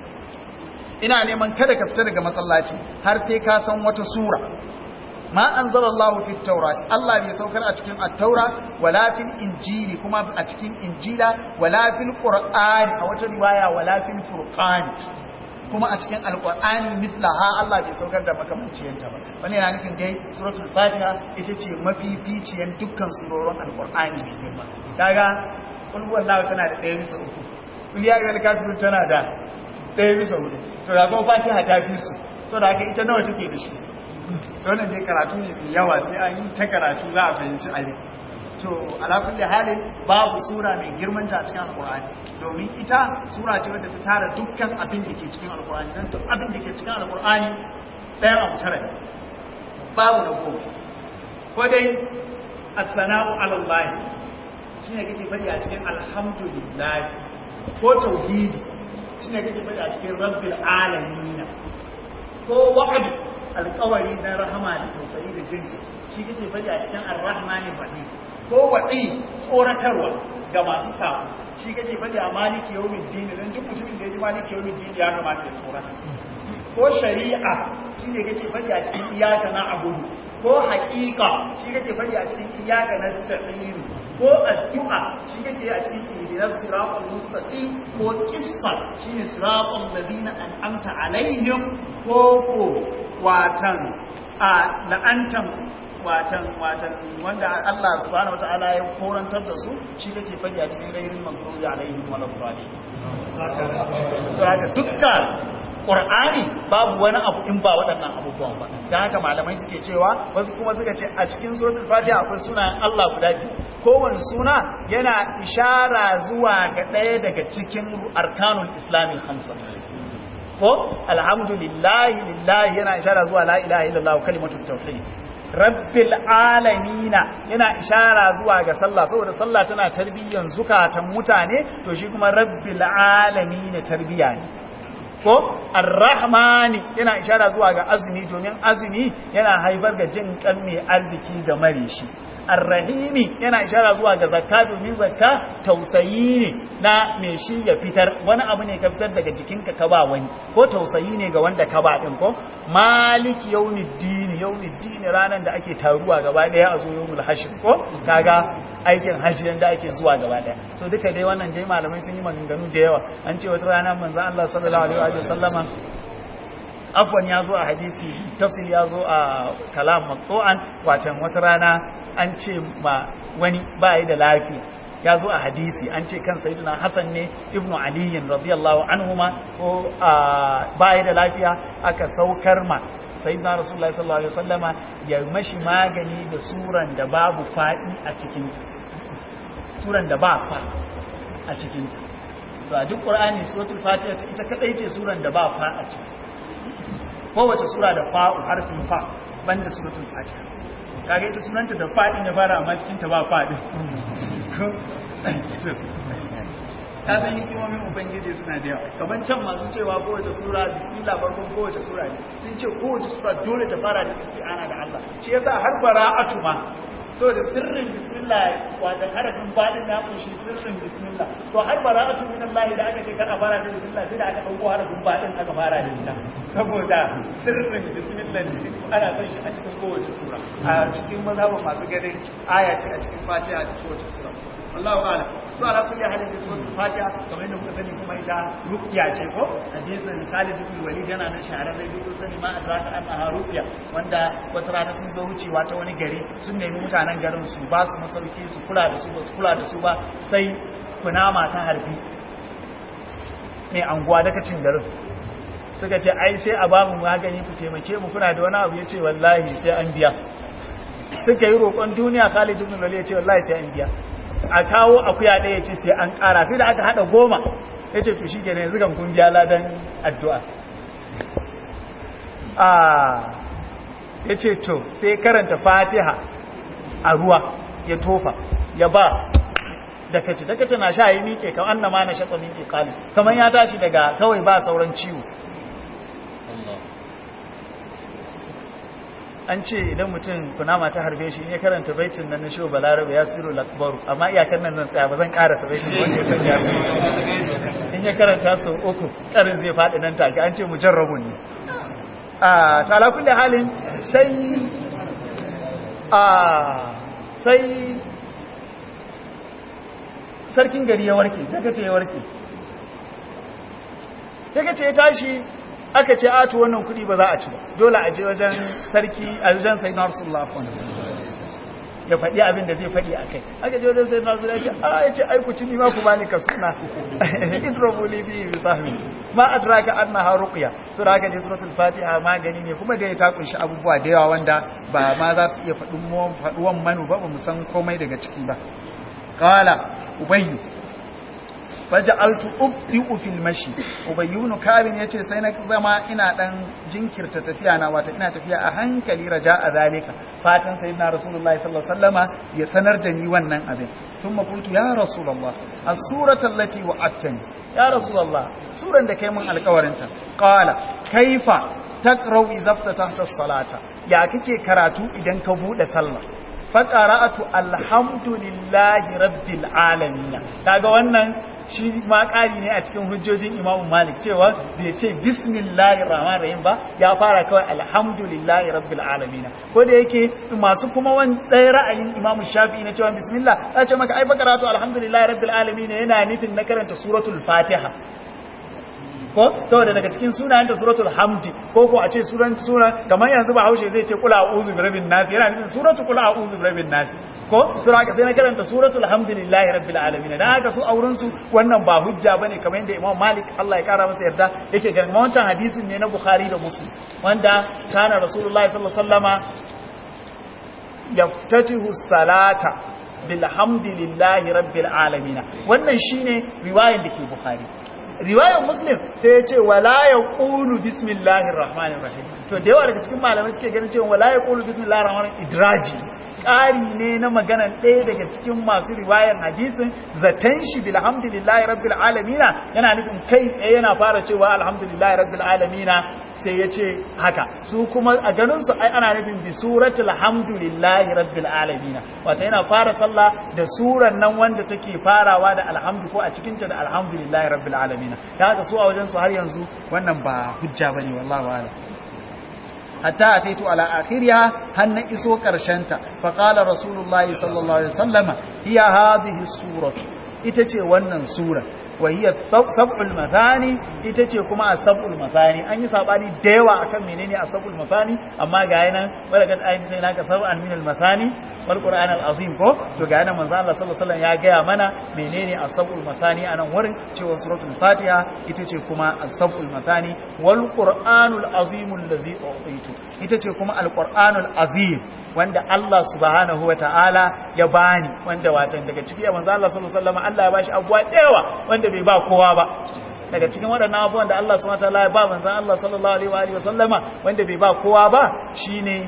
ina neman kada ka fita daga masallaci har sai ka san wata sura ma anzalallahu fit tawrat Allah bai saukar a cikin at-taura wala fil injili kuma a cikin injila wala fil qur'ani a wata riwaya wala fil furqan kuma a cikin alqur'ani mithlaha Allah bai saukar da makamanciyanta ba wannan yana nufin dai suratul fatiha ita ce mafificiyan dukkan surorin alqur'ani mai girma kaga kul huwallahu tana da ɗaya bisa uku kul ya ayyuhal kafirun tana da ɗaya bisa hudu to ga kuma fatiha ta fi su saboda haka ita nawa take da shi wannan dai karatu ne mai yawa sai an yi ta karatu za a fahimci abin to ala kulli halin babu sura mai girman ta a cikin alqur'ani domin ita sura ce wadda ta tara dukkan abin da ke cikin alqur'ani dan duk abin da ke cikin alqur'ani ɗaya abu tara ne babu na goma ko dai as-sana'u ala Allah shine kake faɗi a cikin alhamdulillah ko tauhidi shine kake faɗi a cikin rabbil alamin ko wa'd alkawari na rahama da tausayi da jin shi kake faɗi a cikin ar-rahmanir rahim ko waɗi tsoratarwa ga masu samu shi kake faɗi a maliki yawmiddin dan duk mutumin da ya ji maliki yawmiddin ya kamata ya tsorata ko shari'a shi ne kake faɗi a cikin iyaka na abudu ko haƙiƙa shi kake faɗi a cikin iyaka na sta'in ko addu'a shi kake a cikin ihdinas siratal mustaqim ko qissa shine siratal ladina an'amta alaihim ko ko watan a la'antan watan watan wanda Allah subhanahu wataala ya korantar da su shi kake faɗi a cikin gairin maghdubi alaihim waladdallin so haka dukkan Qur'ani babu wani abu in ba waɗannan abubuwan ba dan haka malamai suke cewa wasu kuma suka ce a cikin suratul fatiha akwai sunayen Allah guda biyu kowane suna yana ishara zuwa ga ɗaya daga cikin arkanul islami hamsa ko alhamdulillahi lillahi yana ishara zuwa la ilaha illallah kalimatut tauhid rabbil alamina yana ishara zuwa ga sallah saboda sallah tana tarbiyyan zukatan mutane to shi kuma rabbil alamin tarbiya ne ko arrahmani yana ishara zuwa ga azumi domin azumi yana haifar ga jin kan mai arziki ga mare shi arrahimi yana ishara zuwa ga zakka domin zakka tausayi ne na mai shi ya fitar wani abu ne ka fitar daga jikinka ka ba wani ko tausayi ne ga wanda ka ba din ko maliki yawmiddin yawmiddin ranan da ake taruwa gaba daya a zo yawmul hashir ko kaga aikin hajji da ake zuwa gaba daya so duka dai wannan dai malamai sun yi maganganu da yawa an ce wata rana manzon Allah sallallahu alaihi wa sallama afwan ya zo a hadisi tasil ya zo a kalam maqtu'an watan wata rana an ce ma wani ba yi da lafiya ya zo a hadisi an ce kan sayyidina Hassan ne ibnu Ali radiyallahu anhuma ko ba yi da lafiya aka saukar ma sayyidina Rasulullahi sallallahu alaihi wasallama ya mashi magani da suran da babu fadi a cikin ta suran da ba fa a cikin ta to a duk Qur'ani suratul Fatiha ita kadai ce suran da ba fa a ciki kowace sura da fa'u harfin fa banda suratul Fatiha kaga ita sunanta da fadin ya fara amma cikin ta ba fadin ta san hikimomin ubangiji suna da yawa kaman can masu cewa kowace sura bismillah farkon kowace sura ne sun ce kowace sura dole ta fara da isti'ana da Allah shi yasa har bara'atu ma so da sirrin bismillah wajen harafin fadin ya kunshi sirrin bismillah to har bara'atu min Allah da aka ce kar a fara da bismillah sai da aka dauko harafin fadin aka fara da ita saboda sirrin bismillah ne ana son shi a cikin kowace sura a cikin mazhabin masu ganin aya ce a cikin fatiha da kowace sura wallahu a'lam so ala kulli halin da suratul fatiha kamar yadda kuka sani kuma ita ruqya ce ko hadisin Khalid ibn Walid yana nan shahararre duk kun sani ma adraka annaha ruqya wanda wata rana sun zo wucewa ta wani gari sun nemi mutanen garin su ba su masauki su kula da su ba su kula da su ba sai kunama ta harbi mai anguwa daga cin garin suka ce ai sai a bamu magani ku taimake mu kuna da wani abu ya ce wallahi sai an biya suka yi roƙon duniya Khalid ibn Walid ya ce wallahi sai an biya a kawo akuya ɗaya ce sai an ƙara sai da aka haɗa goma ya ce to shi ke ne yanzu kan kun biya ladan addu'a ya ce to sai karanta fatiha a ruwa ya tofa ya ba dakaci dakaci na sha yi miƙe kamar annama na shaƙa miƙe ƙali kamar ya tashi daga kawai ba sauran ciwo an ce idan mutum kunama ta harbe shi in ya karanta baitin nan na shi balarabe ya siru lakbaru amma iyakar nan zan tsaya ba zan karasa baitin wanda ya san ya in ya karanta sau uku karin zai faɗi nan take an ce mujarrabun ne a to ala kulli halin sai a sai sarkin gari ya warke daga ce ya warke daga ce ya tashi aka ce atu wannan kudi ba za a ci ba dole a je wajen sarki a wajen sai na rasulullah ya faɗi abin da zai faɗi a kai aka je wajen sai na rasulullah ya ce a ya ce aiku ci nima ku bani ka suna idrobu libi bi sahmi ma adraka annaha ruqya so da aka je suratul fatiha magani ne kuma da ya ta kunshi abubuwa da yawa wanda ba ma za su iya faɗin faɗuwan manu ba ba mu san komai daga ciki ba qala ubayyu faja'altu ubdi'u fil mashi ubayyunu kabin yace sai na zama ina dan jinkirta tafiya na wata ina tafiya a hankali raja'a zalika fatan sayyidina rasulullahi sallallahu alaihi wasallama ya sanar da ni wannan abin thumma qultu ya rasulullah as-surata allati wa'adtani ya rasulullah suran da kai mun alƙawarin ta qala kaifa taqra'u idza tahta as-salata ya kake karatu idan ka bude sallah faqara'atu alhamdulillahi rabbil alamin kaga wannan shi ma ƙari ne a cikin hujjojin imamu malik cewa bai ce bismillahir rahmanir rahim ba ya fara kawai alhamdulillahi rabbil alamin ko da yake masu kuma wani ɗaya ra'ayin imamu shafi'i na cewa bismillah ta ce maka ai bakaratu alhamdulillahi rabbil alamin yana nufin na karanta suratul fatiha ko saboda daga cikin sunayen da suratul hamdi ko ko a ce suran sura kamar yanzu ba haushe zai ce kula a'udhu bi rabbin nas yana nufin suratul kula a'udhu bi rabbin nas ko sura ka sai na karanta suratul hamdulillahi rabbil alamin dan haka su auren su wannan ba hujja bane kamar yadda Imam Malik Allah ya kara masa yarda yake ganin wancan hadisin ne na Bukhari da Muslim wanda kana Rasulullahi sallallahu alaihi wasallama yaftatihu salata bilhamdulillahi rabbil alamin wannan shine riwayar da ke Bukhari riwayar muslim sai ya ce wala ya ƙulu bismillahir rahmanir rahim to da yawa daga cikin malamai suke ganin cewa wala ya ƙulu bismillahir rahmanir idraji ƙari ne na maganan ɗaya daga cikin masu riwayar hadisin zaton shi bilhamdulillahi rabbil alamina yana nufin kai tsaye yana fara cewa alhamdulillahi rabbil alamina sai ya ce haka su kuma a ganin su ai ana nufin bi suratul hamdulillahi rabbil alamina wato yana fara sallah da suran nan wanda take farawa da alhamdu ko a cikin ta da alhamdulillahi rabbil alamina da haka su a wajen su har yanzu wannan ba hujja bane wallahi wa'ala hatta ataitu ala akhiriha har na iso karshenta fa qala rasulullahi sallallahu alaihi wasallama hiya hadhihi suratu ita ce wannan sura wa hiya sab'ul mathani ita ce kuma as-sab'ul mathani an yi sabani da yawa akan menene as-sab'ul mathani amma ga yana wala kad ayin sai naka sab'an min al-mathani wal qur'an al-azim ko to ga yana manzo Allah sallallahu alaihi wasallam ya gaya mana menene as-sab'ul mathani anan wurin cewa suratul fatiha ita ce kuma as-sab'ul mathani wal qur'anul azim allazi utitu ita ce kuma al-qur'anul azim wanda Allah subhanahu wa ta'ala ya bani wanda watan daga ciki ya manzo Allah sallallahu alaihi wasallam Allah ya bashi abuwa dayawa wanda bai ba kowa ba daga cikin waɗannan abubuwan da Allah subhanahu wa ta'ala ya ba manzo Allah sallallahu alaihi wa sallama wanda bai ba kowa ba shine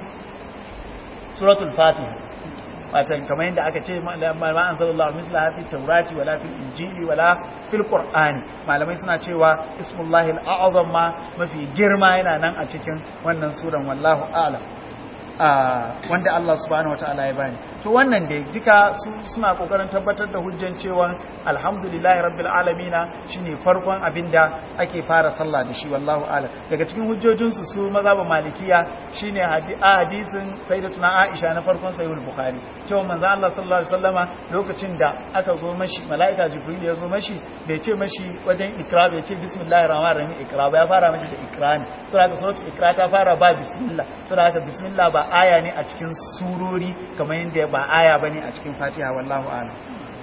suratul fatiha watan kamar yadda aka ce ma anzalallahu mislaha fi tawrati wala fil injili wala fil qur'ani malamai suna cewa ismullahi al-a'zam ma mafi girma yana nan a cikin wannan suran wallahu a'lam wanda Allah subhanahu wataala ya bani to wannan dai duka suna kokarin tabbatar da hujjan cewa alhamdulillahi rabbil alamina shine farkon abinda ake fara sallah da shi wallahu a'lam daga cikin hujjojin su su mazhabin malikiya shine hadisin sayyidatuna Aisha na farkon sahih bukhari cewa manzo Allah sallallahu alaihi wasallama lokacin da aka zo mashi malaika jibril ya zo mashi bai ce mashi wajen ikra bai ce bismillahir rahmanir rahim ikra ba ya fara mashi da ikra ne saboda suratul ikra ta fara ba bismillah saboda bismillah ba aya ne a cikin surori kamar yadda ba aya bane a cikin Fatiha wallahu a'lam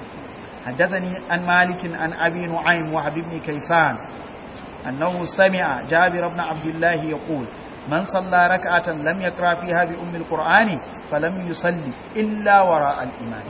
حدثني عن مالك عن أبي نعيم وحب بن كيسان أنه سمع جابر بن عبد الله يقول من صلى ركعة لم يقرأ فيها بأم القرآن فلم يصلي إلا وراء الإمام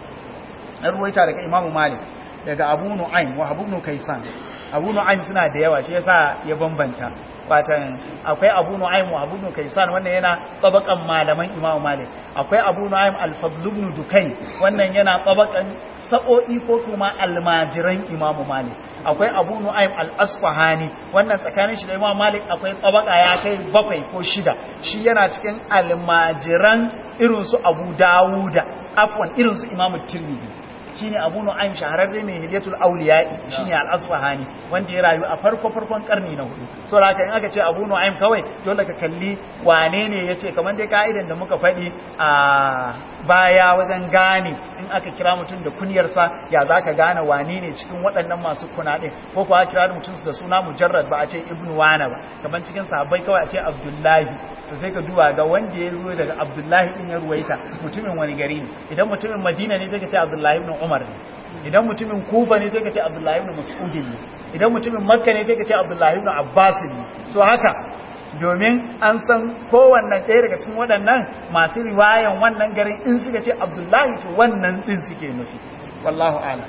الرويتا لك إمام مالك daga Abu Nu'aym wa Abu Kaysan Abu Nu'aym suna da yawa shi yasa ya bambanta fatan akwai Abu Nu'aym wa Abu Kaysan wannan yana tabakan malaman Imam Malik akwai Abu Nu'aym al-Fadl ibn Dukayn wannan yana tabakan sa'o'i ko kuma almajiran Imam Malik akwai abu nu'aym al-asfahani wannan tsakanin shi da imam malik akwai tsabaka ya kai bakwai ko shida shi yana cikin almajiran irin su abu dawuda afwan irin su imam tirmidhi shine Abu Nu'aym shahararre mai Hilyatul Awliya'i shine Al-Asfahani wanda ya rayu a farko farkon karni na hudu so haka in aka ce Abu Nu'aym kawai dole ka kalli wane ne yace kamar dai ka'idan da muka faɗi a baya wajen gane in aka kira mutum da kunyarsa ya zaka gane wane ne cikin waɗannan masu kuna din ko kuwa kira mutum da suna mujarrad ba a ce Ibn Wana ba kamar cikin sahabbai kawai a ce Abdullahi to sai ka duba ga wanda ya zo daga Abdullahi din ya ruwaita mutumin wani gari ne idan mutumin Madina ne sai ka ce Abdullahi ibn Umar ne idan mutumin Kufa ne sai ka ce Abdullahi ibn Mas'ud ne idan mutumin Makka ne sai ka ce Abdullahi ibn Abbas ne so haka domin an san kowanne ɗaya daga cikin waɗannan masu riwayan wannan garin in suka ce Abdullahi to wannan din suke nufi wallahu a'lam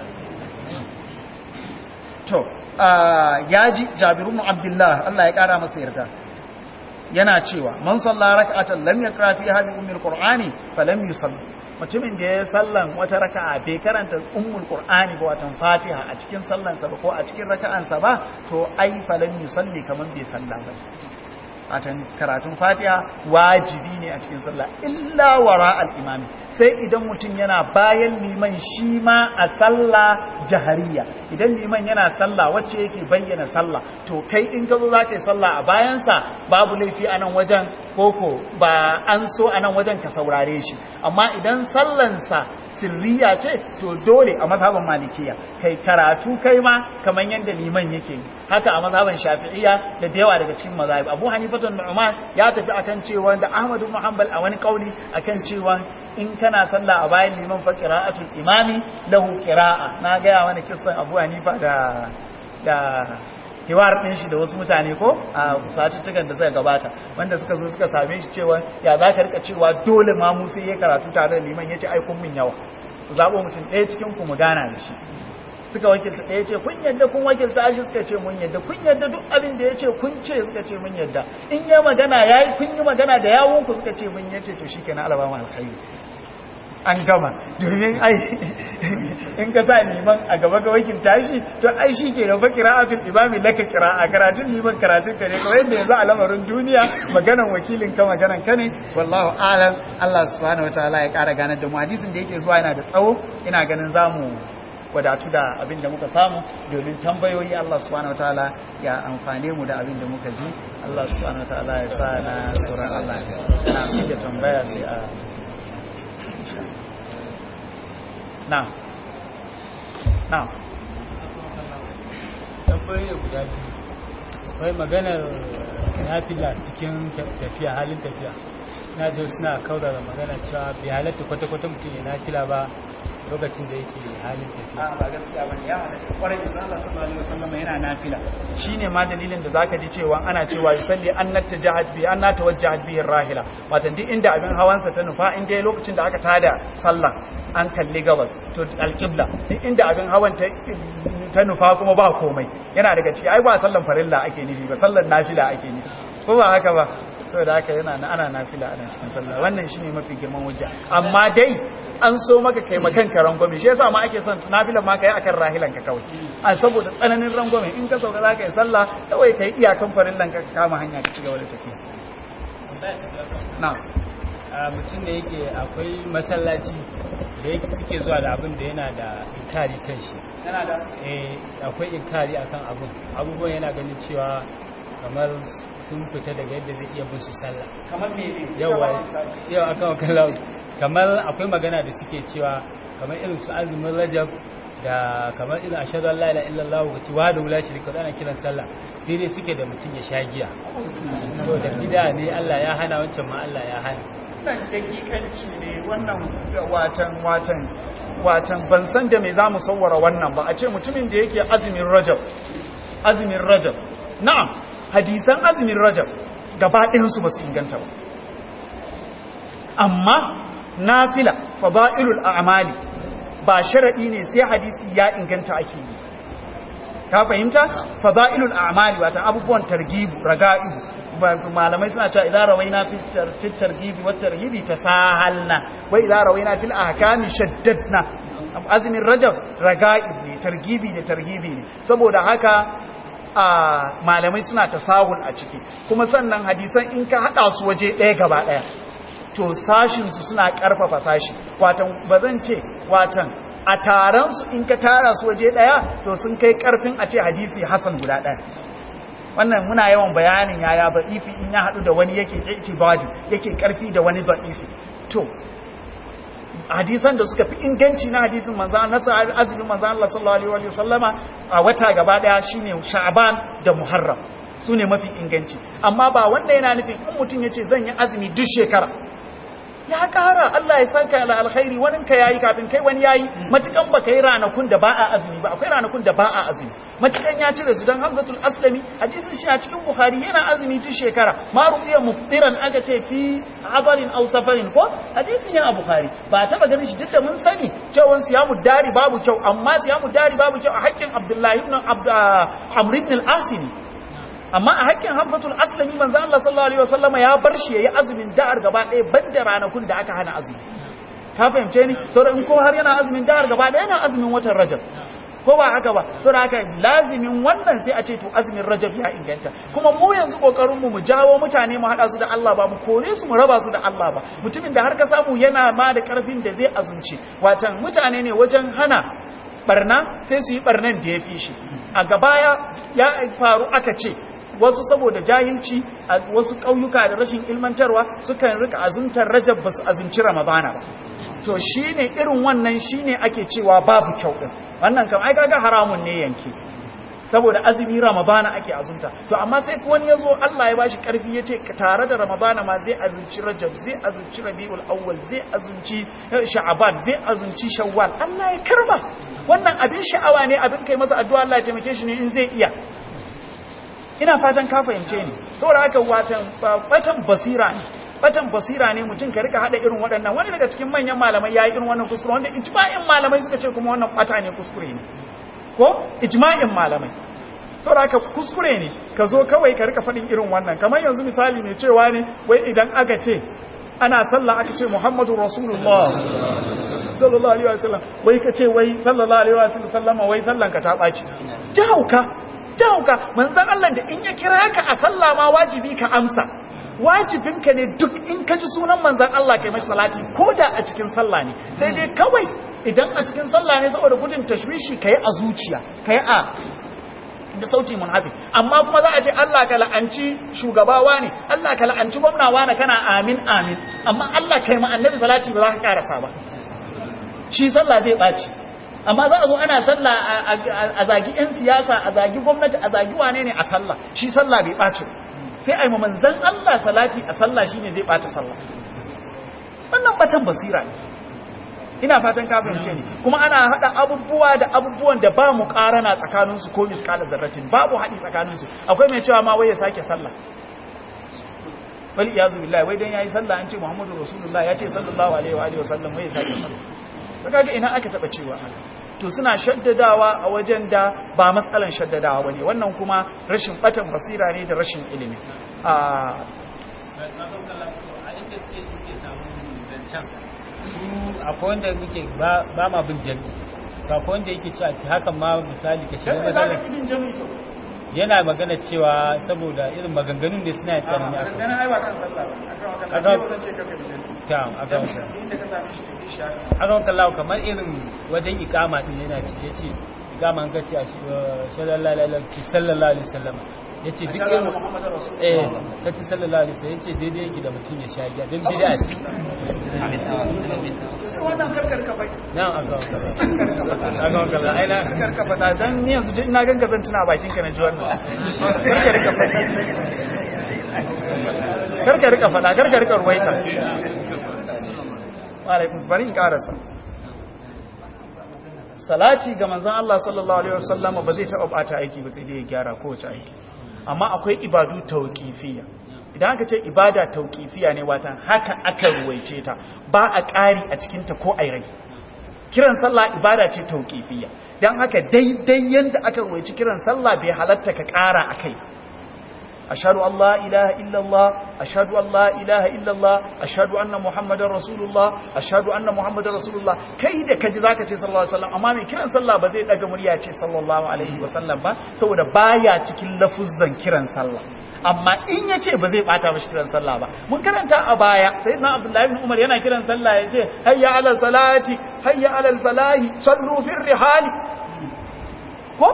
to ya ji Jabir ibn Abdullah Allah ya kara masa yarda yana cewa man salla rak'atan lam yaqra fiha bi ummil qur'ani falam yusalli mutumin da ya sallan wata raka'a bai karanta ummul qur'ani ba watan fatiha a cikin sallansa ba ko a cikin raka'ansa ba to ai falam yusalli kaman bai salla ba watan karatun fatiha wajibi ne a cikin sallah illa wara al-imami sai idan mutum yana bayan liman shi ma a sallah jahariya idan liman yana sallah wacce yake bayyana sallah to kai in ka zo za ka yi sallah a bayansa babu laifi a nan wajen koko ba an so a nan wajen ka saurare shi amma idan sallansa sirriya ce to dole a mazhaban malikiya kai karatu kai ma kamar yadda liman yake haka a mazhaban shafi'iyya da da yawa daga cikin mazahib abu hanifatun nu'man ya tafi akan cewa da ahmad ibn hanbal a wani kauli akan cewa in kana sallah a bayan liman fa qira'atul imami lahu qira'a na ga wani kissan abu hanifa da da hiwar ɗin shi da wasu mutane ko a satuttukan da suka gabata wanda suka zo suka same shi cewa ya za ka rika cewa dole ma musu ya karatu tare da liman ya ce aikun min yawa ku zaɓo mutum ɗaya cikin ku mu gana da shi suka wakilta ɗaya ce kun yadda kun wakilta shi suka ce mun yadda kun yadda duk abin da ya ce kun ce suka ce mun yadda in ya magana ya yi kun yi magana da yawon ku suka ce mun ya ce to shi kenan alabama alkhairi an gama domin ai in ka sa liman a gaba ga wakin tashi to ai shi ke gaba kira'atul imami laka kira'a karatun liman karatun ka ne kawai yadda yanzu a lamarin duniya maganan wakilin ka maganan ka ne wallahu alam Allah subhanahu wataala ya kara ganar da mu hadisin da yake zuwa yana da tsawo ina ganin zamu wadatu da abin da muka samu domin tambayoyi Allah subhanahu wataala ya amfane mu da abin da muka ji Allah subhanahu wataala ya sa na tsoron Allah na da tambaya sai a na na tambayoyi guda biyu akwai maganar nafila cikin tafiya halin tafiya na jo suna kaurara magana cewa bai halatta kwata-kwata mutum ya nafila ba lokacin da yake halin tafiya a ba gaskiya bane ya halatta kwarai da Allah sallallahu alaihi wasallam yana nafila shine ma dalilin da zaka ji cewa ana cewa yusalli annat jahad bi anna tawajjahat bihi rahila wato duk inda abin hawansa ta nufa in dai lokacin da aka tada sallah an kalli gabas to alqibla duk inda abin hawan ta ta nufa kuma ba komai yana daga ciki ai ba sallan farilla ake nufi ba sallan nafila ake nufi ko ba haka ba saboda haka yana ana nafila ana cikin sallah wannan shine mafi girman hujja amma dai an so maka kai makan ka rangwame shi yasa ma ake son nafilan ma kai akan rahilan ka kawai a saboda tsananin rangwame in ka sauka zaka yi sallah kawai kai iyakan farillan ka kama hanya ka cigaba da tafiya na'am a mutum da yake akwai masallaci da yake suke zuwa da abin da yana da inkari kan shi yana da eh akwai inkari akan abin abubuwan yana ganin cewa kamar sun fita daga yadda zai iya bin su sallah kamar me ne yawa yau akan wakallahu kamar akwai magana da suke cewa kamar irin su azumin rajab da kamar irin ashhadu an la ilaha illallah wa cewa da wula shirka da ana kiran sallah daidai suke da mutum ya sha giya to da bid'a ne Allah ya hana wancan ma Allah ya hana wannan dakikanci ne wannan watan watan watan ban san da me zamu sawwara wannan ba a ce mutumin da yake azumin rajab azumin rajab na'am hadisan azumin rajab gaba ɗayansu ba su inganta ba amma nafila fada'ilul a'mali ba sharadi ne sai hadisi ya inganta ake yi ka fahimta fada'ilul a'mali wata abubuwan targibu raga'ibu malamai suna cewa idan rawaina fi targibi wa tarhibi tasahalna wa idan rawaina fil ahkami shaddadna azumin rajab raga'ib ne targibi da tarhibi ne saboda haka a malamai suna tasahul a ciki kuma sannan hadisan in ka hada su waje ɗaya gaba ɗaya to sashin su suna karfafa sashi watan bazan ce watan a taron su in ka tara su waje ɗaya to sun kai karfin a ce hadisi hasan guda ɗaya wannan muna yawan bayanin yaya ba'ifi in ya haɗu da wani yake itibadi yake karfi da wani ba'ifi to hadisan da suka fi inganci na hadisin manzan na azumin manzan Allah sallallahu alaihi wa sallama a wata gaba daya shine Sha'ban da Muharram sune mafi inganci amma ba wanda yana nufin in mutum yace zan yi azumi duk shekara ya kara Allah ya saka ala alkhairi wani ka yayi kafin kai wani yayi matukan baka yi ranakun da ba a azumi ba akwai ranakun da ba a azumi matukan ya cire su dan Hamzatul Aslami hadisin shi a cikin Bukhari yana azumi duk shekara ma rubiya muftiran aka ce fi abarin aw safarin ko hadisin yana Bukhari ba taba ganin shi duk da mun sani cewa siyamu dari babu kyau amma siyamu dari babu kyau a hakkin Abdullahi ibn Amr ibn al-Asimi amma a hakkin hamzatul aslami manzo Allah sallallahu alaihi wasallama ya bar shi yayi azumin da'ar gaba ɗaya banda ranakun da aka hana azumi ka fahimce ni saboda in ko har yana azumin da'ar gaba ɗaya yana azumin watan rajab ko ba haka ba saboda haka lazimin wannan sai a ce to azumin rajab ya inganta kuma mu yanzu kokarin mu mu jawo mutane mu hada su da Allah ba mu kore su mu raba su da Allah ba mutumin da har ka samu yana ma da karfin da zai azumci watan mutane ne wajen hana barna sai su yi barnan da ya fi shi a gabaya ya faru aka ce wasu saboda jahilci a wasu ƙauyuka da rashin ilmantarwa sukan rika azumtar rajab ba su azumci ramadana ba to shine irin wannan shine ake cewa babu kyau din wannan kam ai kaga haramun ne yanke saboda azumi ramadana ake azumta to amma sai wani yazo Allah ya bashi karfi yace tare da ramadana ma zai azumci rajab zai azumci rabiul awwal zai azumci sha'ban zai azumci shawwal Allah ya karba wannan abin sha'awa ne abin kai masa addu'a Allah ya taimake shi ne in zai iya ina fatan ka fahimce ni saboda haka watan batan basira ne batan basira ne mutum ka rika hada irin waɗannan wani daga cikin manyan malamai yayi irin wannan kuskure wanda ijma'in malamai suka ce kuma wannan bata ne kuskure ne ko ijma'in malamai saboda haka kuskure ne ka zo kawai ka rika faɗin irin wannan kamar yanzu misali ne cewa ne wai idan aka ce ana sallah aka ce Muhammadu Rasulullah sallallahu alaihi wasallam wai ka ce wai sallallahu alaihi wasallam wai sallan ka ta baci jahauka jahauka manzon Allah da in ya kira ka a sallah ma wajibi ka amsa wajibinka ne duk in ka ji sunan manzon Allah kai mashi salati ko da a cikin sallah ne sai dai kawai idan a cikin sallah ne saboda gudun tashwishi kai a zuciya kai a da sauti munhafi amma kuma za a ce Allah ka la'anci shugabawa ne Allah ka la'anci gwamnawa ne kana amin amin amma Allah kai ma annabi salati ba za ka karasa ba shi sallah zai baci amma za a zo ana sallah a zagi yan siyasa a zagi gwamnati a zagi wane ne a sallah shi sallah bai baci sai a yi manzan Allah salati a sallah shine zai bata sallah wannan batan basira ne ina fatan ka fahimce ni kuma ana hada abubuwa da abubuwan da ba mu karana tsakanin su ko miskalar zarratin babu hadi tsakanin su akwai mai cewa ma wai ya sake sallah wal iyazu billahi wai dan yayi sallah an ce muhammadu rasulullah ya ce sallallahu alaihi wa alihi wasallam wai ya sake sallah kaga ina aka taba cewa to suna shaddadawa a wajen da ba matsalan shaddadawa bane wannan kuma rashin batan basira ne da rashin ilimi a su akwai wanda muke ba ma bin jami akwai wanda yake cewa ci hakan ma misali ka shiga matsalar yana magana cewa saboda irin maganganun da suna tsanani a kan ai ba kan sallah ba akan wannan ce kaka bi ta akan inda ka same shi bi shi akan kallahu kamar irin wajen ikama din yana cike ce ikama an kace a sallallahu alaihi wasallam yace duk irin eh kace sallallahu alaihi wasallam yace daidai yake da mutum ya sha giya dan bid'a ce wannan karkar ka bai nan aka aka aka ai na karka fada dan ni yanzu ina ganka zan tuna bakin ka na ji wannan karka rika fada karka rika fada karka rika ruwaita wa alaikum bari in karasa salati ga manzon Allah sallallahu alaihi wasallam ba zai taba bata aiki ba sai dai ya gyara kowace aiki amma akwai ibadu tauqifiyya idan aka ce ibada tauqifiyya ne watan haka aka ruwaice ta ba a ƙari a cikin ta ko ai rai kiran sallah ibada ce tauqifiyya dan haka daidai yanda aka ruwaici kiran sallah bai halatta ka ƙara akai ashhadu an la ilaha illallah ashhadu an la ilaha illallah ashhadu anna muhammadar rasulullah ashhadu anna muhammadar rasulullah kai da kaji zaka ce sallallahu alaihi wasallam amma mai kiran sallah ba zai daga murya ce sallallahu alaihi wasallam ba saboda baya cikin lafuzzan kiran sallah amma in ya ce ba zai bata mashi kiran sallah ba mun karanta a baya sai na abdullahi ibn umar yana kiran sallah ya ce hayya ala salati hayya ala falahi sallu fil rihali ko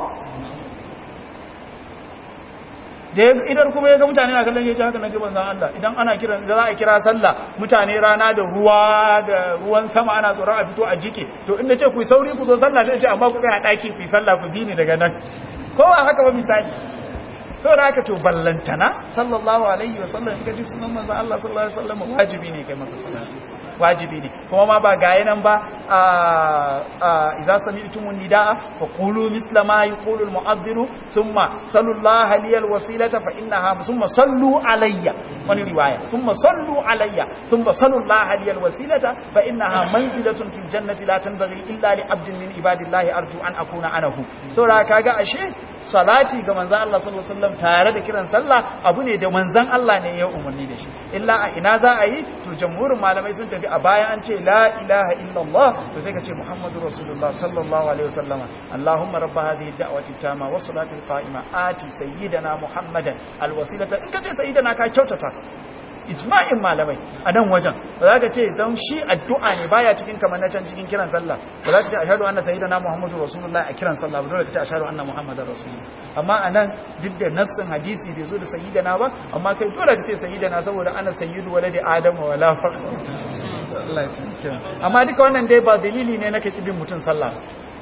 da idan kuma ya ga mutane na kallon ya ce haka na gaban zan Allah idan ana kiran da za a kira sallah mutane rana da ruwa da ruwan sama ana tsoron a fito a jike to inda ce ku yi sauri ku zo sallah sai ce amma ku kai a daki ku yi sallah ku bi ni daga nan kowa haka ba misali saboda haka to ballantana sallallahu alaihi wa sallam in kaji sunan manzon Allah sallallahu alaihi wa sallam wajibi ne kai masa salati wajibi ne kuma ma ba ga nan ba a idza sami'tumun nidaa fa qulu misla ma yaqulu al mu'adhdhin thumma sallallahu liyal wasilata fa innaha thumma sallu alayya wani riwaya thumma sallu alayya thumma sallallahu liyal wasilata fa innaha manzilatun fil jannati la tanbaghi illa li abdin min ibadillahi arju an akuna anahu saboda kaga ashe salati ga manzon Allah sallallahu alaihi wasallam tare da kiran sallah abu ne da manzon Allah ne ya umarni da shi illa a ina za a yi to jamhurin malamai sun tafi a baya an ce la ilaha illallah to sai ka ce muhammadu rasulullah sallallahu alaihi wasallama allahumma rabba hadhihi da'wati tama was salati qa'ima ati sayyidana muhammadan alwasilata in ka ce sayyidana ka kyautata ijma'in malamai a nan wajen ba za ka ce don shi addu'a ne baya cikin kamar na can cikin kiran sallah ba za ka ce ashhadu anna sayyidana muhammadu rasulullah a kiran sallah ba dole ka ce ashhadu anna muhammadar rasulullah amma a nan duk da nassin hadisi bai zo da sayyidana ba amma kai dole ka ce sayyidana saboda ana sayyidu waladi adama wala fakhra Allah ya tsike amma duka wannan dai ba dalili ne na kake bin mutun sallah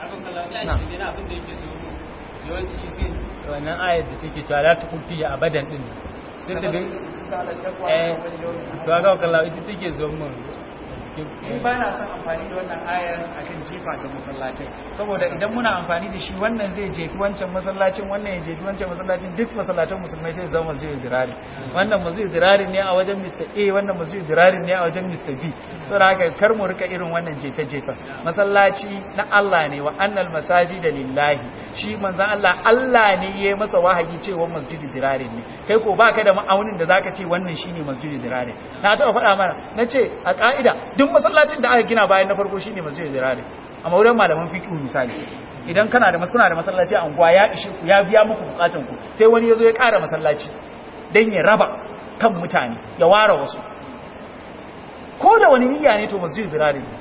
yawanci sai wannan ayar da take cewa la tukun fiya abadan din sai ta ga eh to ga kallon ita take zo mun ni ba na son amfani da wannan ayar a kan jefa ga masallacin saboda idan muna amfani da shi wannan zai jefi wancan masallacin wannan ya jefi wancan masallacin duk masallacin musulmai zai zama masu dirari wannan masu dirari ne a wajen Mr. A wannan masu dirari ne a wajen Mr. B saboda haka kar mu rika irin wannan jefe jefa masallaci na Allah ne wa annal masajida lillahi shi manzon Allah Allah ne ya masa wahayi cewa masjidi dirari ne kai ko baka da ma'aunin da zaka ce wannan shine masjidi dirari na taɓa faɗa mana nace a ka'ida duk masallacin da aka gina bayan na farko shine masjidil dirare amma wurin malaman fiqh misali idan kana da kuna da masallaci a unguwa ya ishe ku ya biya muku bukatun ku sai wani yazo ya ƙara masallaci dan ya raba kan mutane ya ware wasu ko da wani niyya ne to masjidil dirare ne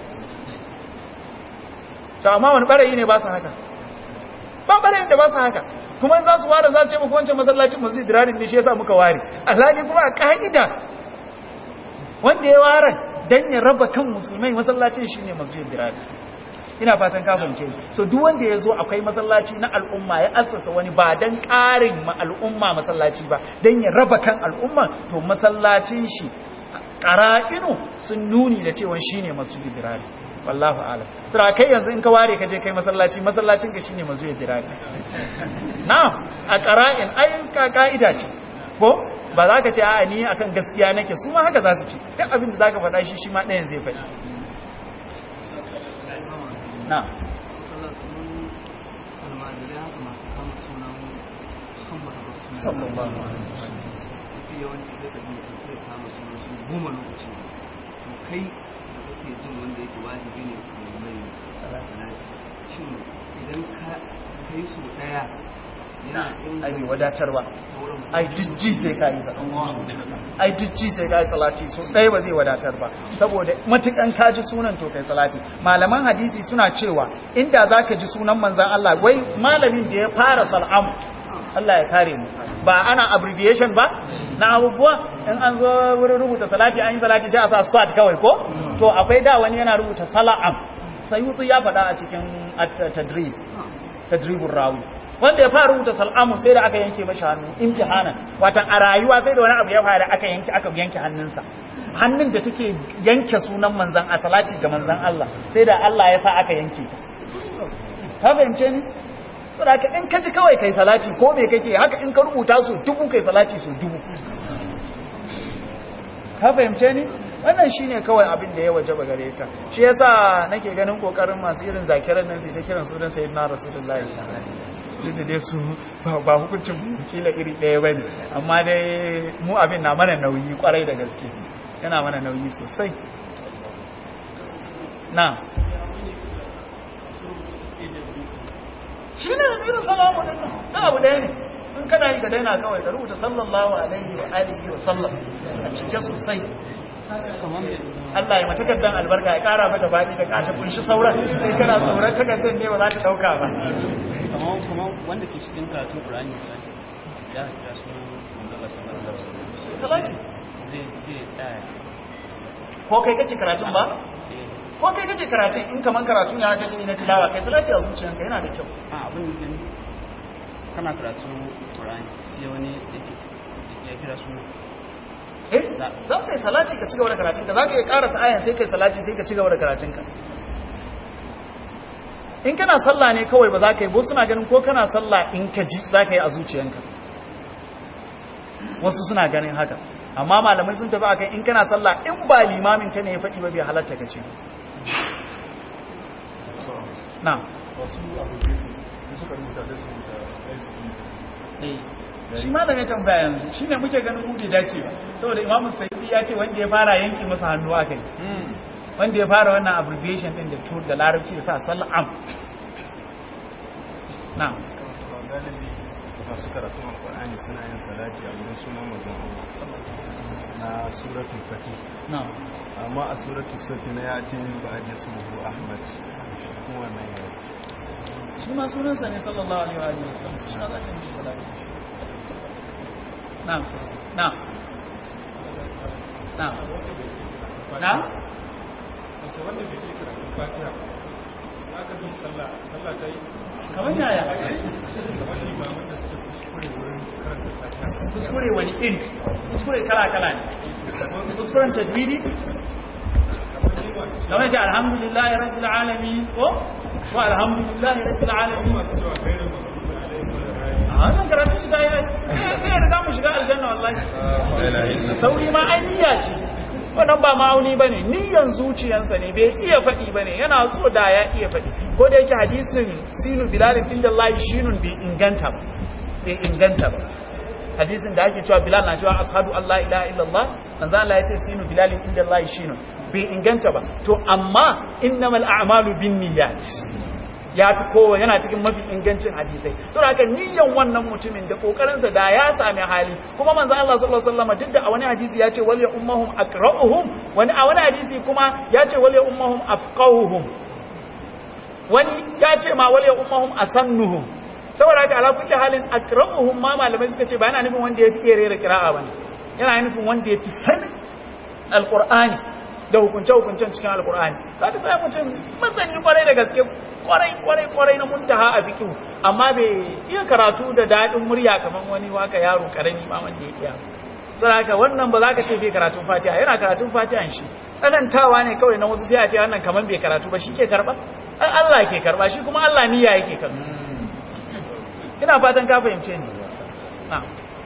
to amma wani barayi ne ba su haka ba barayin da ba su haka kuma za su ware za su ce muku wancan masallacin masjidil dirare ne shi yasa muka ware alhali kuma a ka'ida wanda ya ware dan ya raba kan musulmai masallacin shine masjidil dirari ina fatan ka fahimce so duk wanda yazo akwai masallaci na al'umma ya assasa wani ba dan karin ma al'umma masallaci ba dan ya raba kan al'umma to masallacin shi qara'inu sun nuni da cewa shine masjidil dirari wallahu a'lam sura kai yanzu in ka ware ka je kai masallaci masallacin ka shine masjidil dirari na'am a qara'in ai ka ka'ida ce ko ba za ka ce a ni akan gaskiya nake su ma haka za su ce duk abin da za ka faɗa shi shi ma ɗayan zai faɗi na sallallahu goma lokaci to kai da kake jin wanda yake wajibi ne ka mai salati shin idan ka kai su daya ai bai wadatarwa ai jijji sai ka yi ai jijji sai ka yi salati so ɗaya ba zai wadatar ba saboda matukan ka ji sunan to kai salati malaman hadisi suna cewa inda za ka ji sunan manzan Allah wai malamin da ya fara sal'amu Allah ya kare mu ba ana abbreviation ba na abubuwa in an zo wurin rubuta salati an yi salati sai a sa sat kawai ko to akwai da wani yana rubuta sala'am sayutu ya faɗa a cikin tadrib tadribur rawi wanda ya fara rubuta sal'amu sai da aka yanke mashi hannu imtihanan watan a rayuwa sai da wani abu ya fara aka yanke aka yanke hannunsa hannun da take yanke sunan manzan a salati ga manzan Allah sai da Allah ya sa aka yanke ta ka fahimce ni saboda in ka ji kawai kai salati ko me kake haka in ka rubuta su dubu kai salati su dubu ka fahimce ni wannan shine kawai abin da ya wajaba gare ka shi yasa nake ganin kokarin masu irin zakiran nan su ta kiran sunan sayyidina rasulullahi tunda dai su ba hukuncin kila iri ɗaya ba ne amma dai mu abin na mana nauyi kwarai da gaske yana mana nauyi sosai na shi ne da biyu salamu da na abu ɗaya ne in kana yi ka daina kawai ka rubuta sallallahu alaihi wa alihi wa sallam a cike sosai Allah ya matakaddan albarka ya kara mata faɗi da kace kunshi sauran sai kana tsoron takardar ne ba za ta dauka ba kamar kamar wanda ke cikin karatun Qur'ani misali ya kira su manzala sallallahu alaihi wasallam salati zai zai tsaya ko kai kake karatun ba ko kai kake karatun in kaman karatun ya kake na tilawa kai salati a zuciyanka yana da kyau a abin da kana karatun Qur'ani sai wani yake ya kira su eh za ka yi salati ka cigaba da karatunka za ka yi karasa ayan sai ka yi salati sai ka cigaba da karatunka in kana sallah ne kawai ba za ka yi bo suna ganin ko kana sallah in ka ji za ka yi a zuciyanka wasu suna ganin haka amma malamai sun tafi akan in kana sallah in ba limamin ka ne ya faɗi ba bai halatta ka ce na wasu abu da suka rubuta da su da shi ma da mai tambaya yanzu shi ne muke ganin hudu dace ba saboda imamu sayyidi ya ce wanda ya fara yanki masa hannu aka yi wanda ya fara wannan abbreviation din da tur da larabci da sa sal'am na galibi masu karatun alkur'ani suna yin salati a wurin sunan mazan Allah na suratul fatih na amma a suratul safi na ya ce ba a jesu ahmad kuma wannan yau shi ma sunansa ne sallallahu alaihi wa alihi wasallam shi ma za ka yi salati na'am sir na'am na'am na'am wace wanda bai iya karatun fatiha aka bi sallah sallah ta yi kamar yaya kamar limamin da suka kuskure wurin karanta fatiha kuskure wani iri kuskure kala kala ne kuskuren tajwidi kamar ce alhamdulillahi rabbil alamin ko ko alhamdulillahi rabbil alamin cewa kai da mafi alaihi wa a wannan karatun shi da ya sai da mu shiga aljanna wallahi sauri ma ai niyya ce wannan ba ma'auni bane niyyan zuciyansa ne bai iya faɗi bane yana so da ya iya faɗi ko da yake hadisin sinu bilal inda Allah shinun bai inganta ba bai inganta ba hadisin da ake cewa bilal na cewa ashhadu an la ilaha illallah manzo Allah ya ce sinu bilal inda Allah shinun bai inganta ba to amma innamal a'malu binniyat ya fi kowa yana cikin mafi ingancin hadisai saboda haka niyyan wannan mutumin da kokarinsa da ya sami hali kuma manzo Allah sallallahu alaihi wasallam duk da a wani hadisi ya ce wal ya ummahum aqra'uhum wani a wani hadisi kuma ya ce wal ya ummahum afqahuhum wani ya ce ma wal ya ummahum asannuhum saboda haka ala kulli halin aqra'uhum ma malamai suka ce ba yana nufin wanda ya fi iya rera kira'a bane yana nufin wanda ya fi sanin alqur'ani da hukunce-hukuncen cikin alkur'ani za ka sai mutum masani kwarai da gaske kwarai kwarai kwarai na muntaha a fikihu amma bai iya karatu da daɗin murya kamar wani waka yaro karami ma wanda ya iya sai haka wannan ba za ka ce bai karatun fatiha yana karatun fatihan shi tsanantawa ne kawai na wasu sai a ce wannan kamar bai karatu ba shi ke karba an Allah ke karba shi kuma Allah niyya yake karba ina fatan ka fahimce ni na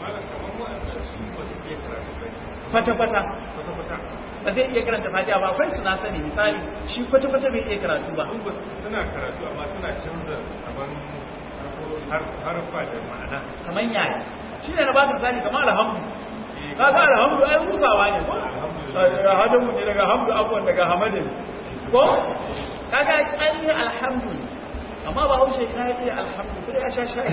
fata-fata ba zai iya karanta fatiha ba akwai suna sani misali shi kwata-kwata bai iya karatu ba suna karatu amma suna canza abin harfa da ma'ana kamar yaya shi ne na ba ka misali kamar alhamdu ka ga alhamdu ai musawa ne ko alhamdu ne daga hamdu abuwan daga hamadin ko kaga an yi alhamdu amma ba haushe ina ya iya alhamdu sai ya sha shayi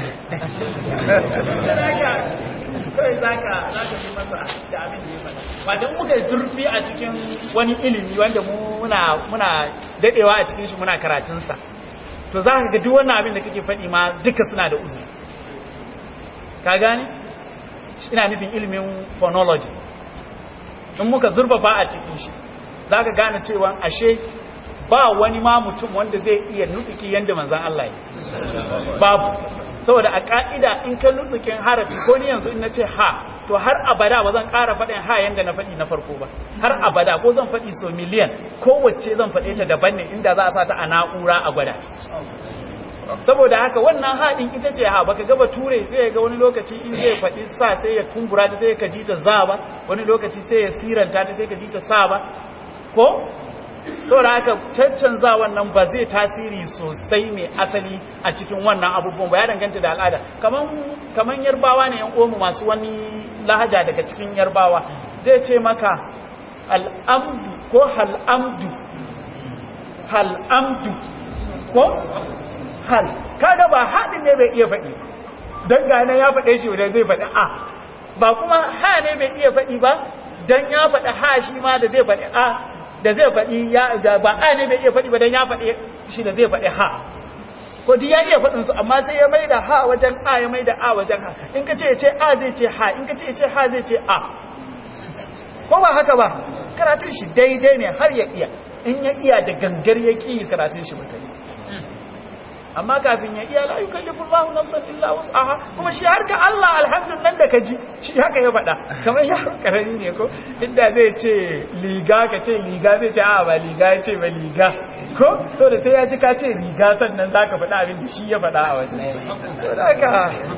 kawai za ka fi masa da abin da ya faɗa wajen muka yi zurfi a cikin wani ilimi wanda muna muna daɗewa a cikin shi muna karatunsa to za ka ga duk wannan abin da kake faɗi ma duka suna da uzuri ka gane ina nufin ilimin phonology in muka zurfafa a cikin shi za ka gane cewa ashe ba wani ma mutum wanda zai iya nutuki yadda manzan Allah ya babu saboda a ka'ida in ka nutukin harafi ko ni yanzu in na ce ha to har abada ba zan ƙara faɗin ha yadda na faɗi na farko ba har abada ko zan faɗi so miliyan kowace zan faɗe ta daban ne inda za a sa ta a na'ura a gwada saboda haka wannan haɗin ita ce ha baka gaba ture sai ya ga wani lokaci in zai faɗi sa sai ya kumbura ta sai ka ji ta za ba wani lokaci sai ya siranta ta sai ka ji ta sa ba ko saboda haka caccanza wannan ba zai tasiri sosai mai asali a cikin wannan abubuwan ba ya danganta da al'ada kaman kaman yarbawa ne yan uwanmu masu wani lahaja daga cikin yarbawa zai ce maka al'amdu ko hal'amdu hal'amdu ko hal kaga ba haɗin ne bai iya faɗi don gane ya faɗe shi wadda zai faɗi a ba kuma ha ne bai iya faɗi ba don ya faɗi ha shi ma da zai faɗi a da zai faɗi ya ba a ne bai iya faɗi ba don ya faɗi shi da zai faɗi ha ko duk ya iya faɗin su amma sai ya mai da ha wajen a ya mai da a wajen ha in ka ce ya ce a zai ce ha in ka ce ya ce ha zai ce a ko ba haka ba karatun shi daidai ne har ya iya in ya iya da gangar ya ƙi karatun shi mutane amma kafin ya iya la yukallifu Allahu nafsan illa wus'aha kuma shi harka Allah alhamdulillah da kaji shi haka ya faɗa kamar ya karami ne ko inda zai ce liga ka ce liga zai ce a ba liga ya ce ba liga ko so da sai ya ji ka ce liga sannan zaka faɗa abin da shi ya faɗa a wajen so da haka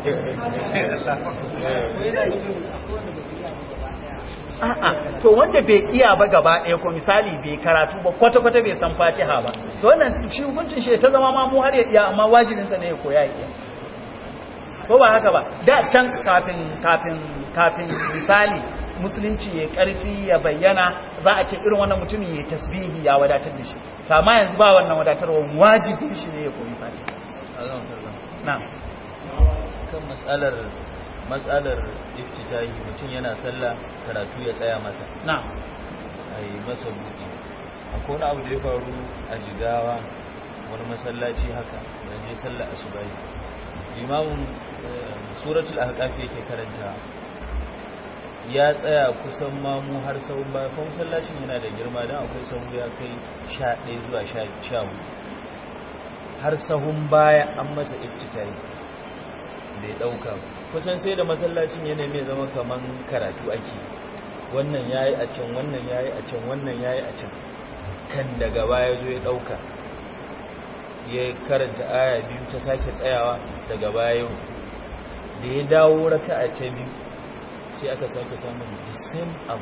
a'a to wanda bai iya ba gaba ɗaya ko misali bai karatu ba kwata-kwata bai san fatiha ba to wannan shi hukuncin shi ta zama ma mu har ya iya amma wajibinsa ne ya koya ya iya ko ba haka ba da can kafin kafin kafin misali musulunci ya karfi ya bayyana za a ce irin wannan mutumin ya tasbihi ya wadatar da shi amma yanzu ba wannan wadatarwa wajibin shi ne ya koyi fatiha na'am kan matsalar matsalar iftitahi mutum yana sallah karatu ya tsaya masa na'am a yi masa buɗi akwai wani abu da ya faru a jigawa wani masallaci haka da je sallah asubahi limamin suratul ahqaf yake karanta ya tsaya kusan mamu har sau baya kuma masallacin yana da girma dan akwai sahu ya kai 11 zuwa 14 har sahun baya an masa iftitahi bai dauka kusan sai da masallacin yana mai zama kaman karatu ake wannan yayi a can wannan yayi a can wannan yayi a can kan daga baya zo ya dauka ya karanta aya biyu ta sake tsayawa daga baya da ya dawo raka'a ta biyu sai aka sake samun the same abu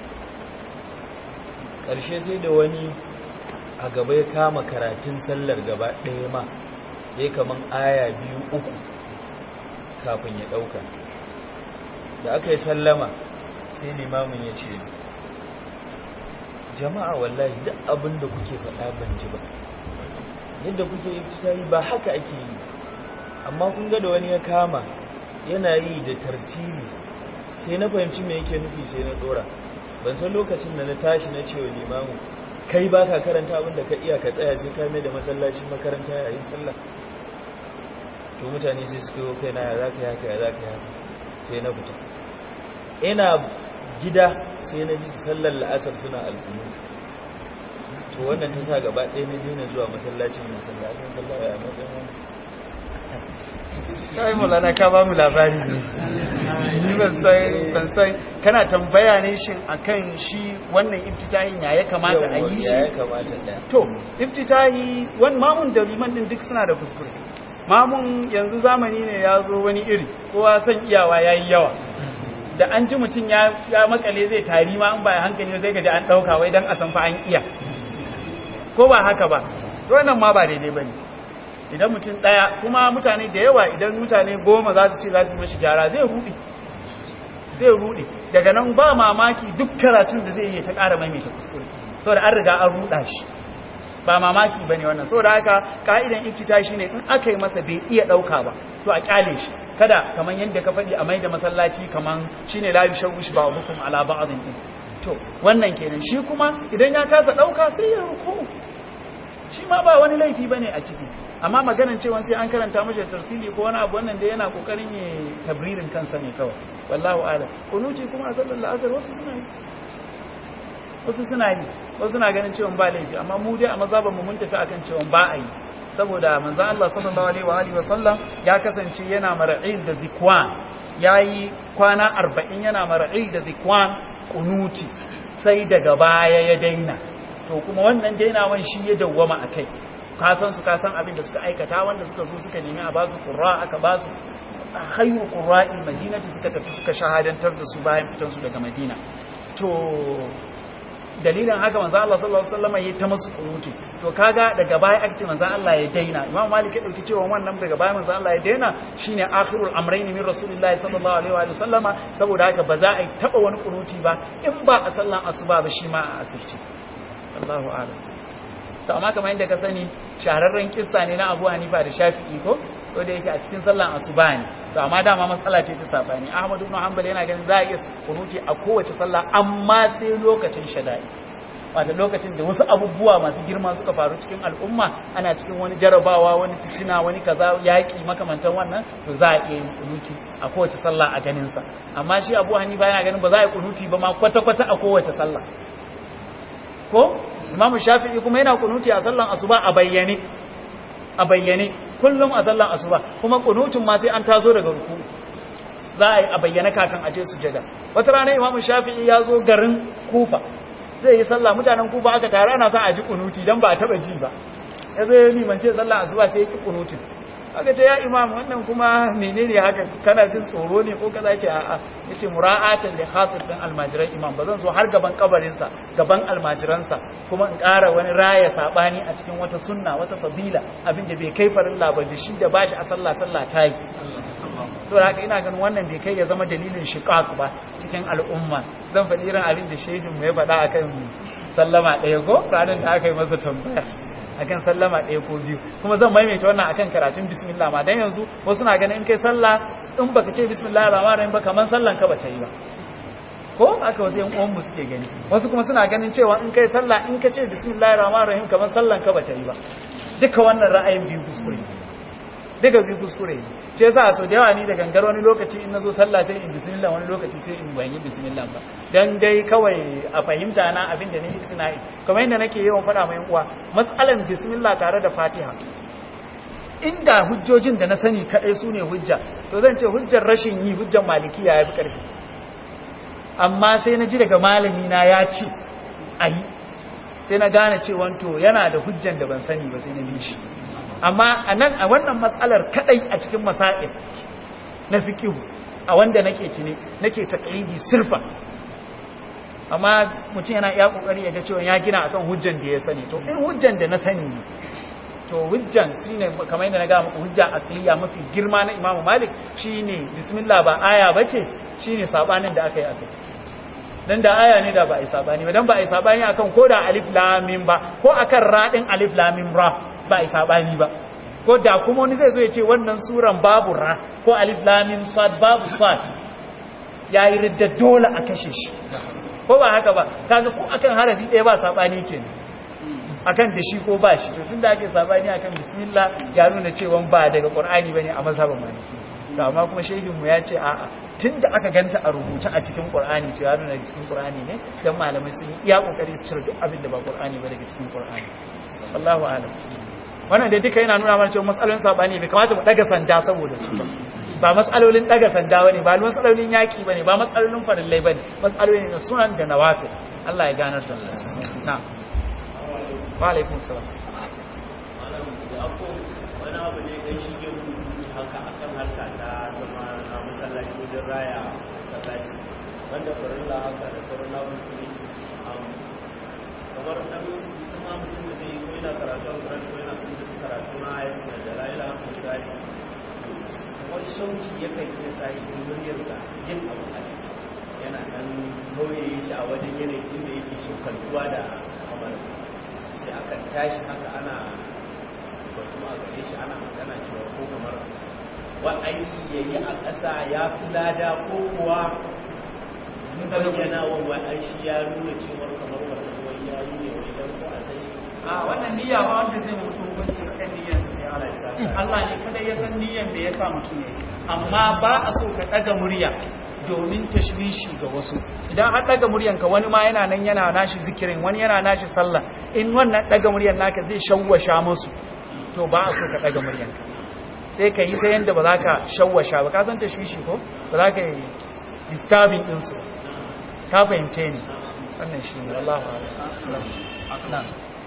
ƙarshe sai da wani a gaba ya kama karatun sallar gaba ɗaya ma ya kaman aya biyu uku kafin ya ɗauka da aka yi sallama sai limamin ya ce jama'a wallahi duk abin da kuke faɗa ban ji ba yadda kuke yi yi ba haka ake yi amma kun ga da wani ya kama yana yi da tartibi sai na fahimci me yake nufi sai na ɗora ban san lokacin da na tashi na cewa limamin kai ba ka karanta abin da ka iya ka tsaya sai ka mai da masallacin makaranta yayin sallah to mutane sai suka yi kai na ya zaka haka ya zaka haka sai na fita ina gida sai na ji sallar la'asar suna alkunu to wannan ta sa gaba ɗaya na daina zuwa masallacin masallacin Allah ya matsayin wani kai mulana ka ba mu labari ne ni ban san ban san kana tambaya ne shin akan shi wannan iftitahin ya ya kamata a yi ya shi kamata da to iftitahi wani mamun da liman din duk suna da kuskure mamun yanzu zamani ne ya zo wani iri kowa san iyawa ya yi yawa da an ji mutum ya ya makale zai tari ma an ba hankali zai gaji an ɗauka wai don a san fa an iya ko ba haka ba to wannan ma ba daidai ba ne idan mutum ɗaya kuma mutane da yawa idan mutane goma za su ce za su yi mashi gyara zai ruɗe zai ruɗe daga nan ba mamaki duk karatun da zai yi ta ƙara maimaita kuskure saboda an riga an ruɗa shi ba mamaki ba ne wannan saboda haka ka'idan iftita shi ne in aka yi masa bai iya ɗauka ba to a ƙyale shi kada kamar yadda ka faɗi a maida masallaci kamar shi ne layu shawush ba hukum ala ba'adin ɗin to wannan kenan shi kuma idan ya kasa ɗauka sai ya ruku shi ma ba wani laifi bane a ciki amma maganan cewa sai an karanta mashi tarsili ko wani abu wannan da yana kokarin ya tabririn kansa ne kawai wallahu a'lam kunuci kuma a sallar asar wasu suna yi wasu suna yi wasu suna ganin cewa ba laifi amma mu dai a mazhaban mu mun tafi akan cewa ba a yi saboda manzon Allah sallallahu alaihi wa alihi wa sallam ya kasance yana mar'il da zikwan yayi kwana 40 yana mar'il da zikwan kunuti sai daga baya ya daina to kuma wannan dainawan shi ya dawwama akai ka san su ka san abin da suka aikata wanda suka zo suka nemi a basu qurra aka basu khayru qurra'il madinati suka tafi suka shahadantar da su bayan fitan su daga madina to dalilin haka manzo Allah sallallahu alaihi wasallam yayi ta musu kunuti to kaga daga baya aka ce manzo Allah ya daina Imam Malik ya dauki cewa wannan daga baya manzo Allah ya daina shine akhirul amrayn min rasulillahi sallallahu alaihi wa sallama saboda haka ba za a taba wani kunuti ba in ba a sallan asuba ba shi ma a asirci Allahu a'lam to amma kamar yadda ka sani shahararren kissa ne na Abu Hanifa da Shafi'i ko ko da yake a cikin sallan asuba ne to amma dama matsala ce ta sabani Ahmad ibn Hanbal yana ganin za a iya kunuti a kowace sallah amma sai lokacin shada'i wata lokacin da wasu abubuwa masu girma suka faru cikin al'umma ana cikin wani jarabawa wani fitina wani kaza yaƙi makamantan wannan to za a iya yin kunuti a kowace sallah a ganin sa amma shi Abu Hanifa yana ganin ba za a yi kunuti ba ma kwata-kwata a kowace sallah ko Imam Shafi'i kuma yana kunuti a sallan asuba a bayyane a bayyane kullum a sallan asuba kuma kunutun ma sai an tazo daga ruku za a yi a bayyane kakan aje sujada wata rana Imam Shafi'i ya zo garin Kufa zai yi sallah mutanen Kufa aka tare ana sa a ji kunuti dan ba a taba ji ba ya zai limance sallah asuba sai ya ki kunutin aka ce ya imam wannan kuma menene haka kana jin tsoro ne ko kaza ce a'a yace mura'atan li khatir din almajiran imam bazan so har gaban kabarin sa gaban almajiran sa kuma in ƙara wani raya sabani a cikin wata sunna wata fadila abinda bai kai farilla ba da shi da bashi a sallah sallah ta yi to haka ina ganin wannan bai kai ya zama dalilin shiqaq ba cikin al'umma zan faɗi irin abin da shehin mu ya faɗa akan sallama ɗaya ko ranar da aka yi masa tambaya akan sallama ɗaya ko biyu kuma zan maimaita wannan akan karatun bismillah ma dan yanzu wasu na ganin in kai sallah in baka ce bismillah rahman rahim ba kaman sallan ka bace yi ba ko aka wasu yan uwan mu suke gani wasu kuma suna ganin cewa in kai sallah in ka ce bismillah rahman rahim kaman sallan ka bace yi ba duka wannan ra'ayin biyu kuskure duka biyu kuskure ce yasa so da yawa ni da gangar wani lokaci in nazo sallah sai in bismillah wani lokaci sai in ban yi bismillah ba dan dai kawai a fahimta na abin da nake tunani kamar yadda nake yawan faɗa mai uwa mas'alan bismillah tare da fatiha inda hujjojin da na sani kadai su ne hujja to zan ce hujjar rashin yi hujjar malikiya ya fi ƙarfi amma sai na ji daga malami na ya ce ayi sai na gane cewa to yana da hujjan da ban sani ba sai na bi shi amma a nan a wannan matsalar kadai a cikin masa'il na fikihu a wanda nake cini nake taqlidi sirfa amma mutum yana iya kokari ya ga cewa ya gina akan hujjan da ya sani to in hujjan da na sani ne to hujjan shine kamar yadda na ga muku hujja aqliya mafi girma na Imam Malik shine bismillah ba aya bace shine sabanin da aka yi akai dan da aya ne da ba ai sabani ba dan ba ai sabani akan ko da alif lam mim ba ko akan radin alif lam mim ra ba a saɓani ba ko da kuma wani zai zo ya ce wannan suran babu ra ko alif lamim sad babu sad ya yi ridda dole a kashe shi ko ba haka ba kaga ko akan harafi ɗaya ba saɓani ke akan da shi ko ba shi to tun da ake saɓani akan bismillah ya nuna cewa ba daga qur'ani bane a mazhabin maliki to amma kuma shehin mu ya ce a'a tun da aka ganta a rubuce a cikin qur'ani ce ya nuna cikin qur'ani ne dan malamai sun iya kokari su cire duk abin da ba qur'ani ba daga cikin qur'ani wallahu alam wannan da duka yana nuna mana cewa matsalolin sabani bai kamata mu daga sanda saboda su ba ba matsalolin daga sanda bane ba matsalolin yaki bane ba matsalolin farillai bane matsalolin na sunan da nawafi Allah ya ganar da na wa alaikum salam wani abu ne dan shige haka akan harka ta zama na masallaci wajen raya masallaci wanda farilla haka da sauran labuki kamar dan kuma mutum da zai ko yana karatu a Qur'ani ko yana kuma karatu na ayatul dalaila misali wani shauki yakan iya sa yi muryarsa yin abu a ciki yana dan nauye shi a wajen yanayin inda yake shokantuwa da kamar sai akan tashi haka ana batu a gare shi ana magana cewa ko kamar wa'ayi ya yi a ƙasa ya fi lada ko kuwa bayyana wa wa'ai shi ya nuna cewar kamar wannan wani ya yi ne wani dan ko a sai a wannan niyya ba wanda zai mutu hukunci kan niyyar sai Allah ya sa Allah ne kada ya san niyyar da ya sa mutum ne amma ba a so ka daga murya domin tashwishi ga wasu idan har daga muryanka wani ma yana nan yana nashi zikirin wani yana nashi sallah in wannan daga muryan naka zai shawwasha musu to ba a so ka daga muryanka sai ka yi ta yanda ba za ka shawwasha ba ka san tashwishi ko ba za ka yi disturbing din su ka fahimce ni wannan shi ne Allahu a'lam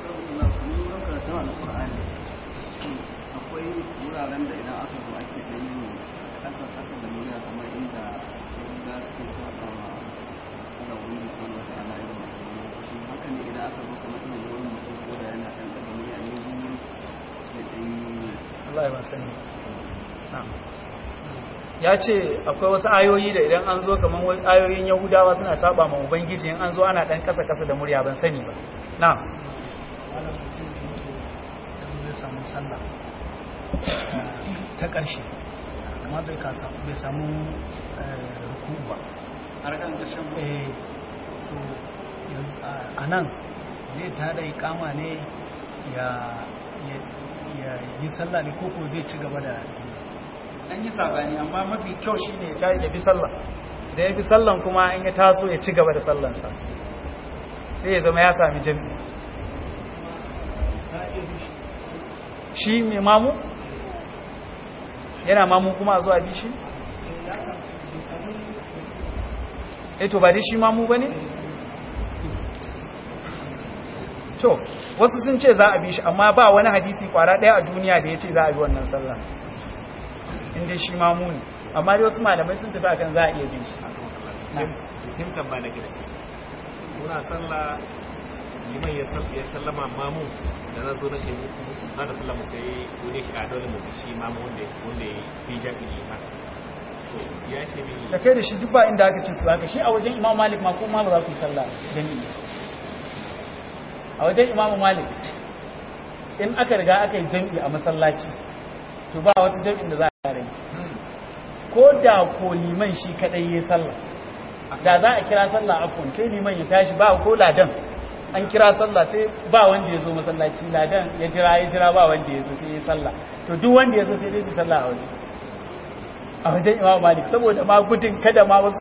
akwai wuraren da idan aka zo ake da yin kasar kasar da murya kamar inda ya ga suke saba wa Allah wani bisan wata ala irin shi haka ne idan aka zo kamar irin wani mutum ko da yana ɗan ɗaga murya ne biyu da ɗan Allah ya ban sani na'am ya ce akwai wasu ayoyi da idan an zo kamar wasu ayoyin yahudawa suna saba ma ubangiji in an zo ana dan kasa kasa da murya ban sani ba na wani mutum da mutu yanzu zai samu sallah ta ƙarshe amma bai kasa bai samu ruku ba har kan ƙarshen eh so yanzu a nan zai tada ikama ne ya ya yi sallah ne koko zai ci gaba da an yi sabani amma mafi kyau shine ya tashi ya bi sallah da ya bi sallan kuma in ya taso ya ci gaba da sallansa sai ya zama ya sami jami'i shi mai mamu yana mamu kuma a zuwa bi shi eh to ba dai shi mamu ba ne to wasu sun ce za a bi shi amma ba wani hadisi kwara ɗaya a duniya da ya ce za a bi wannan sallah inda shi mamu ne amma dai wasu malamai sun tafi akan za a iya bin shi sun tamba na gida muna sallah liman ya sallama mamu da na zo na shi na da sallama sai wani shi a dole mu shi mamu wanda ya wanda ya fi jabi liman to ya ce mini da kai da shi duk ba inda aka ce ku haka shi a wajen imam malik ma kuma ba za ku yi sallah jami'i a wajen imam malik in aka riga aka yi jami'i a masallaci to ba wata jami'in da za a rai ko da ko liman shi kadai ya sallah da za a kira sallah afon sai liman ya tashi ba ko ladan an kira sallah sai ba wanda ya zo masallaci ladan ya jira ya jira ba wanda ya zo sai ya sallah to duk wanda ya zo sai dai su sallah a waje a wajen imam malik saboda ma gudun kada ma wasu